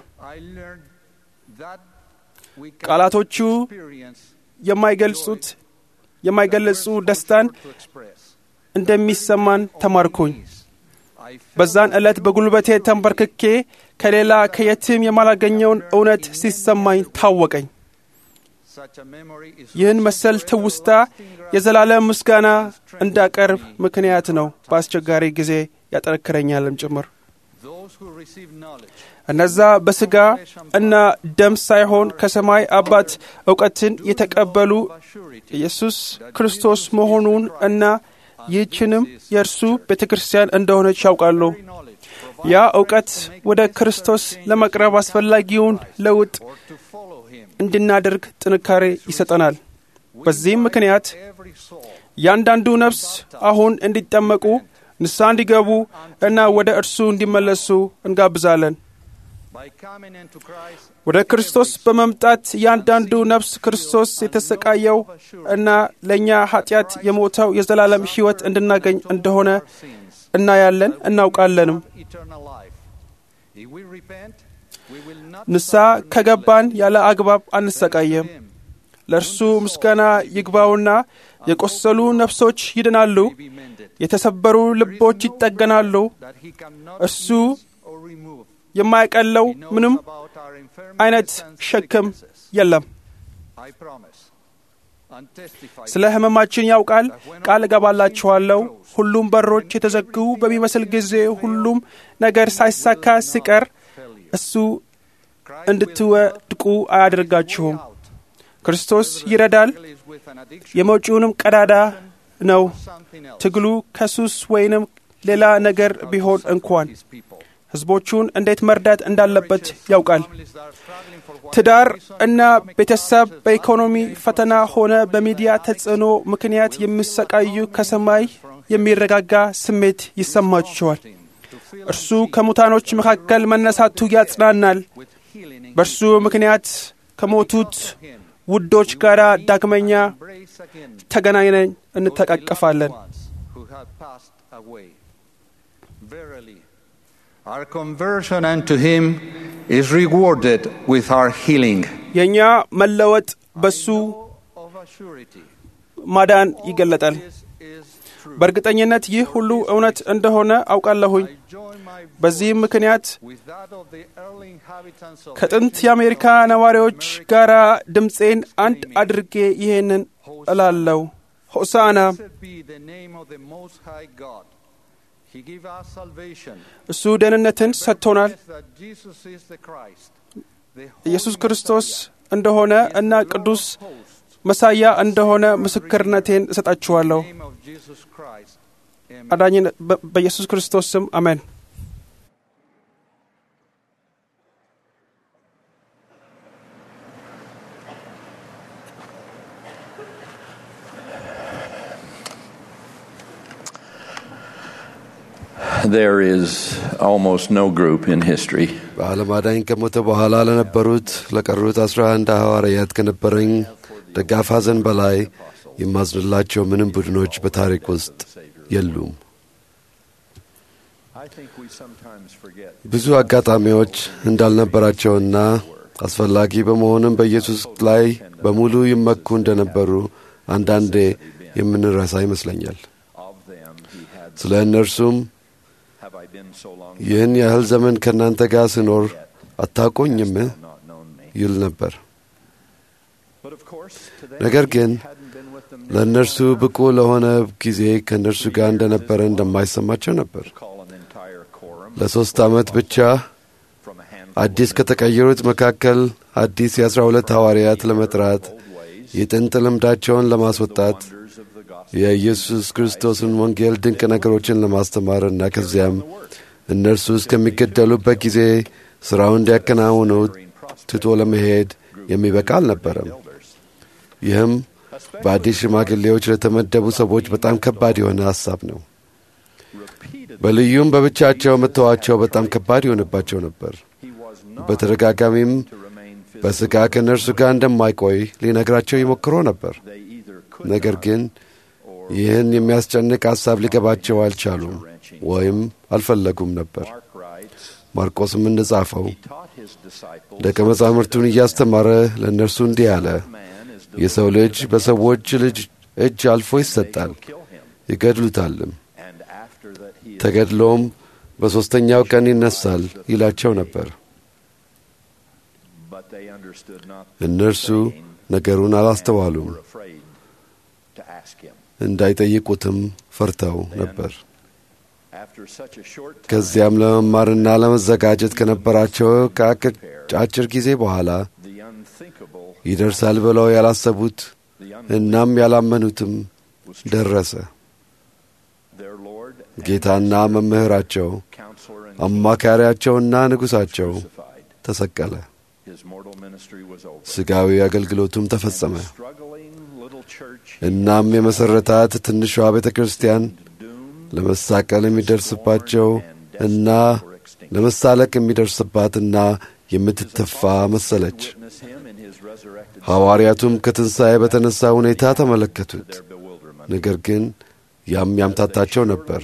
S5: ቃላቶቹ የማይገልጹት የማይገለጹ ደስታን እንደሚሰማን ተማርኩኝ። በዛን ዕለት በጉልበቴ ተንበርክኬ ከሌላ ከየትም የማላገኘውን እውነት ሲሰማኝ ታወቀኝ። ይህን መሰል ትውስታ የዘላለም ምስጋና እንዳቀርብ ምክንያት ነው። በአስቸጋሪ ጊዜ ያጠነክረኛልም ጭምር። እነዛ በሥጋ እና ደም ሳይሆን ከሰማይ አባት እውቀትን የተቀበሉ ኢየሱስ ክርስቶስ መሆኑን እና ይህችንም የእርሱ ቤተ ክርስቲያን እንደሆነች ያውቃሉ። ያ እውቀት ወደ ክርስቶስ ለመቅረብ አስፈላጊውን ለውጥ እንድናደርግ ጥንካሬ ይሰጠናል። በዚህም ምክንያት ያንዳንዱ ነፍስ አሁን እንዲጠመቁ ንስሐ እንዲገቡ እና ወደ እርሱ እንዲመለሱ እንጋብዛለን። ወደ ክርስቶስ በመምጣት እያንዳንዱ ነፍስ ክርስቶስ የተሰቃየው እና ለእኛ ኃጢአት የሞተው የዘላለም ሕይወት እንድናገኝ እንደሆነ እናያለን እናውቃለንም። ንስሐ ከገባን ያለ አግባብ አንሰቃየም። ለእርሱ ምስጋና ይግባውና የቆሰሉ ነፍሶች ይድናሉ፣ የተሰበሩ ልቦች ይጠገናሉ። እርሱ የማያቀለው ምንም አይነት ሸክም የለም። ስለ ሕመማችን ያውቃል። ቃል እገባላችኋለሁ፣ ሁሉም በሮች የተዘጉ በሚመስል ጊዜ ሁሉም ነገር ሳይሳካ ሲቀር እሱ እንድትወድቁ አያደርጋችሁም። ክርስቶስ ይረዳል። የመውጪውንም ቀዳዳ ነው። ትግሉ ከሱስ ወይንም ሌላ ነገር ቢሆን እንኳን ሕዝቦቹን እንዴት መርዳት እንዳለበት ያውቃል። ትዳር እና ቤተሰብ በኢኮኖሚ ፈተና ሆነ በሚዲያ ተጽዕኖ ምክንያት የሚሰቃዩ ከሰማይ የሚረጋጋ ስሜት ይሰማቸዋል። እርሱ ከሙታኖች መካከል መነሳቱ ያጽናናል። በእርሱ ምክንያት ከሞቱት ውዶች ጋር ዳግመኛ ተገናኝነን እንተቃቀፋለን።
S10: Our conversion unto Him is rewarded with our healing.
S5: የእኛ መለወጥ በሱ ማዳን ይገለጣል። በእርግጠኝነት ይህ ሁሉ እውነት እንደሆነ አውቃለሁኝ። በዚህም ምክንያት ከጥንት የአሜሪካ ነዋሪዎች ጋር ድምፄን አንድ አድርጌ ይሄንን እላለሁ። ሆሳና እሱ ደህንነትን ሰጥቶናል። ኢየሱስ ክርስቶስ እንደሆነ እና ቅዱስ መሳያ እንደሆነ ምስክርነቴን እሰጣችኋለሁ። አዳኝን በኢየሱስ ክርስቶስ ስም አሜን።
S11: There is almost no group in history
S12: በዓለም አዳኝ ከሞተ በኋላ ለነበሩት ለቀሩት አስራ አንድ ሐዋርያት ከነበረኝ ደጋፍ ሐዘን በላይ የማዝንላቸው ምንም ቡድኖች በታሪክ ውስጥ የሉም። ብዙ አጋጣሚዎች እንዳልነበራቸውና አስፈላጊ በመሆንም በኢየሱስ ላይ በሙሉ ይመኩ እንደነበሩ አንዳንዴ የምንረሳ ይመስለኛል። ስለ እነርሱም ይህን ያህል ዘመን ከእናንተ ጋር ስኖር አታውቁኝም ይል ነበር። ነገር ግን ለእነርሱ ብቁ ለሆነ ጊዜ ከእነርሱ ጋር እንደነበረ እንደማይሰማቸው ነበር። ለሦስት ዓመት ብቻ አዲስ ከተቀየሩት መካከል አዲስ የአስራ ሁለት ሐዋርያት ለመጥራት የጥንት ልምዳቸውን ለማስወጣት የኢየሱስ ክርስቶስን ወንጌል ድንቅ ነገሮችን ለማስተማርና ከዚያም እነርሱ እስከሚገደሉበት ጊዜ ሥራውን እንዲያከናውኑ ትቶ ለመሄድ የሚበቃ አልነበረም። ይህም በአዲስ ሽማግሌዎች ለተመደቡ ሰዎች በጣም ከባድ የሆነ ሐሳብ ነው። በልዩም በብቻቸው መተዋቸው በጣም ከባድ ይሆንባቸው ነበር። በተደጋጋሚም በሥጋ ከእነርሱ ጋር እንደማይቆይ ሊነግራቸው ይሞክሮ ነበር። ነገር ግን ይህን የሚያስጨንቅ ሐሳብ ሊገባቸው አልቻሉም ወይም አልፈለጉም ነበር። ማርቆስም እንደጻፈው ደቀ መዛሙርቱን እያስተማረ ለእነርሱ እንዲህ አለ፣ የሰው ልጅ በሰዎች ልጅ እጅ አልፎ ይሰጣል፣ ይገድሉታልም፣ ተገድሎም በሦስተኛው ቀን ይነሳል ይላቸው ነበር። እነርሱ ነገሩን አላስተዋሉም፣ እንዳይጠይቁትም ፈርተው ነበር። ከዚያም ለመማርና ለመዘጋጀት ከነበራቸው ከአጭር ጊዜ በኋላ ይደርሳል ብለው ያላሰቡት እናም ያላመኑትም ደረሰ። ጌታና መምህራቸው አማካሪያቸውና ንጉሣቸው ተሰቀለ። ሥጋዊ አገልግሎቱም ተፈጸመ። እናም የመሠረታት ትንሿ ቤተ ክርስቲያን ለመሳቀል የሚደርስባቸው እና ለመሳለቅ የሚደርስባትና የምትተፋ መሰለች። ሐዋርያቱም ከትንሣኤ በተነሣ ሁኔታ ተመለከቱት። ነገር ግን ያም ያምታታቸው ነበር።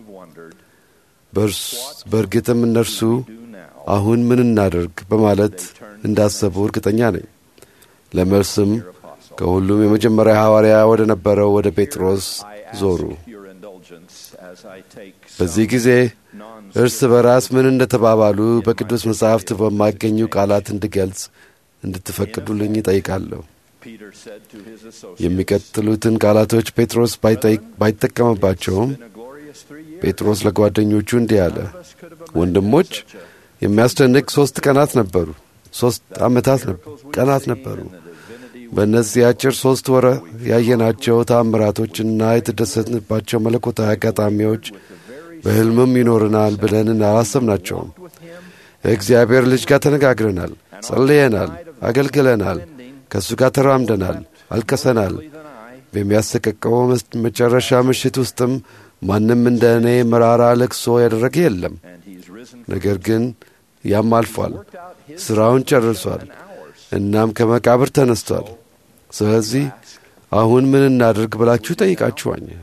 S12: በእርግጥም እነርሱ አሁን ምን እናደርግ በማለት እንዳሰቡ እርግጠኛ ነኝ። ለመልስም ከሁሉም የመጀመሪያ ሐዋርያ ወደ ነበረው ወደ ጴጥሮስ ዞሩ። በዚህ ጊዜ እርስ በራስ ምን እንደ ተባባሉ በቅዱስ መጻሕፍት በማይገኙ ቃላት እንድገልጽ እንድትፈቅዱልኝ ይጠይቃለሁ። የሚቀጥሉትን ቃላቶች ጴጥሮስ ባይጠቀምባቸውም ጴጥሮስ ለጓደኞቹ እንዲህ አለ። ወንድሞች የሚያስደንቅ ሦስት ቀናት ነበሩ። ሦስት ዓመታት ቀናት ነበሩ። በእነዚህ አጭር ሦስት ወረ ያየናቸው ተአምራቶችና የተደሰትንባቸው መለኮታዊ አጋጣሚዎች በሕልምም ይኖርናል ብለን አላሰብናቸውም። እግዚአብሔር ልጅ ጋር ተነጋግረናል፣ ጸልየናል፣ አገልግለናል፣ ከእሱ ጋር ተራምደናል፣ አልቀሰናል። በሚያሰቀቀው መጨረሻ ምሽት ውስጥም ማንም እንደ እኔ መራራ ለቅሶ ያደረገ የለም። ነገር ግን ያም አልፏል፣ ሥራውን ጨርሷል፣ እናም ከመቃብር ተነስቷል። ስለዚህ አሁን ምን እናድርግ ብላችሁ ጠይቃችኋኛል።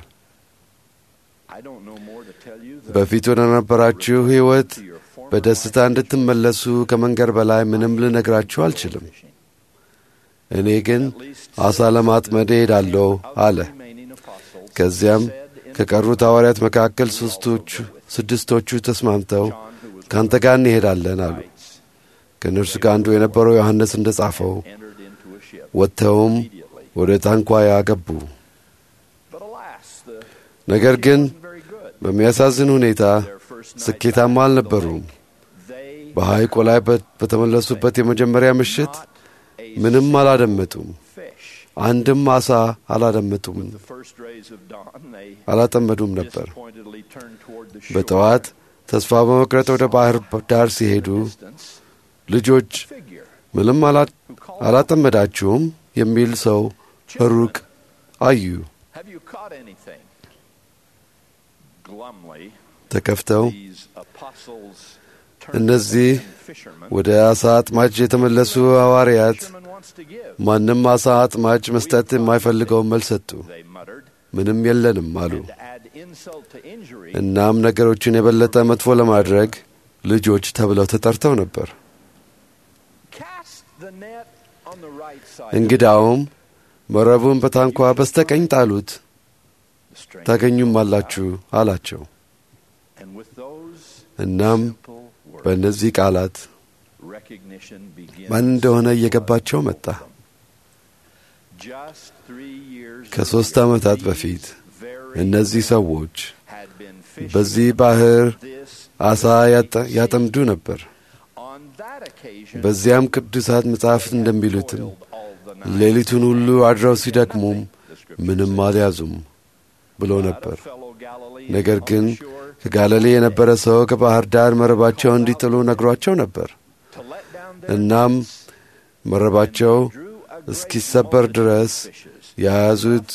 S12: በፊት ወደ ነበራችሁ ሕይወት በደስታ እንድትመለሱ ከመንገድ በላይ ምንም ልነግራችሁ አልችልም። እኔ ግን ዓሣ ለማጥመድ እሄዳለሁ አለ። ከዚያም ከቀሩት ሐዋርያት መካከል ሦስቶቹ ስድስቶቹ ተስማምተው ከአንተ ጋር እንሄዳለን አሉ። ከእነርሱ ጋር አንዱ የነበረው ዮሐንስ እንደ ጻፈው ወጥተውም ወደ ታንኳያ ገቡ። ነገር ግን በሚያሳዝን ሁኔታ ስኬታማ አልነበሩም። በሐይቁ ላይ በተመለሱበት የመጀመሪያ ምሽት ምንም አላደመጡም። አንድም ዓሣ አላደመጡም፣ አላጠመዱም ነበር። በጠዋት ተስፋ በመቅረጥ ወደ ባሕር ዳር ሲሄዱ ልጆች ምንም አላጠመዳችሁም የሚል ሰው ሩቅ አዩ። ተከፍተው እነዚህ ወደ ዓሣ አጥማጅ የተመለሱ ሐዋርያት ማንም ዓሣ አጥማጅ መስጠት የማይፈልገውን መልስ ሰጡ። ምንም የለንም አሉ። እናም ነገሮችን የበለጠ መጥፎ ለማድረግ ልጆች ተብለው ተጠርተው ነበር። እንግዳውም መረቡን በታንኳ በስተቀኝ ጣሉት፣ ታገኙም አላችሁ አላቸው። እናም በእነዚህ ቃላት ማን እንደሆነ እየገባቸው መጣ። ከሦስት ዓመታት በፊት እነዚህ ሰዎች በዚህ ባሕር ዓሣ ያጠምዱ ነበር። በዚያም ቅዱሳት መጻሕፍት እንደሚሉትም ሌሊቱን ሁሉ አድረው ሲደክሙም ምንም አልያዙም ብሎ ነበር። ነገር ግን ከጋሊሌ የነበረ ሰው ከባሕር ዳር መረባቸው እንዲጥሉ ነግሯቸው ነበር። እናም መረባቸው እስኪሰበር ድረስ የያዙት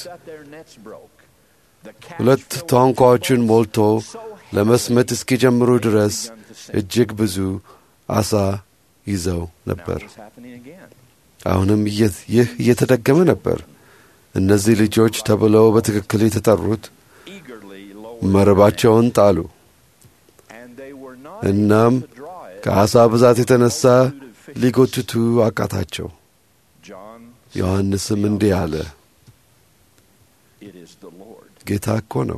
S12: ሁለት ታንኳዎችን ሞልቶ ለመስመጥ እስኪጀምሩ ድረስ እጅግ ብዙ አሳ ይዘው ነበር። አሁንም ይህ እየተደገመ ነበር። እነዚህ ልጆች ተብለው በትክክል የተጠሩት መረባቸውን ጣሉ። እናም ከዓሣ ብዛት የተነሣ ሊጎትቱ አቃታቸው። ዮሐንስም እንዲህ አለ፣ ጌታ እኮ ነው።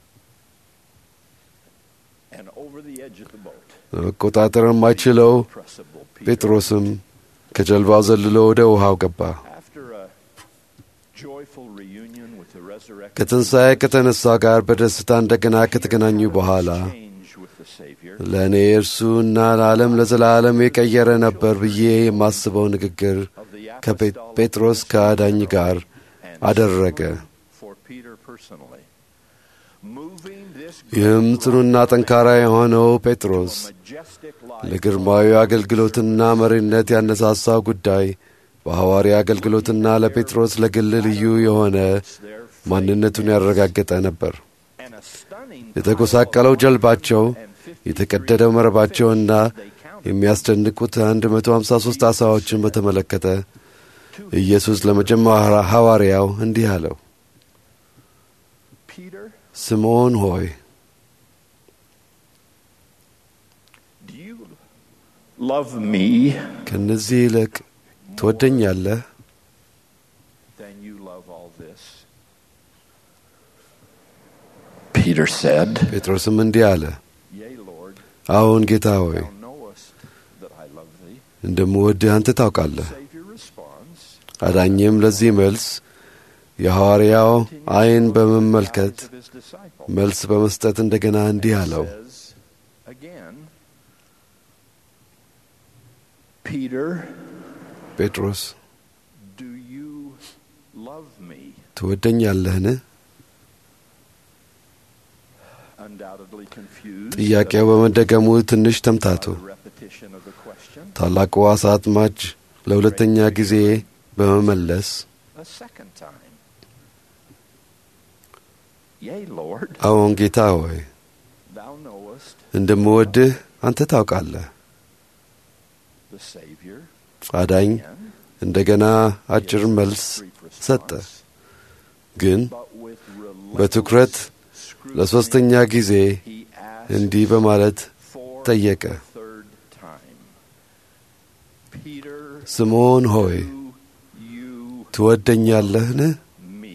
S12: መቆጣጠር የማይችለው ጴጥሮስም ከጀልባው ዘልሎ ወደ ውሃው ገባ። ከትንሣኤ ከተነሣ ጋር በደስታ እንደገና ከተገናኙ በኋላ ለእኔ እርሱና ለዓለም ለዘላለም የቀየረ ነበር ብዬ የማስበው ንግግር ከጴጥሮስ ከአዳኝ ጋር አደረገ። ይህም ጽኑና ጠንካራ የሆነው ጴጥሮስ ለግርማዊ አገልግሎትና መሪነት ያነሳሳው ጉዳይ በሐዋርያ አገልግሎትና ለጴጥሮስ ለግል ልዩ የሆነ ማንነቱን ያረጋገጠ ነበር። የተጎሳቀለው ጀልባቸው፣ የተቀደደው መረባቸውና የሚያስደንቁት 153 ዓሣዎችን በተመለከተ ኢየሱስ ለመጀመሪያ ሐዋርያው እንዲህ አለው፣ ስምዖን ሆይ
S11: love me,
S12: ከእነዚህ ይልቅ ትወደኛለህ?
S11: then you love all this. Peter said,
S12: ጴጥሮስም እንዲህ አለ፣
S11: Yea, Lord,
S12: አዎን ጌታ ሆይ
S11: thou knowest that I love thee.
S12: እንደምወድህ አንተ ታውቃለህ።
S11: Savior responds,
S12: አዳኝም ለዚህ መልስ የሐዋርያው ዐይን በመመልከት
S11: of his disciple.
S12: መልስ በመስጠት እንደገና እንዲህ አለው፣
S11: says again, Peter,
S12: ጴጥሮስ
S11: do you love me?
S12: ትወደኛለህን?
S11: Undoubtedly confused.
S12: ጥያቄው በመደገሙ ትንሽ ተምታቱ።
S11: by the repetition of the question.
S12: ታላቁ ዓሣ አጥማጅ ለሁለተኛ ጊዜ በመመለስ
S11: A second time. Yea, Lord,
S12: አዎን ጌታ ሆይ
S11: thou knowest
S12: እንደምወድህ አንተ ታውቃለህ።
S11: the Savior.
S12: አዳኝ
S11: again,
S12: እንደገና አጭር መልስ
S11: brief
S12: ሰጠ፣
S11: response,
S12: ግን
S11: but with
S12: በትኩረት
S11: relentless scrutiny,
S12: ለሦስተኛ ጊዜ
S11: he asked
S12: እንዲህ በማለት
S11: for
S12: ጠየቀ፣
S11: the third time. Peter,
S12: ስምዖን ሆይ
S11: do you
S12: ትወደኛለህን?
S11: me?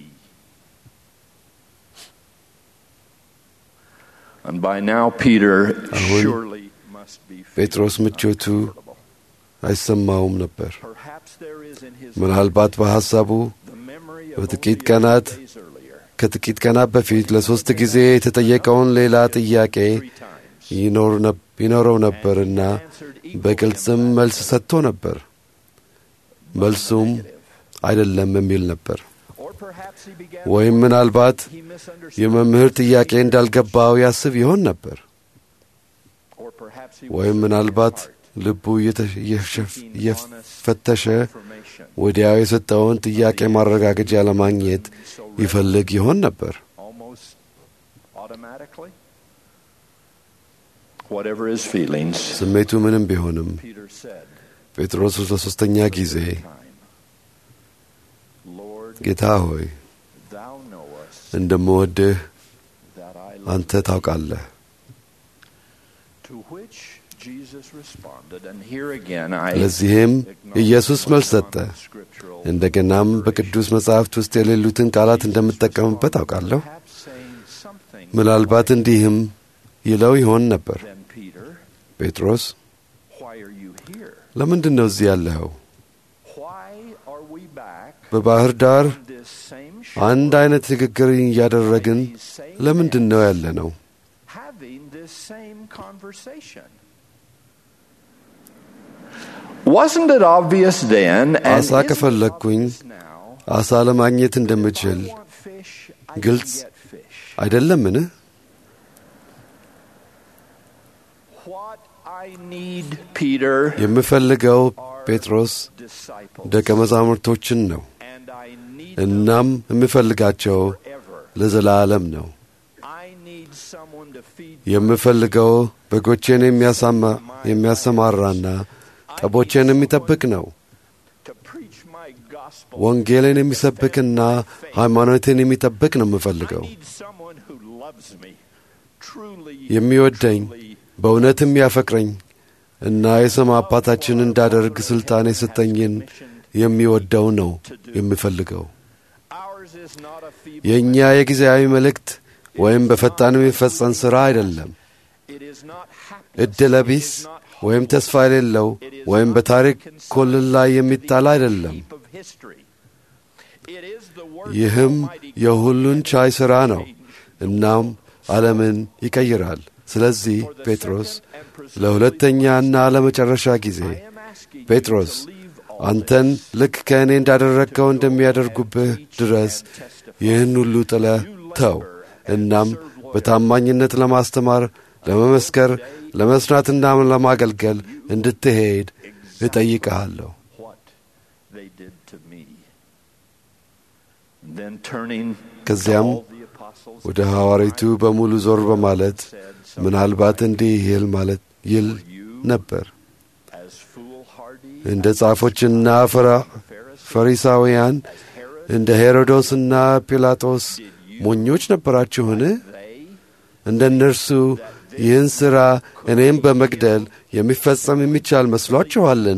S11: And by now, Peter
S12: አሁን
S11: surely must be
S12: ጴጥሮስ
S11: feeling
S12: ምቾቱ
S11: uncomfortable.
S12: አይሰማውም ነበር።
S11: Perhaps there is in his
S12: ምናልባት በሐሳቡ
S11: the memory of
S12: በጥቂት
S11: only a
S12: ቀናት
S11: few days earlier,
S12: ከጥቂት ቀናት በፊት ለሦስት ጊዜ የተጠየቀውን ሌላ ጥያቄ
S11: three times.
S12: ይኖር ነብ- ይኖረው ነበርና በግልጽም መልስ ሰጥቶ ነበር። መልሱም አይደለም የሚል ነበር።
S11: Or perhaps he began
S12: ወይም ምናልባት
S11: he misunderstood.
S12: የመምህር ጥያቄ እንዳልገባው ያስብ ይሆን ነበር።
S11: Or perhaps he
S12: ወይም
S11: was
S12: ምናልባት
S11: searching his heart,
S12: ልቡ እየተ- እየሸፍ-
S11: seeking
S12: እየፈተሸ
S11: honest information,
S12: ወዲያው የሰጠውን ጥያቄ ማረጋገጫ ለማግኘት ይፈልግ ይሆን ነበር።
S11: almost automatically. Whatever his feelings,
S12: ስሜቱ ምንም ቢሆንም
S11: Peter said,
S12: ጴጥሮስ ለሦስተኛ ጊዜ
S11: time, Lord,
S12: ጌታ ሆይ
S11: thou knowest
S12: እንደምወድህ
S11: that I love
S12: አንተ ታውቃለህ።
S11: To which Jesus responded, and here again I
S12: ለዚህም ኢየሱስ መልስ ሰጠ።
S11: acknowledge scriptural
S12: እንደገናም በቅዱስ መጻሕፍት ውስጥ የሌሉትን ቃላት እንደምጠቀምበት አውቃለሁ።
S11: perhaps saying something
S12: ምናልባት እንዲህም ይለው ይሆን ነበር፣
S11: then Peter,
S12: ጴጥሮስ
S11: why are you here?
S12: ለምንድን ነው እዚህ ያለኸው?
S11: Why are we back
S12: በባህር ዳር
S11: on this same
S12: አንድ
S11: shore
S12: አይነት ንግግር እያደረግን
S11: these same
S12: ለምንድን ነው
S11: men
S12: ያለ ነው?
S11: having this same conversation? Wasn't it obvious then, and
S12: አሳ
S11: isn't it
S12: ከፈለግኩኝ
S11: obvious now,
S12: አሳ ለማግኘት እንደምችል
S11: if I want fish, I
S12: ግልጽ
S11: can get fish.
S12: አይደለምን?
S11: What I need, Peter,
S12: የምፈልገው ጴጥሮስ
S11: disciples,
S12: ደቀ መዛሙርቶችን ነው።
S11: and I need
S12: እናም የምፈልጋቸው ለዘላለም ነው። የምፈልገው በጎቼን የሚያሰማራና ጠቦቼን የሚጠብቅ ነው። ወንጌልን የሚሰብክና ሃይማኖትን የሚጠብቅ ነው የምፈልገው። የሚወደኝ በእውነትም ያፈቅረኝ እና የሰማ አባታችን እንዳደርግ ሥልጣን የሰጠኝን የሚወደው ነው የምፈልገው። የእኛ የጊዜያዊ መልእክት ወይም በፈጣን የሚፈጸም ሥራ አይደለም። ዕድለ ቢስ ወይም ተስፋ የሌለው ወይም በታሪክ ኮልል ላይ የሚጣል አይደለም። ይህም የሁሉን ቻይ ሥራ ነው። እናም ዓለምን ይቀይራል። ስለዚህ ጴጥሮስ ለሁለተኛና ለመጨረሻ ጊዜ ጴጥሮስ አንተን ልክ ከእኔ እንዳደረግከው እንደሚያደርጉብህ ድረስ ይህን ሁሉ ጥለህ ተው። እናም በታማኝነት ለማስተማር፣ ለመመስከር፣ ለመሥራትና ለማገልገል እንድትሄድ እጠይቅሃለሁ። ከዚያም ወደ ሐዋርያቱ በሙሉ ዞር በማለት ምናልባት እንዲህ ይል ማለት ይል ነበር እንደ ጻፎችና ፈሪሳውያን እንደ ሄሮዶስና ጲላጦስ ሞኞች ነበራችሁን? እንደ እነርሱ ይህን ሥራ እኔም በመግደል የሚፈጸም የሚቻል መስሏችኋልን?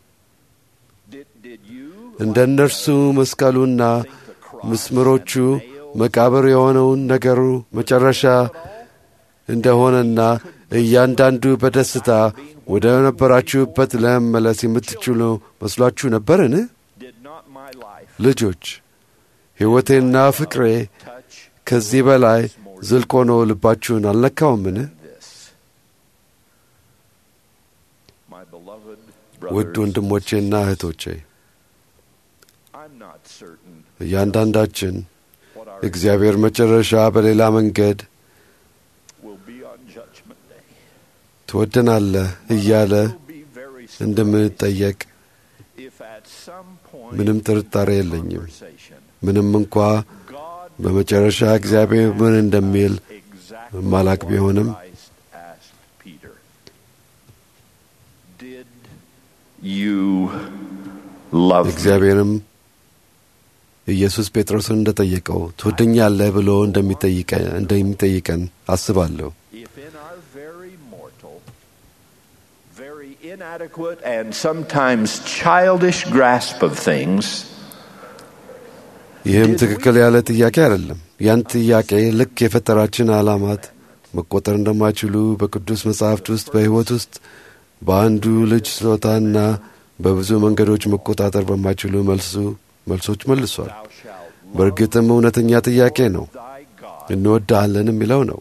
S12: እንደ እነርሱ መስቀሉና ምስምሮቹ መቃብር የሆነውን ነገሩ መጨረሻ እንደሆነና እያንዳንዱ በደስታ ወደ ነበራችሁበት ለመመለስ የምትችሉ መስሏችሁ ነበርን? ልጆች ሕይወቴና ፍቅሬ ከዚህ በላይ ዝልቅ ሆኖ ልባችሁን አልነካውምን? ውድ ወንድሞቼና እህቶቼ እያንዳንዳችን እግዚአብሔር መጨረሻ በሌላ መንገድ ትወደናለህ እያለ እንደምንጠየቅ ምንም ጥርጣሬ የለኝም። ምንም እንኳ በመጨረሻ እግዚአብሔር ምን እንደሚል ማላቅ ቢሆንም እግዚአብሔርም ኢየሱስ ጴጥሮስን እንደጠየቀው ትወደኛለህ ብሎ እንደሚጠይቀን አስባለሁ።
S11: inadequate and sometimes childish grasp of things,
S12: ይህም ትክክል ያለ ጥያቄ አይደለም። ያን ጥያቄ ልክ የፈጠራችን ዓላማት መቆጠር እንደማይችሉ በቅዱስ መጻሕፍት ውስጥ በሕይወት ውስጥ በአንዱ ልጅ ስጦታና በብዙ መንገዶች መቆጣጠር በማይችሉ መልሱ መልሶች መልሷል። በእርግጥም እውነተኛ ጥያቄ ነው። እንወድሃለን የሚለው ነው።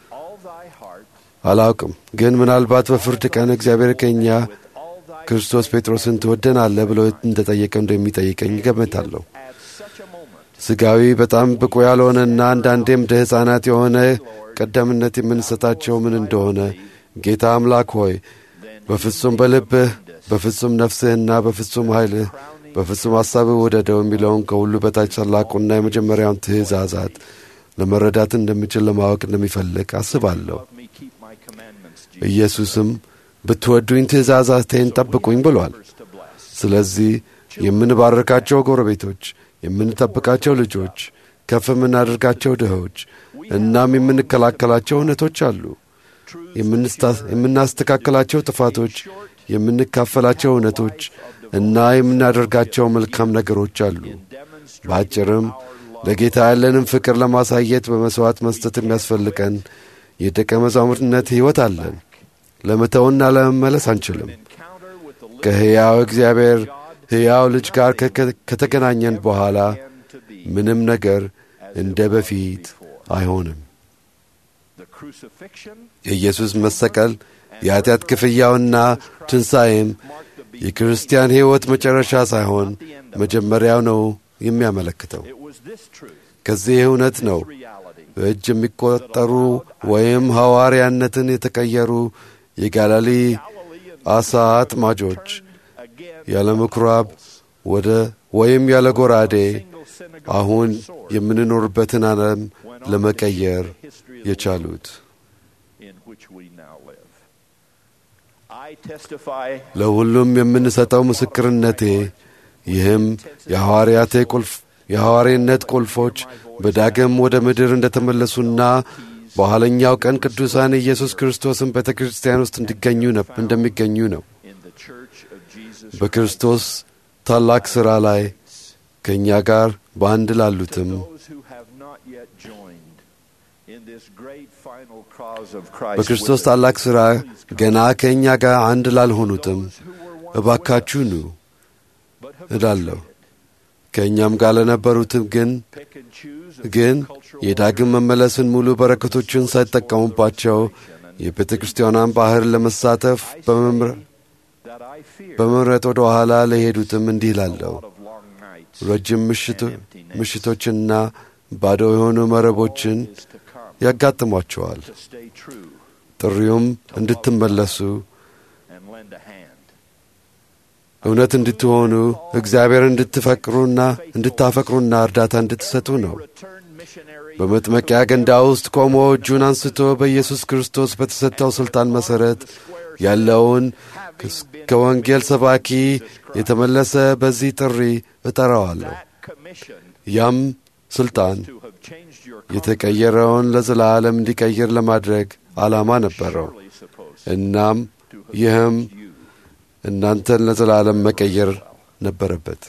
S12: አላውቅም፣ ግን ምናልባት በፍርድ ቀን እግዚአብሔር ከእኛ ክርስቶስ ጴጥሮስን ትወደናለህ ብሎ እንደጠየቀው እንደሚጠይቀኝ እገምታለሁ። ሥጋዊ በጣም ብቁ ያልሆነና አንዳንዴም እንደ ሕፃናት የሆነ ቀደምነት የምንሰጣቸው ምን እንደሆነ ጌታ አምላክ ሆይ በፍጹም በልብህ በፍጹም ነፍስህና በፍጹም ኃይልህ በፍጹም ሐሳብህ ውደደው የሚለውን ከሁሉ በታች ታላቁና የመጀመሪያውን ትእዛዛት ለመረዳት እንደሚችል ለማወቅ እንደሚፈልግ አስባለሁ። ኢየሱስም ብትወዱኝ ትእዛዛቴን ጠብቁኝ ብሏል። ስለዚህ የምንባርካቸው ጎረቤቶች፣ የምንጠብቃቸው ልጆች፣ ከፍ የምናደርጋቸው ድሆች፣ እናም የምንከላከላቸው እውነቶች አሉ። የምናስተካከላቸው ጥፋቶች፣ የምንካፈላቸው እውነቶች እና የምናደርጋቸው መልካም ነገሮች አሉ። በአጭርም ለጌታ ያለንን ፍቅር ለማሳየት በመሥዋዕት መስጠት የሚያስፈልገን የደቀ መዛሙርትነት ሕይወት አለን። ለመተውና ለመመለስ አንችልም። ከሕያው እግዚአብሔር ሕያው ልጅ ጋር ከተገናኘን በኋላ ምንም ነገር እንደ በፊት አይሆንም። የኢየሱስ መሰቀል የኀጢአት ክፍያውና ትንሣኤም የክርስቲያን ሕይወት መጨረሻ ሳይሆን መጀመሪያው ነው የሚያመለክተው። ከዚህ እውነት ነው በእጅ የሚቆጠሩ ወይም ሐዋርያነትን የተቀየሩ የጋላሊ አሳ አጥማጆች ያለ ምኵራብ ወደ ወይም ያለ ጎራዴ አሁን የምንኖርበትን ዓለም ለመቀየር የቻሉት። ለሁሉም የምንሰጠው ምስክርነቴ ይህም የሐዋርያቴ ቁልፍ የሐዋርያነት ቁልፎች በዳግም ወደ ምድር እንደተመለሱና በኋለኛው ቀን ቅዱሳን ኢየሱስ ክርስቶስን ቤተ ክርስቲያን ውስጥ እንዲገኙ እንደሚገኙ ነው። በክርስቶስ ታላቅ ሥራ ላይ ከእኛ ጋር በአንድ ላሉትም በክርስቶስ ታላቅ ሥራ ገና ከእኛ ጋር አንድ ላልሆኑትም እባካችሁ ኑ እላለሁ። ከእኛም ጋር ለነበሩትም ግን ግን የዳግም መመለስን ሙሉ በረከቶችን ሳይጠቀሙባቸው የቤተ ክርስቲያኗን ባሕር ለመሳተፍ በመምረጥ ወደ ኋላ ለሄዱትም እንዲህ ላለሁ ረጅም ምሽቶችና ባዶ የሆኑ መረቦችን ያጋጥሟቸዋል። ጥሪውም እንድትመለሱ እውነት እንድትሆኑ እግዚአብሔር እንድትፈቅሩና እንድታፈቅሩና እርዳታ እንድትሰጡ ነው። በመጥመቂያ ገንዳ ውስጥ ቆሞ እጁን አንስቶ በኢየሱስ ክርስቶስ በተሰጠው ሥልጣን መሠረት ያለውን ከወንጌል ሰባኪ የተመለሰ በዚህ ጥሪ እጠራዋለሁ። ያም ሥልጣን የተቀየረውን ለዘላለም እንዲቀይር ለማድረግ ዓላማ ነበረው። እናም ይህም እናንተን ለዘላለም መቀየር ነበረበት።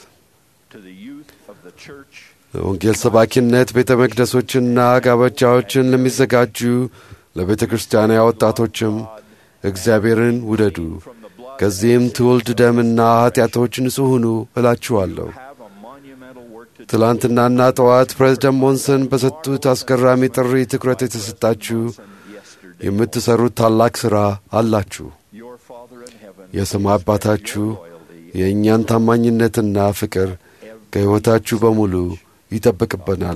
S12: ወንጌል ሰባኪነት ቤተ መቅደሶችና ጋብቻዎችን ለሚዘጋጁ ለቤተ ክርስቲያና ወጣቶችም እግዚአብሔርን ውደዱ፣ ከዚህም ትውልድ ደምና ኀጢአቶች ንጹሕ ሁኑ እላችኋለሁ። ትላንትናና ጠዋት ፕሬዝደንት ሞንሰን በሰጡት አስገራሚ ጥሪ ትኩረት የተሰጣችሁ የምትሠሩት ታላቅ ሥራ አላችሁ። የሰማይ አባታችሁ የእኛን ታማኝነትና ፍቅር ከሕይወታችሁ በሙሉ ይጠብቅብናል።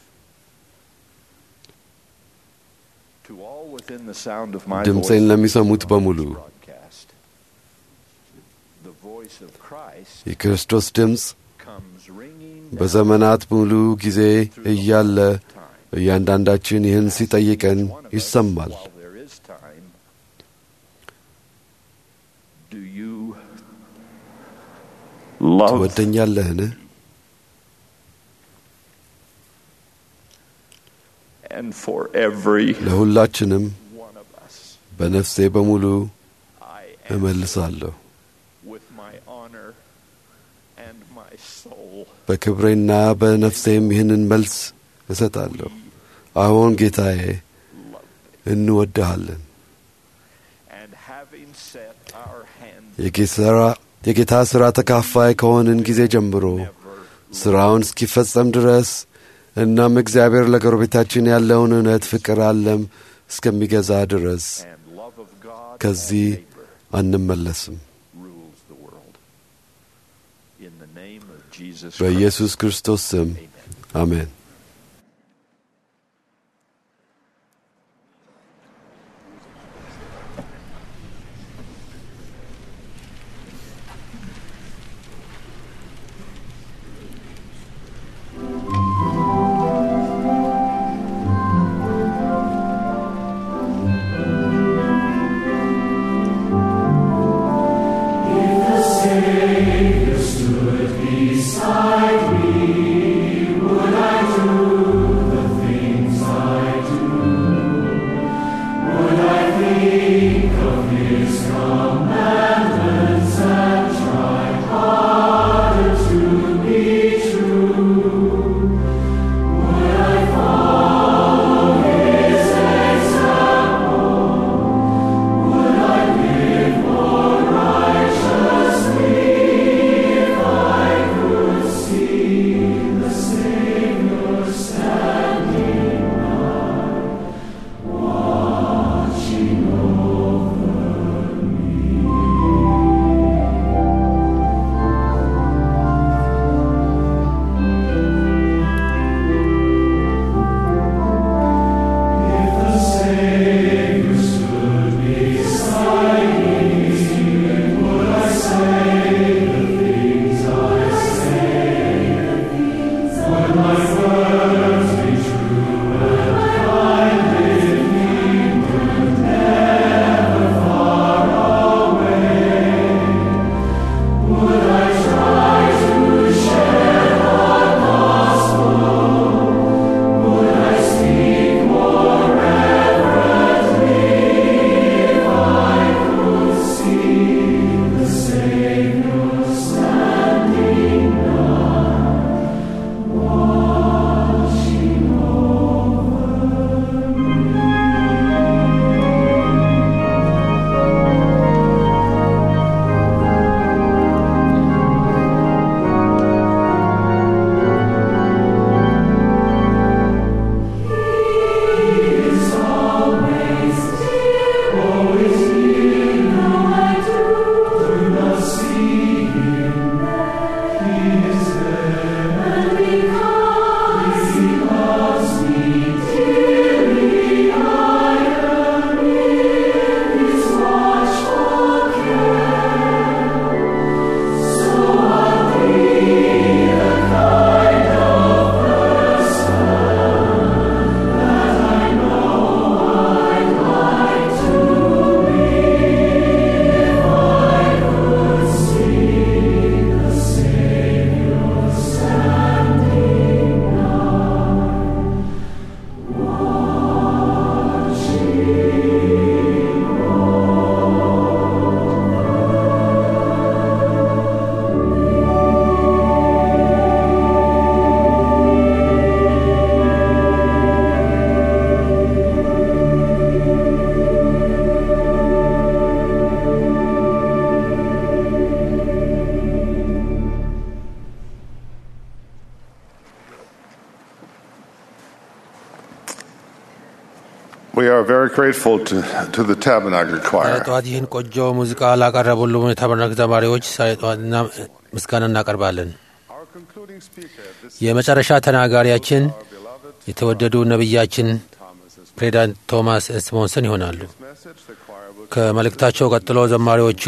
S12: ድምፄን ለሚሰሙት በሙሉ የክርስቶስ ድምፅ በዘመናት ሙሉ ጊዜ እያለ እያንዳንዳችን ይህን ሲጠይቀን ይሰማል። ትወደኛለህን? ለሁላችንም በነፍሴ በሙሉ እመልሳለሁ። በክብሬና በነፍሴም ይህንን መልስ እሰጣለሁ። አሁን ጌታዬ እንወድሃለን። የጌታ ሥራ ተካፋይ ከሆንን ጊዜ ጀምሮ ሥራውን እስኪፈጸም ድረስ እናም እግዚአብሔር ለጎረቤታችን ያለውን እውነት ፍቅር አለም እስከሚገዛ ድረስ ከዚህ አንመለስም። በኢየሱስ ክርስቶስ ስም አሜን።
S7: Savior stood beside me, would I
S9: are very grateful to, to the Tabernacle
S2: ዛሬ
S9: Choir.
S2: ጠዋት ይህን ቆንጆ ሙዚቃ ላቀረቡልን የታበርናክ ዘማሪዎች ዛሬ ጠዋት እና- ምስጋና እናቀርባለን። የመጨረሻ ተናጋሪያችን የተወደዱ ነቢያችን ፕሬዚዳንት ቶማስ ኤስሞንሰን ይሆናሉ። ከመልእክታቸው ቀጥሎ ዘማሪዎቹ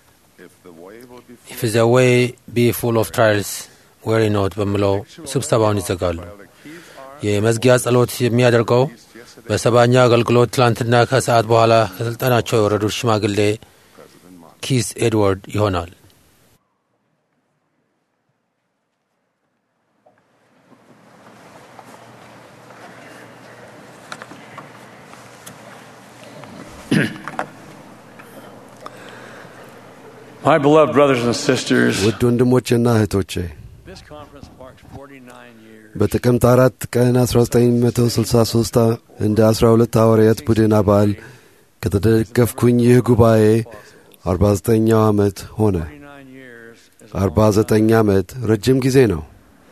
S2: ኢፍ ዘ ዌይ ቢ ፉል ኦፍ ትራይልስ ዌሪ ኖት በሚለው ስብሰባውን ይዘጋሉ። የመዝጊያ ጸሎት የሚያደርገው በሰባኛ አገልግሎት ትላንትና ከሰዓት በኋላ ከስልጣናቸው የወረዱት ሽማግሌ ኪስ ኤድዋርድ ይሆናል።
S13: My beloved brothers and sisters,
S12: ውድ ወንድሞቼና እህቶቼ
S13: this conference marks 49 years
S12: በጥቅምት አራት ቀን 1963 እንደ 12 ሐዋርያት ቡድን አባል ከተደገፍኩኝ ይህ ጉባኤ 49ኛው ዓመት ሆነ። 49 ዓመት ረጅም ጊዜ ነው።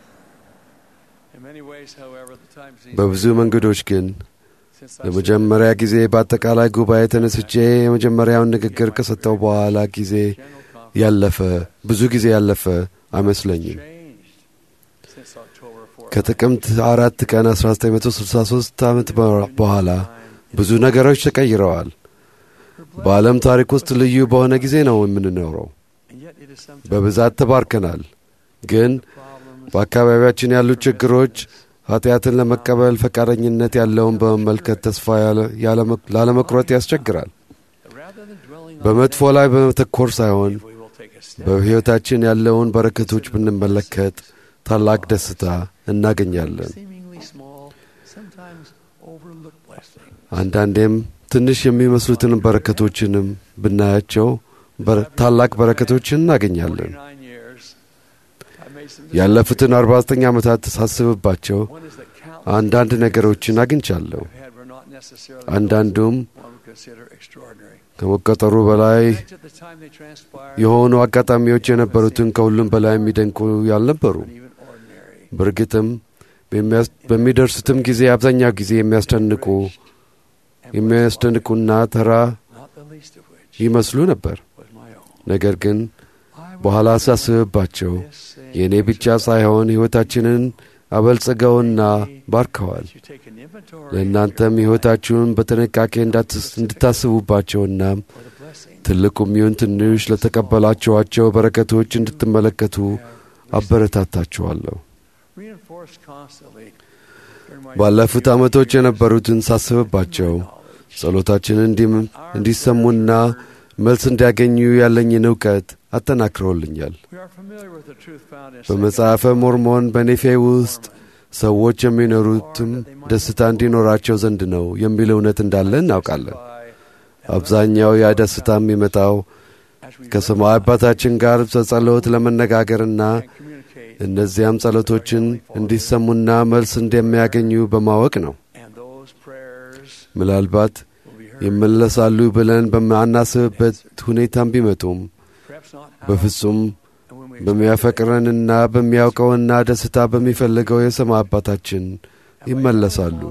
S13: In many ways, however, the time seems
S12: በብዙ መንገዶች ግን ለመጀመሪያ ጊዜ በአጠቃላይ ጉባኤ ተነስቼ የመጀመሪያውን ንግግር ከሰጠው በኋላ ጊዜ ያለፈ ብዙ ጊዜ ያለፈ አይመስለኝም።
S13: since October 4th.
S12: ከጥቅምት አራት ቀን 1963 ዓመት በኋላ ብዙ ነገሮች ተቀይረዋል። በዓለም ታሪክ ውስጥ ልዩ በሆነ ጊዜ ነው የምንኖረው። በብዛት ተባርከናል። ግን በአካባቢያችን ያሉ ችግሮች ኃጢአትን ለመቀበል ፈቃደኝነት ያለውን በመመልከት ተስፋ ያለ- ያለመ- ላለመቁረጥ ያስቸግራል። በመጥፎ ላይ በመተኮር ሳይሆን በሕይወታችን ያለውን በረከቶች ብንመለከት ታላቅ ደስታ እናገኛለን።
S13: Seemingly small, sometimes overlooked blessings.
S12: አንዳንዴም ትንሽ የሚመስሉትን በረከቶችንም ብናያቸው በር- ታላቅ በረከቶችን እናገኛለን።
S13: Nine years, I made some
S12: ያለፉትን 49 ዓመታት ሳስብባቸው አንዳንድ ነገሮችን አግኝቻለሁ።
S13: had were not necessarily
S12: አንዳንዱም
S13: one would consider extraordinary.
S12: ከመቆጠሩ በላይ
S13: At the time they transpired,
S12: የሆኑ አጋጣሚዎች የነበሩትን ከሁሉም በላይ የሚደንቁ ያልነበሩ። በእርግጥም በሚያስ- በሚደርሱትም ጊዜ አብዛኛው ጊዜ የሚያስደንቁ የሚያስደንቁና ተራ
S13: not the least of which
S12: ይመስሉ ነበር።
S13: was my own.
S12: ነገር ግን በኋላ ሳስብባቸው የእኔ ብቻ ሳይሆን ሕይወታችንን አበልጽገውና ባርከዋል።
S13: You take an inventory
S12: ለእናንተም ሕይወታችሁን በጥንቃቄ እንዳትስ- እንድታስቡባቸውና ትልቁም ይሁን ትንሽ ለተቀበላችኋቸው በረከቶች እንድትመለከቱ አበረታታችኋለሁ።
S13: reinforced constantly during my
S12: ባለፉት ዓመቶች የነበሩትን ሳስብባቸው ጸሎታችንን እንዲም- እንዲሰሙና መልስ እንዲያገኙ ያለኝን እውቀት አጠናክረውልኛል።
S13: We are familiar with the truth found in
S12: በመጽሐፈ ሞርሞን በኔፌ ውስጥ ሰዎች የሚኖሩትም ደስታ እንዲኖራቸው ዘንድ ነው የሚል እውነት እንዳለ እናውቃለን። አብዛኛው ያ ደስታ የሚመጣው ከሰማይ አባታችን ጋር በጸሎት ለመነጋገርና እነዚያም ጸሎቶችን እንዲሰሙና መልስ እንደሚያገኙ በማወቅ ነው።
S13: and those prayers
S12: ምናልባት ይመለሳሉ ብለን በማናስብበት ሁኔታም ቢመጡም
S13: perhaps not
S12: በፍጹም በሚያፈቅረንና በሚያውቀውና ደስታ በሚፈልገው የሰማይ አባታችን ይመለሳሉ።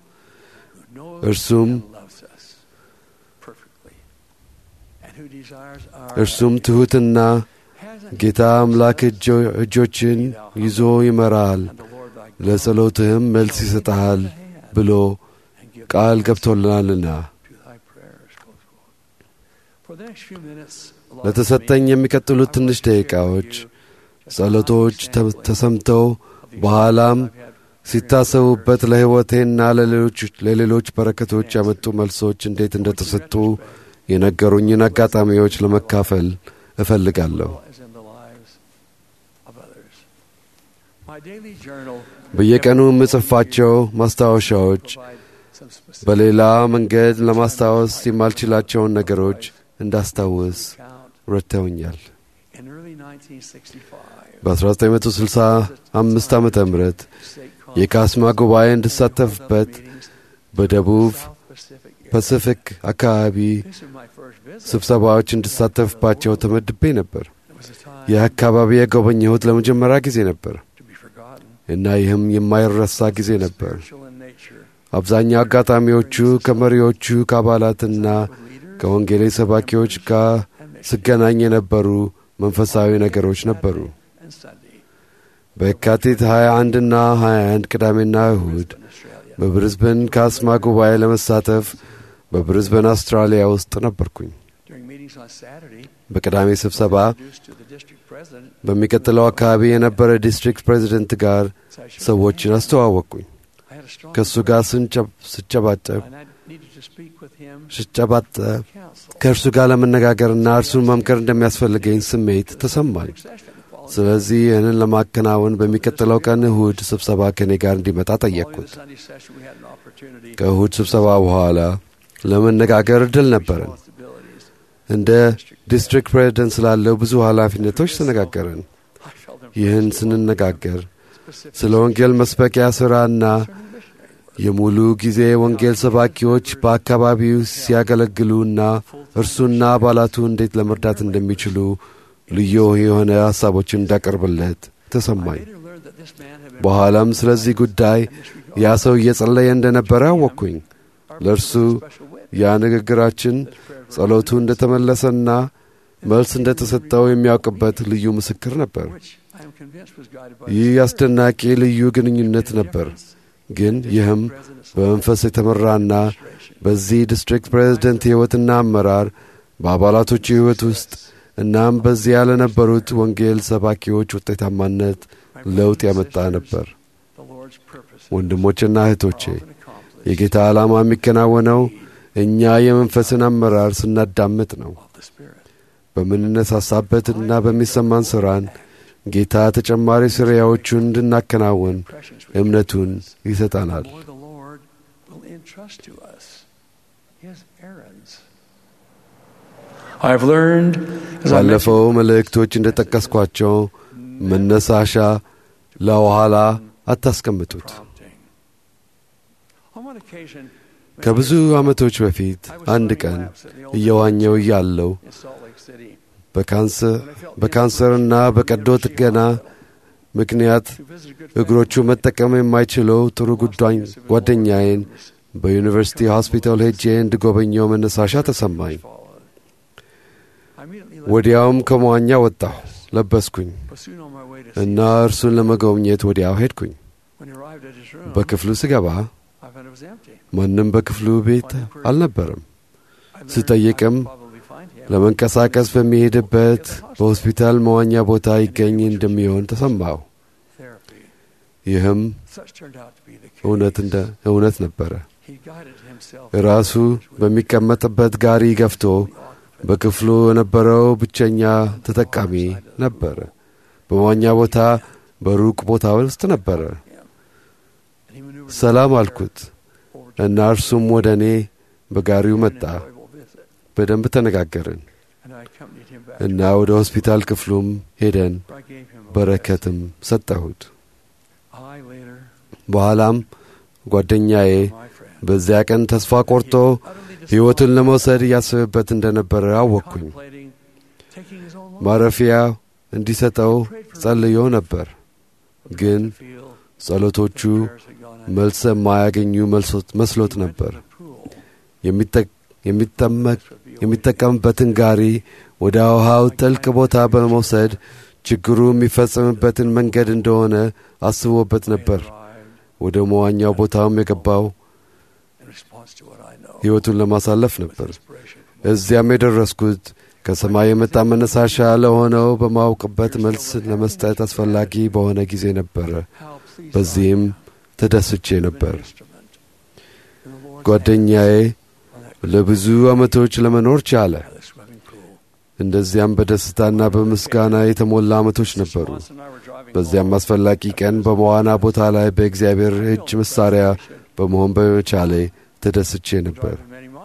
S12: እርሱም
S13: loves us perfectly and who desires our
S12: እርሱም ትሑትና ጌታ አምላክ እጆ- እጆችን ይዞ ይመራሃል፣ ለጸሎትህም መልስ ይሰጠሃል ብሎ ቃል ገብቶልናልና
S13: to thy prayers. Close quote. For the next few minutes, allow
S12: ለተሰጠኝ የሚቀጥሉት ትንሽ ደቂቃዎች ጸሎቶች ተ- ተሰምተው በኋላም ሲታሰቡበት ለሕይወቴና ለሌሎች ለሌሎች በረከቶች ያመጡ መልሶች እንዴት እንደተሰጡ የነገሩኝን አጋጣሚዎች ለመካፈል እፈልጋለሁ።
S13: as in the lives of others. My daily journal
S12: በየቀኑ የምጽፋቸው ማስታወሻዎች
S13: some specific
S12: በሌላ መንገድ ለማስታወስ የማልችላቸውን ነገሮች እንዳስታውስ ረድተውኛል።
S13: in early 1965.
S12: በ1965 ዓመተ ምህረት የካስማ ጉባኤ እንድሳተፍበት በደቡብ ፓሲፊክ አካባቢ ስብሰባዎች እንድሳተፍባቸው ተመድቤ ነበር። ይህ አካባቢ የጎበኘሁት ለመጀመሪያ ጊዜ ነበር እና ይህም የማይረሳ ጊዜ ነበር። አብዛኛው አጋጣሚዎቹ ከመሪዎቹ ከአባላትና ከወንጌሌ ሰባኪዎች ጋር ስገናኝ የነበሩ መንፈሳዊ ነገሮች ነበሩ። በየካቲት 21 እና 21 ቅዳሜና እሁድ በብሪዝበን ካስማ ጉባኤ ለመሳተፍ በብሪዝበን አውስትራሊያ ውስጥ ነበርኩኝ። በቅዳሜ ስብሰባ በሚቀጥለው አካባቢ የነበረ ዲስትሪክት ፕሬዚደንት ጋር ሰዎችን አስተዋወቅኩኝ። ከእሱ ጋር ስጨባጨብ ስጨባጠብ ከእርሱ ጋር ለመነጋገርና እርሱን መምከር እንደሚያስፈልገኝ ስሜት ተሰማኝ። ስለዚህ ይህንን ለማከናወን በሚቀጥለው ቀን እሁድ ስብሰባ ከእኔ ጋር እንዲመጣ ጠየቅኩት። ከእሁድ ስብሰባ በኋላ ለመነጋገር እድል ነበረን። እንደ ዲስትሪክት ፕሬዚደንት ስላለው ብዙ ኃላፊነቶች ተነጋገርን። ይህን ስንነጋገር ስለ ወንጌል መስበኪያ ሥራና የሙሉ ጊዜ ወንጌል ሰባኪዎች በአካባቢው ሲያገለግሉና እርሱና አባላቱ እንዴት ለመርዳት እንደሚችሉ ልዩ የሆነ ሐሳቦችን እንዳቀርብለት ተሰማኝ። በኋላም ስለዚህ ጉዳይ ያ ሰው እየጸለየ እንደነበረ አወቅኩኝ። ለእርሱ ያ ንግግራችን ጸሎቱ እንደተመለሰና መልስ እንደተሰጠው የሚያውቅበት ልዩ ምስክር ነበር። ይህ አስደናቂ ልዩ ግንኙነት ነበር። ግን ይህም በመንፈስ የተመራና በዚህ ዲስትሪክት ፕሬዝደንት ሕይወትና አመራር በአባላቶቹ ሕይወት ውስጥ እናም በዚያ ለነበሩት ወንጌል ሰባኪዎች ውጤታማነት ለውጥ ያመጣ ነበር። ወንድሞችና እህቶቼ የጌታ ዓላማ የሚከናወነው እኛ የመንፈስን አመራር ስናዳምጥ ነው። በምንነሳሳበትና በሚሰማን ሥራን ጌታ ተጨማሪ ስሪያዎቹን እንድናከናውን እምነቱን ይሰጠናል። ባለፈው መልእክቶች እንደ ጠቀስኳቸው መነሳሻ ለኋላ አታስቀምጡት። ከብዙ ዓመቶች በፊት አንድ ቀን እየዋኘው እያለው በካንሰርና በቀዶ ጥገና ምክንያት እግሮቹ መጠቀም የማይችለው ጥሩ ጓደኛዬን በዩኒቨርሲቲ ሆስፒታል ሄጄ እንድጎበኘው መነሳሻ ተሰማኝ። ወዲያውም ከመዋኛ ወጣሁ፣ ለበስኩኝ እና እርሱን ለመጎብኘት ወዲያው ሄድኩኝ። በክፍሉ ስገባ ማንም በክፍሉ ቤት አልነበረም። ስጠይቅም ለመንቀሳቀስ በሚሄድበት በሆስፒታል መዋኛ ቦታ ይገኝ እንደሚሆን ተሰማሁ። ይህም እውነት ነበረ። ራሱ በሚቀመጥበት ጋሪ ገፍቶ በክፍሉ የነበረው ብቸኛ ተጠቃሚ ነበረ። በመዋኛ ቦታ በሩቅ ቦታ ውስጥ ነበረ። ሰላም አልኩት እና እርሱም ወደ እኔ በጋሪው መጣ። በደንብ ተነጋገርን እና ወደ ሆስፒታል ክፍሉም ሄደን በረከትም ሰጠሁት። በኋላም ጓደኛዬ በዚያ ቀን ተስፋ ቆርጦ ሕይወቱን ለመውሰድ እያሰበበት እንደነበረ አወቅኩኝ። ማረፊያ እንዲሰጠው ጸልዮ ነበር፣ ግን ጸሎቶቹ መልስ የማያገኙ መስሎት ነበር። የሚጠቀምበትን ጋሪ ወደ ውሃው ጥልቅ ቦታ በመውሰድ ችግሩ የሚፈጸምበትን መንገድ እንደሆነ አስቦበት ነበር። ወደ መዋኛው ቦታውም የገባው ሕይወቱን ለማሳለፍ ነበር። እዚያም የደረስኩት ከሰማይ የመጣ መነሳሻ ለሆነው በማውቅበት መልስ ለመስጠት አስፈላጊ በሆነ ጊዜ ነበረ። በዚህም ተደስቼ ነበር። ጓደኛዬ ለብዙ ዓመቶች ለመኖር ቻለ። እንደዚያም በደስታና በምስጋና የተሞላ ዓመቶች ነበሩ። በዚያም አስፈላጊ ቀን በመዋና ቦታ ላይ በእግዚአብሔር እጅ መሣሪያ በመሆን በመቻሌ ተደስቼ ነበር።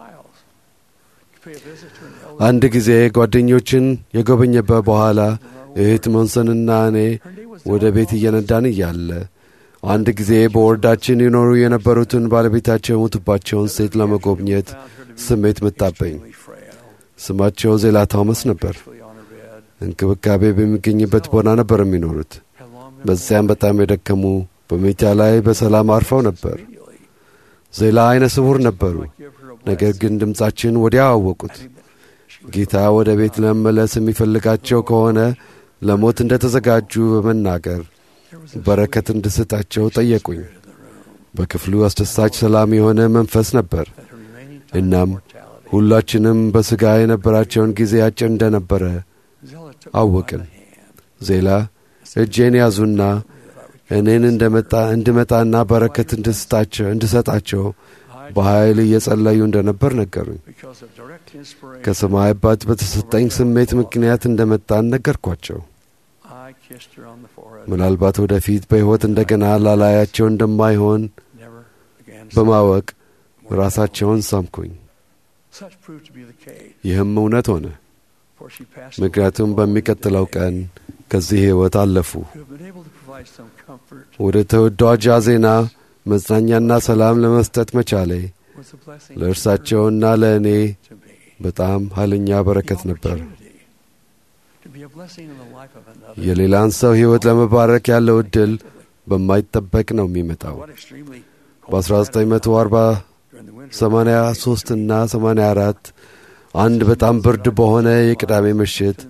S12: አንድ ጊዜ ጓደኞችን የጎበኘበት በኋላ እህት ሞንሰንና እኔ ወደ ቤት እየነዳን እያለ አንድ ጊዜ በወረዳችን ይኖሩ የነበሩትን ባለቤታቸው የሞቱባቸውን ሴት ለመጎብኘት ስሜት መጣበኝ። ስማቸው ዜላ ታውመስ ነበር። እንክብካቤ በሚገኝበት ቦታ ነበር የሚኖሩት። በዚያም በጣም የደከሙ በመኝታ ላይ በሰላም አርፈው ነበር። ዜላ ዐይነ ስውር ነበሩ። ነገር ግን ድምፃችን ወዲያው አወቁት። ጌታ ወደ ቤት ለመመለስ የሚፈልጋቸው ከሆነ ለሞት እንደ ተዘጋጁ በመናገር በረከት እንድሰጣቸው ጠየቁኝ። በክፍሉ አስደሳች ሰላም የሆነ መንፈስ ነበር። እናም ሁላችንም በሥጋ የነበራቸውን ጊዜ አጭር እንደነበረ አወቅን። ዜላ እጄን ያዙና እኔን እንደመጣ እንድመጣና በረከት እንድሰጣቸው በኃይል እየጸለዩ እንደነበር ነገሩኝ። ከሰማይ አባት በተሰጠኝ ስሜት ምክንያት እንደመጣን ነገርኳቸው። ምናልባት ወደፊት በሕይወት እንደገና ላላያቸው እንደማይሆን በማወቅ ራሳቸውን ሳምኩኝ። ይህም እውነት ሆነ። ምክንያቱም በሚቀጥለው ቀን ከዚህ ሕይወት አለፉ። ወደ ተወዳጇ ዜና መጽናኛና ሰላም ለመስጠት መቻሌ ለእርሳቸውና ለእኔ በጣም ኃይለኛ በረከት ነበር። የሌላን ሰው ሕይወት ለመባረክ ያለው ዕድል በማይጠበቅ ነው የሚመጣው። በ1983 እና 84 አንድ በጣም ብርድ በሆነ የቅዳሜ ምሽት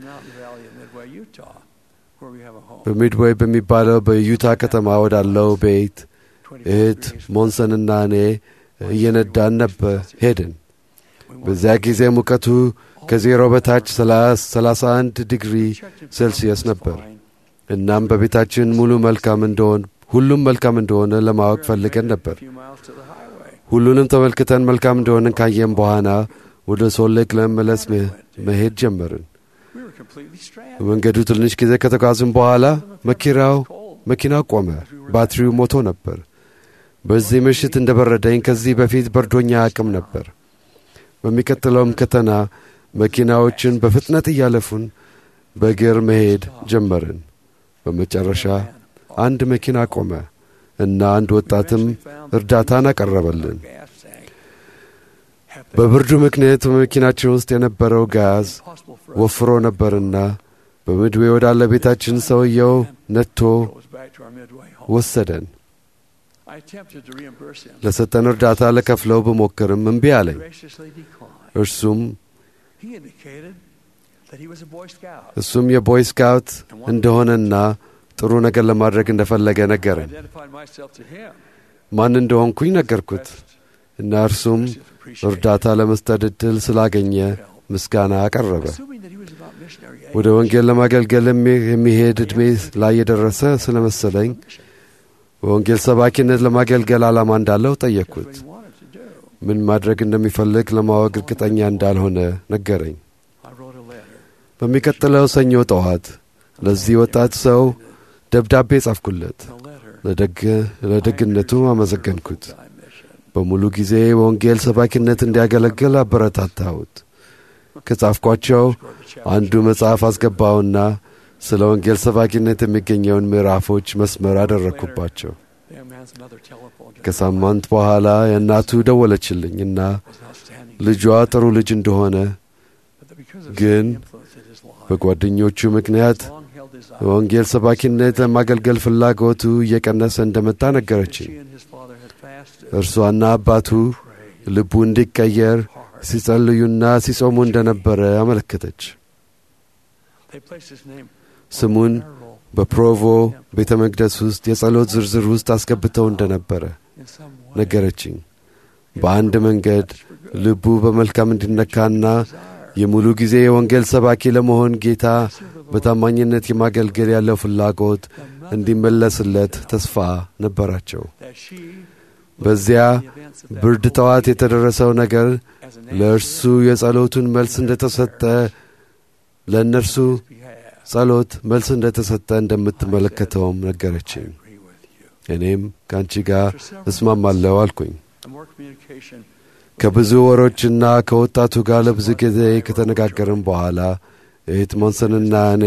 S12: በሚድዌይ በሚባለው በዩታ ከተማ ወዳለው ቤት እህት ሞንሰንና እኔ እየነዳን ነበር ሄድን። በዚያ ጊዜ ሙቀቱ ከዜሮ በታች 31 ዲግሪ ሴልሲየስ ነበር። እናም በቤታችን ሙሉ መልካም እንደሆን ሁሉም መልካም እንደሆነ ለማወቅ ፈልገን ነበር። ሁሉንም ተመልክተን መልካም እንደሆነን ካየን በኋላ ወደ ሶሌክ ለመመለስ መሄድ ጀመርን። በመንገዱ ትንሽ ጊዜ ከተጓዝን በኋላ መኪናው መኪናው ቆመ። ባትሪው ሞቶ ነበር። በዚህ ምሽት እንደ በረደኝ ከዚህ በፊት በርዶኛ አቅም ነበር። በሚቀጥለውም ከተና መኪናዎችን በፍጥነት እያለፉን በእግር መሄድ ጀመርን። በመጨረሻ አንድ መኪና ቆመ እና አንድ ወጣትም እርዳታን አቀረበልን። በብርዱ ምክንያት በመኪናችን ውስጥ የነበረው ጋዝ ወፍሮ ነበርና በምድዌ ወዳለ ቤታችን ሰውየው ነቶ ወሰደን። ለሰጠን እርዳታ ለከፍለው ብሞክርም እምቢ አለኝ። እርሱም እሱም የቦይ ስካውት እንደሆነና ጥሩ ነገር ለማድረግ እንደፈለገ ነገረን። ማን እንደሆንኩኝ ነገርኩት እና እርሱም እርዳታ ለመስጠት ዕድል ስላገኘ ምስጋና አቀረበ። ወደ ወንጌል ለማገልገል የሚሄድ ዕድሜ ላይ የደረሰ ስለ መሰለኝ በወንጌል ሰባኪነት ለማገልገል ዓላማ እንዳለው ጠየቅኩት። ምን ማድረግ እንደሚፈልግ ለማወቅ እርግጠኛ እንዳልሆነ ነገረኝ። በሚቀጥለው ሰኞ ጠዋት ለዚህ ወጣት ሰው ደብዳቤ ጻፍኩለት። ለደግነቱ አመሰገንኩት። በሙሉ ጊዜ በወንጌል ሰባኪነት እንዲያገለግል አበረታታሁት። ከጻፍኳቸው አንዱ መጽሐፍ አስገባውና ስለ ወንጌል ሰባኪነት የሚገኘውን ምዕራፎች መስመር አደረግኩባቸው። ከሳምንት በኋላ የእናቱ ደወለችልኝ እና ልጇ ጥሩ ልጅ እንደሆነ ግን በጓደኞቹ ምክንያት በወንጌል ሰባኪነት ለማገልገል ፍላጎቱ እየቀነሰ እንደመጣ ነገረችኝ። እርሷና አባቱ ልቡ እንዲቀየር ሲጸልዩና ሲጾሙ እንደነበረ አመለከተች። ስሙን በፕሮቮ ቤተ መቅደስ ውስጥ የጸሎት ዝርዝር ውስጥ አስገብተው እንደነበረ ነገረችኝ። በአንድ መንገድ ልቡ በመልካም እንዲነካና የሙሉ ጊዜ የወንጌል ሰባኪ ለመሆን ጌታ በታማኝነት የማገልገል ያለው ፍላጎት እንዲመለስለት ተስፋ ነበራቸው። በዚያ ብርድ ጠዋት የተደረሰው ነገር ለእርሱ የጸሎቱን መልስ እንደተሰጠ ለእነርሱ ጸሎት መልስ እንደተሰጠ እንደምትመለከተውም ነገረችኝ። እኔም ከአንቺ ጋር እስማማለሁ አልኩኝ። ከብዙ ወሮችና ከወጣቱ ጋር ለብዙ ጊዜ ከተነጋገርን በኋላ እህት ሞንሰንና እኔ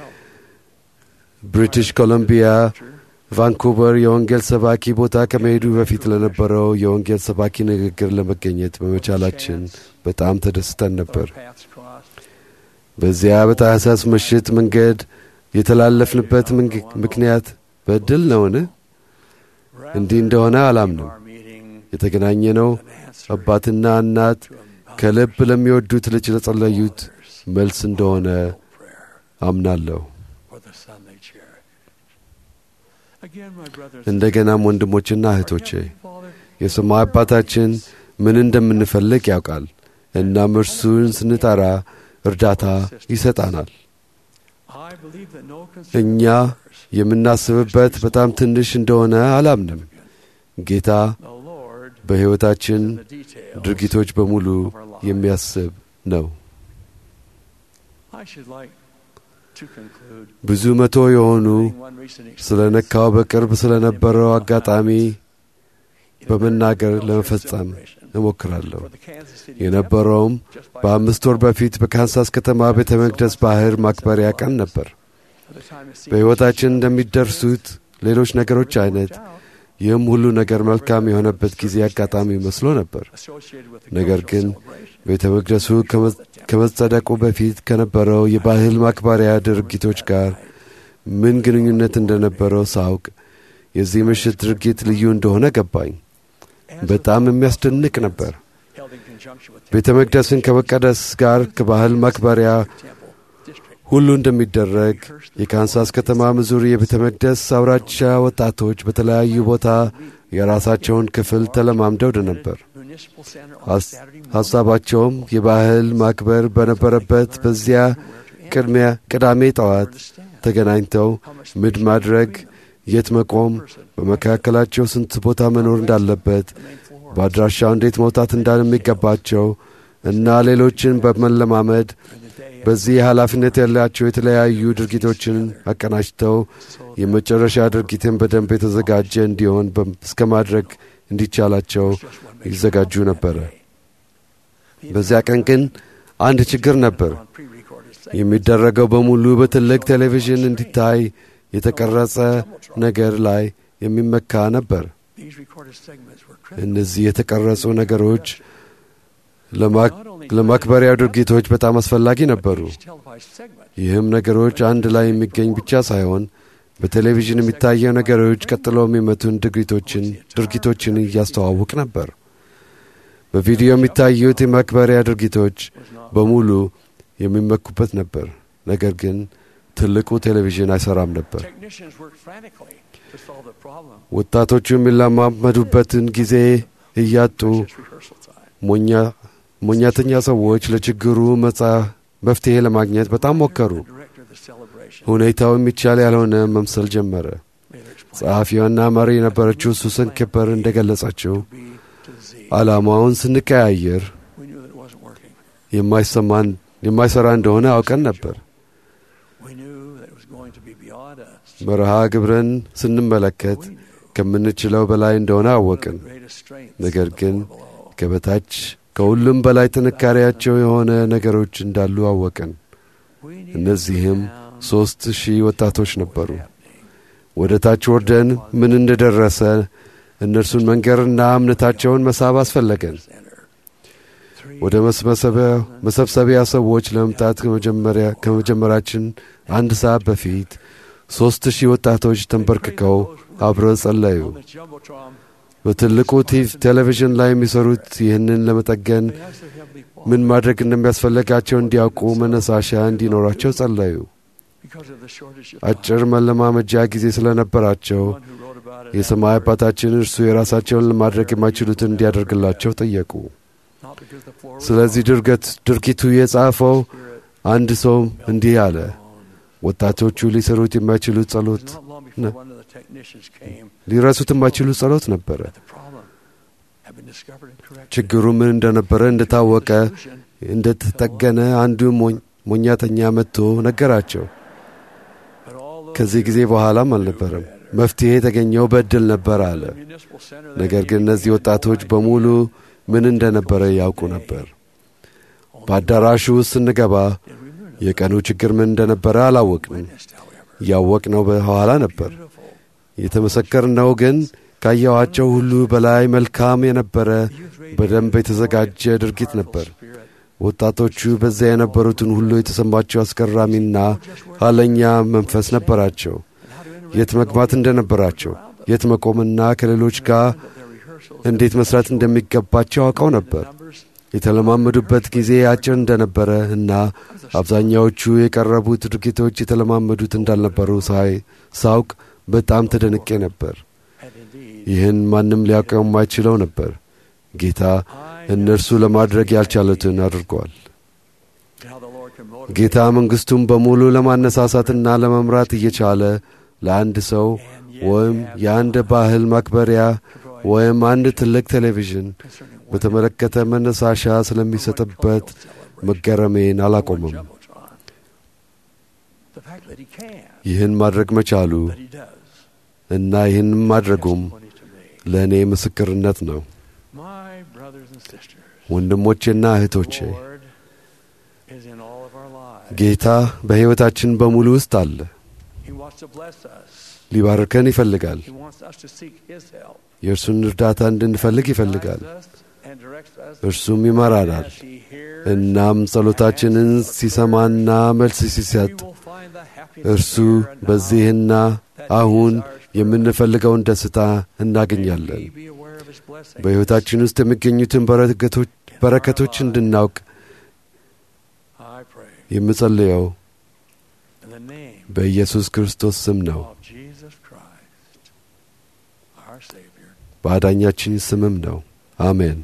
S12: ብሪቲሽ ኮሎምቢያ ቫንኩቨር የወንጌል ሰባኪ ቦታ ከመሄዱ በፊት ለነበረው የወንጌል ሰባኪ ንግግር ለመገኘት በመቻላችን በጣም ተደስተን ነበር። በዚያ በታህሳስ ምሽት መንገድ የተላለፍንበት ምክንያት በዕድል ነውን? እንዲህ እንደሆነ አላምንም። የተገናኘነው አባትና እናት ከልብ ለሚወዱት ልጅ ለጸለዩት መልስ እንደሆነ አምናለሁ። እንደገናም ወንድሞችና እህቶቼ የሰማይ አባታችን ምን እንደምንፈልግ ያውቃል። እናም እርሱን ስንጠራ እርዳታ ይሰጣናል። እኛ የምናስብበት በጣም ትንሽ እንደሆነ አላምንም። ጌታ በሕይወታችን ድርጊቶች በሙሉ የሚያስብ ነው። ብዙ መቶ የሆኑ ስለ ነካው በቅርብ ስለ ነበረው አጋጣሚ በመናገር ለመፈጸም እሞክራለሁ። የነበረውም በአምስት ወር በፊት በካንሳስ ከተማ ቤተ መቅደስ ባህር ማክበሪያ ቀን ነበር። በሕይወታችን እንደሚደርሱት ሌሎች ነገሮች አይነት ይህም ሁሉ ነገር መልካም የሆነበት ጊዜ አጋጣሚ መስሎ ነበር። ነገር ግን ቤተ መቅደሱ ከመጸደቁ በፊት ከነበረው የባህል ማክበሪያ ድርጊቶች ጋር ምን ግንኙነት እንደነበረው ሳውቅ የዚህ ምሽት ድርጊት ልዩ እንደሆነ ገባኝ። በጣም የሚያስደንቅ ነበር። ቤተ መቅደስን ከመቀደስ ጋር ከባህል ማክበሪያ ሁሉ እንደሚደረግ የካንሳስ ከተማ ሚዙሪ የቤተ መቅደስ አውራጃ ወጣቶች በተለያዩ ቦታ የራሳቸውን ክፍል ተለማምደው ነበር። ሐሳባቸውም የባህል ማክበር በነበረበት በዚያ ቅድሚያ ቅዳሜ ጠዋት ተገናኝተው ምድ ማድረግ፣ የት መቆም፣ በመካከላቸው ስንት ቦታ መኖር እንዳለበት፣ በአድራሻው እንዴት መውጣት እንደሚገባቸው እና ሌሎችን በመለማመድ በዚህ ኃላፊነት ያላቸው የተለያዩ ድርጊቶችን አቀናጅተው የመጨረሻ ድርጊትን በደንብ የተዘጋጀ እንዲሆን እስከ ማድረግ እንዲቻላቸው ይዘጋጁ ነበረ። በዚያ ቀን ግን አንድ ችግር ነበር። የሚደረገው በሙሉ በትልቅ ቴሌቪዥን እንዲታይ የተቀረጸ ነገር ላይ የሚመካ ነበር። እነዚህ የተቀረጹ ነገሮች ለማክበሪያ ድርጊቶች በጣም አስፈላጊ ነበሩ። ይህም ነገሮች አንድ ላይ የሚገኝ ብቻ ሳይሆን በቴሌቪዥን የሚታየው ነገሮች ቀጥሎ የሚመቱን ድርጊቶችን ድርጊቶችን እያስተዋውቅ ነበር። በቪዲዮ የሚታዩት የማክበሪያ ድርጊቶች በሙሉ የሚመኩበት ነበር። ነገር ግን ትልቁ ቴሌቪዥን አይሰራም ነበር። ወጣቶቹ የሚለማመዱበትን ጊዜ እያጡ ሞኛተኛ ሰዎች ለችግሩ መፍትሔ ለማግኘት በጣም ሞከሩ። ሁኔታው የሚቻል ያልሆነ መምሰል ጀመረ። ጸሐፊዋና መሪ የነበረችው ሱሰን ኬፐር እንደ ገለጸችው ዓላማውን ስንቀያየር የማይሠራ እንደሆነ አውቀን ነበር። መርሃ ግብረን ስንመለከት ከምንችለው በላይ እንደሆነ አወቅን። ነገር ግን ከበታች ከሁሉም በላይ ጥንካሬያቸው የሆነ ነገሮች እንዳሉ አወቅን። እነዚህም ሦስት ሺህ ወጣቶች ነበሩ። ወደ ታች ወርደን ምን እንደደረሰ እነርሱን መንገርና እምነታቸውን መሳብ አስፈለገን። ወደ መሰብሰቢያ ሰዎች ለመምጣት ከመጀመራችን አንድ ሰዓት በፊት ሦስት ሺህ ወጣቶች ተንበርክከው አብረው ጸለዩ። በትልቁ ቴሌቪዥን ላይ የሚሰሩት ይህንን ለመጠገን ምን ማድረግ እንደሚያስፈልጋቸው እንዲያውቁ መነሳሻ እንዲኖራቸው ጸለዩ። አጭር መለማመጃ ጊዜ ስለነበራቸው የሰማይ አባታችን እርሱ የራሳቸውን ለማድረግ የማይችሉትን እንዲያደርግላቸው ጠየቁ። ስለዚህ ድርገት ድርጊቱ የጻፈው አንድ ሰው እንዲህ አለ። ወጣቶቹ ሊሰሩት የማይችሉት ጸሎት ሊረሱት የማይችሉት ጸሎት ነበረ። ችግሩ ምን እንደነበረ እንደታወቀ እንደተጠገነ አንዱ ሞኛተኛ መጥቶ ነገራቸው። ከዚህ ጊዜ በኋላም አልነበረም። መፍትሔ የተገኘው በዕድል ነበር አለ። ነገር ግን እነዚህ ወጣቶች በሙሉ ምን እንደነበረ ያውቁ ነበር። በአዳራሹ ውስጥ ስንገባ የቀኑ ችግር ምን እንደነበረ አላወቅንም። ያወቅነው በኋላ ነበር። የተመሰከርነው ግን ካየኋቸው ሁሉ በላይ መልካም የነበረ በደንብ የተዘጋጀ ድርጊት ነበር። ወጣቶቹ በዚያ የነበሩትን ሁሉ የተሰማቸው አስገራሚና ኋለኛ መንፈስ ነበራቸው። የት መግባት እንደነበራቸው፣ የት መቆምና ከሌሎች ጋር እንዴት መስራት እንደሚገባቸው አውቀው ነበር። የተለማመዱበት ጊዜ አጭር እንደነበረ እና አብዛኛዎቹ የቀረቡት ድርጊቶች የተለማመዱት እንዳልነበሩ ሳይ ሳውቅ በጣም ተደንቄ ነበር። ይህን ማንም ሊያውቀው የማይችለው ነበር። ጌታ እነርሱ ለማድረግ ያልቻሉትን አድርጓል። ጌታ መንግሥቱን በሙሉ ለማነሳሳትና ለመምራት እየቻለ ለአንድ ሰው ወይም የአንድ ባህል ማክበሪያ ወይም አንድ ትልቅ ቴሌቪዥን በተመለከተ መነሳሻ ስለሚሰጥበት መገረሜን አላቆምም። ይህን ማድረግ መቻሉ እና ይህን ማድረጉም ለእኔ ምስክርነት ነው። ወንድሞቼና እህቶቼ ጌታ በሕይወታችን በሙሉ ውስጥ አለ። ሊባርከን ይፈልጋል። የእርሱን እርዳታ እንድንፈልግ ይፈልጋል። እርሱም ይመራናል። እናም ጸሎታችንን ሲሰማና መልስ ሲሰጥ እርሱ በዚህና አሁን የምንፈልገውን ደስታ እናገኛለን። በሕይወታችን ውስጥ የሚገኙትን በረከቶች እንድናውቅ የምጸልየው በኢየሱስ ክርስቶስ ስም ነው። በአዳኛችን ስምም ነው። አሜን።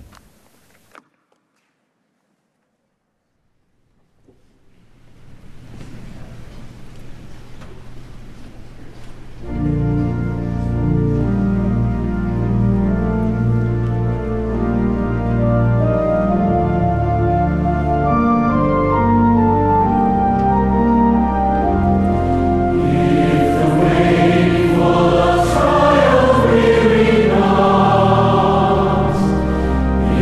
S7: If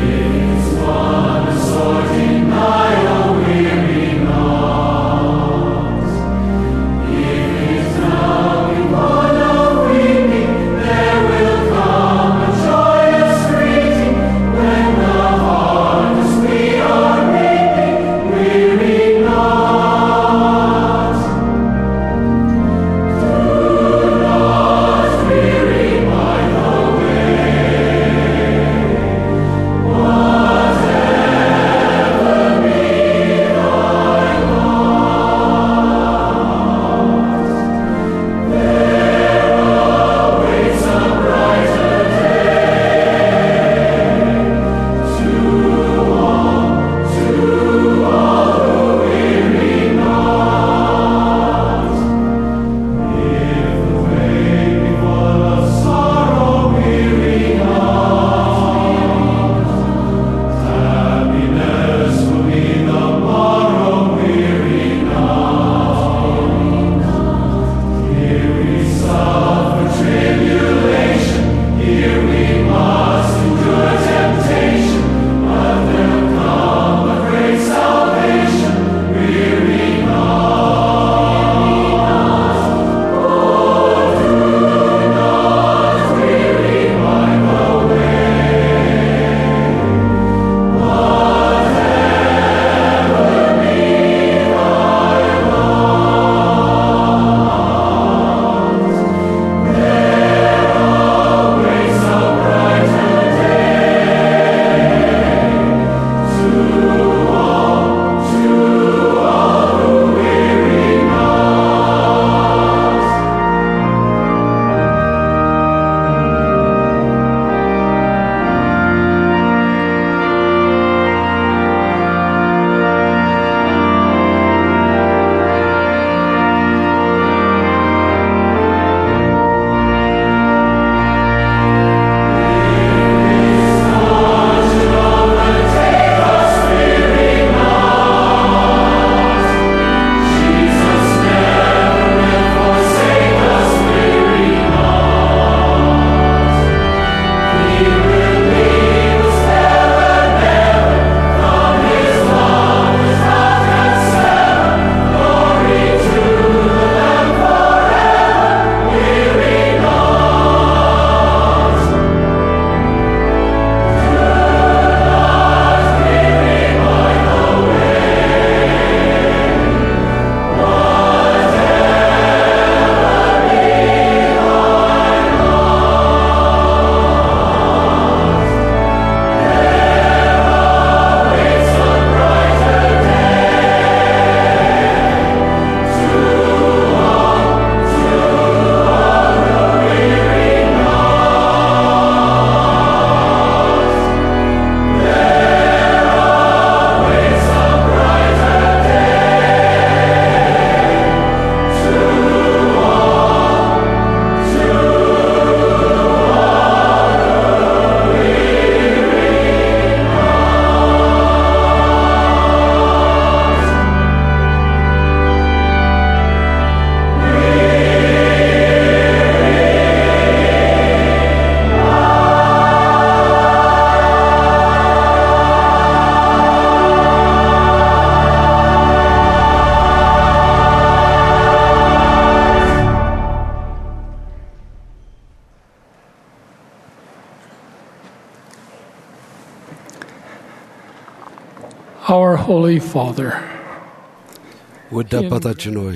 S14: Holy Father,
S12: ውድ አባታችን ሆይ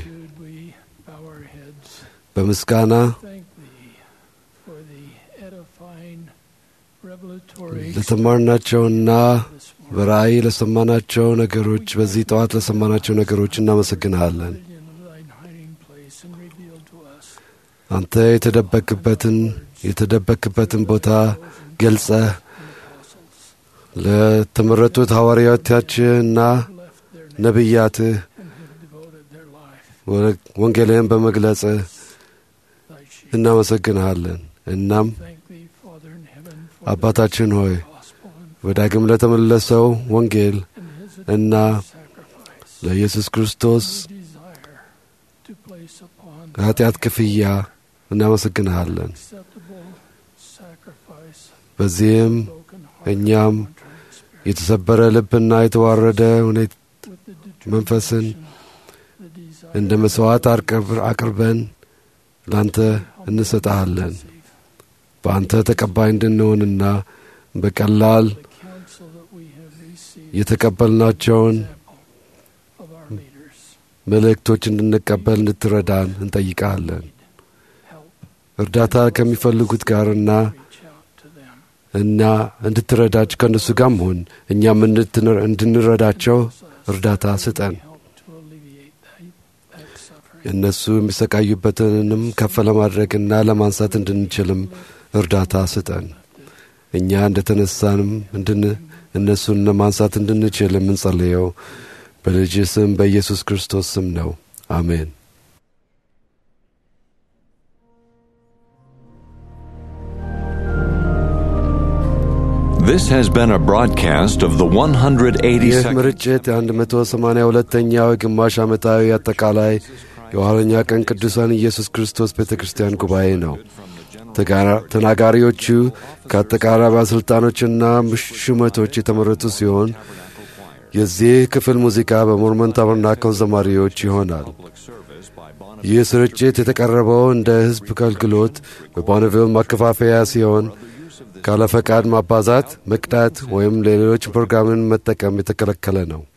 S12: በምስጋና ለተማርናቸውና በራእይ ለሰማናቸው ነገሮች በዚህ ጠዋት ለሰማናቸው ነገሮች እናመሰግንሃለን። አንተ የተደበክበትን የተደበክበትን ቦታ ገልጸህ ለተመረጡት ሐዋርያዎቻችንና ነቢያትህ ወንጌልህን በመግለጽ እናመሰግንሃለን። እናም አባታችን ሆይ በዳግም ለተመለሰው ወንጌል እና ለኢየሱስ ክርስቶስ ኃጢአት ክፍያ እናመሰግንሃለን። በዚህም እኛም የተሰበረ ልብና የተዋረደ መንፈስን እንደ መሥዋዕት አቅርበን ላንተ እንሰጠሃለን። በአንተ ተቀባይ እንድንሆንና በቀላል የተቀበልናቸውን መልእክቶች እንድንቀበል እንድትረዳን እንጠይቃለን። እርዳታ ከሚፈልጉት ጋርና እና እንድትረዳች ከእነሱ ጋር መሆን እኛም እንድንረዳቸው እርዳታ ስጠን። እነሱ የሚሰቃዩበትንም ከፍ ለማድረግና ለማንሳት እንድንችልም እርዳታ ስጠን። እኛ እንደ ተነሳንም እነሱን ለማንሳት እንድንችል የምንጸልየው በልጅ ስም በኢየሱስ ክርስቶስ ስም ነው። አሜን።
S1: This has been a broadcast of the 182nd
S12: ይህ ምርጭት የ182ኛው ግማሽ ዓመታዊ አጠቃላይ የኋለኛ ቀን ቅዱሳን ኢየሱስ ክርስቶስ ቤተ ክርስቲያን ጉባኤ ነው። ተናጋሪዎቹ ከአጠቃላይ ባለሥልጣኖችና ሹመቶች የተመረጡ ሲሆን የዚህ ክፍል ሙዚቃ በሞርመን ታበርናክል ዘማሪዎች ይሆናል። ይህ ስርጭት የተቀረበው እንደ ሕዝብ አገልግሎት በቦነቪል ማከፋፈያ ሲሆን ካለ ፈቃድ ማባዛት፣ መቅዳት ወይም ሌሎች ፕሮግራምን መጠቀም የተከለከለ ነው።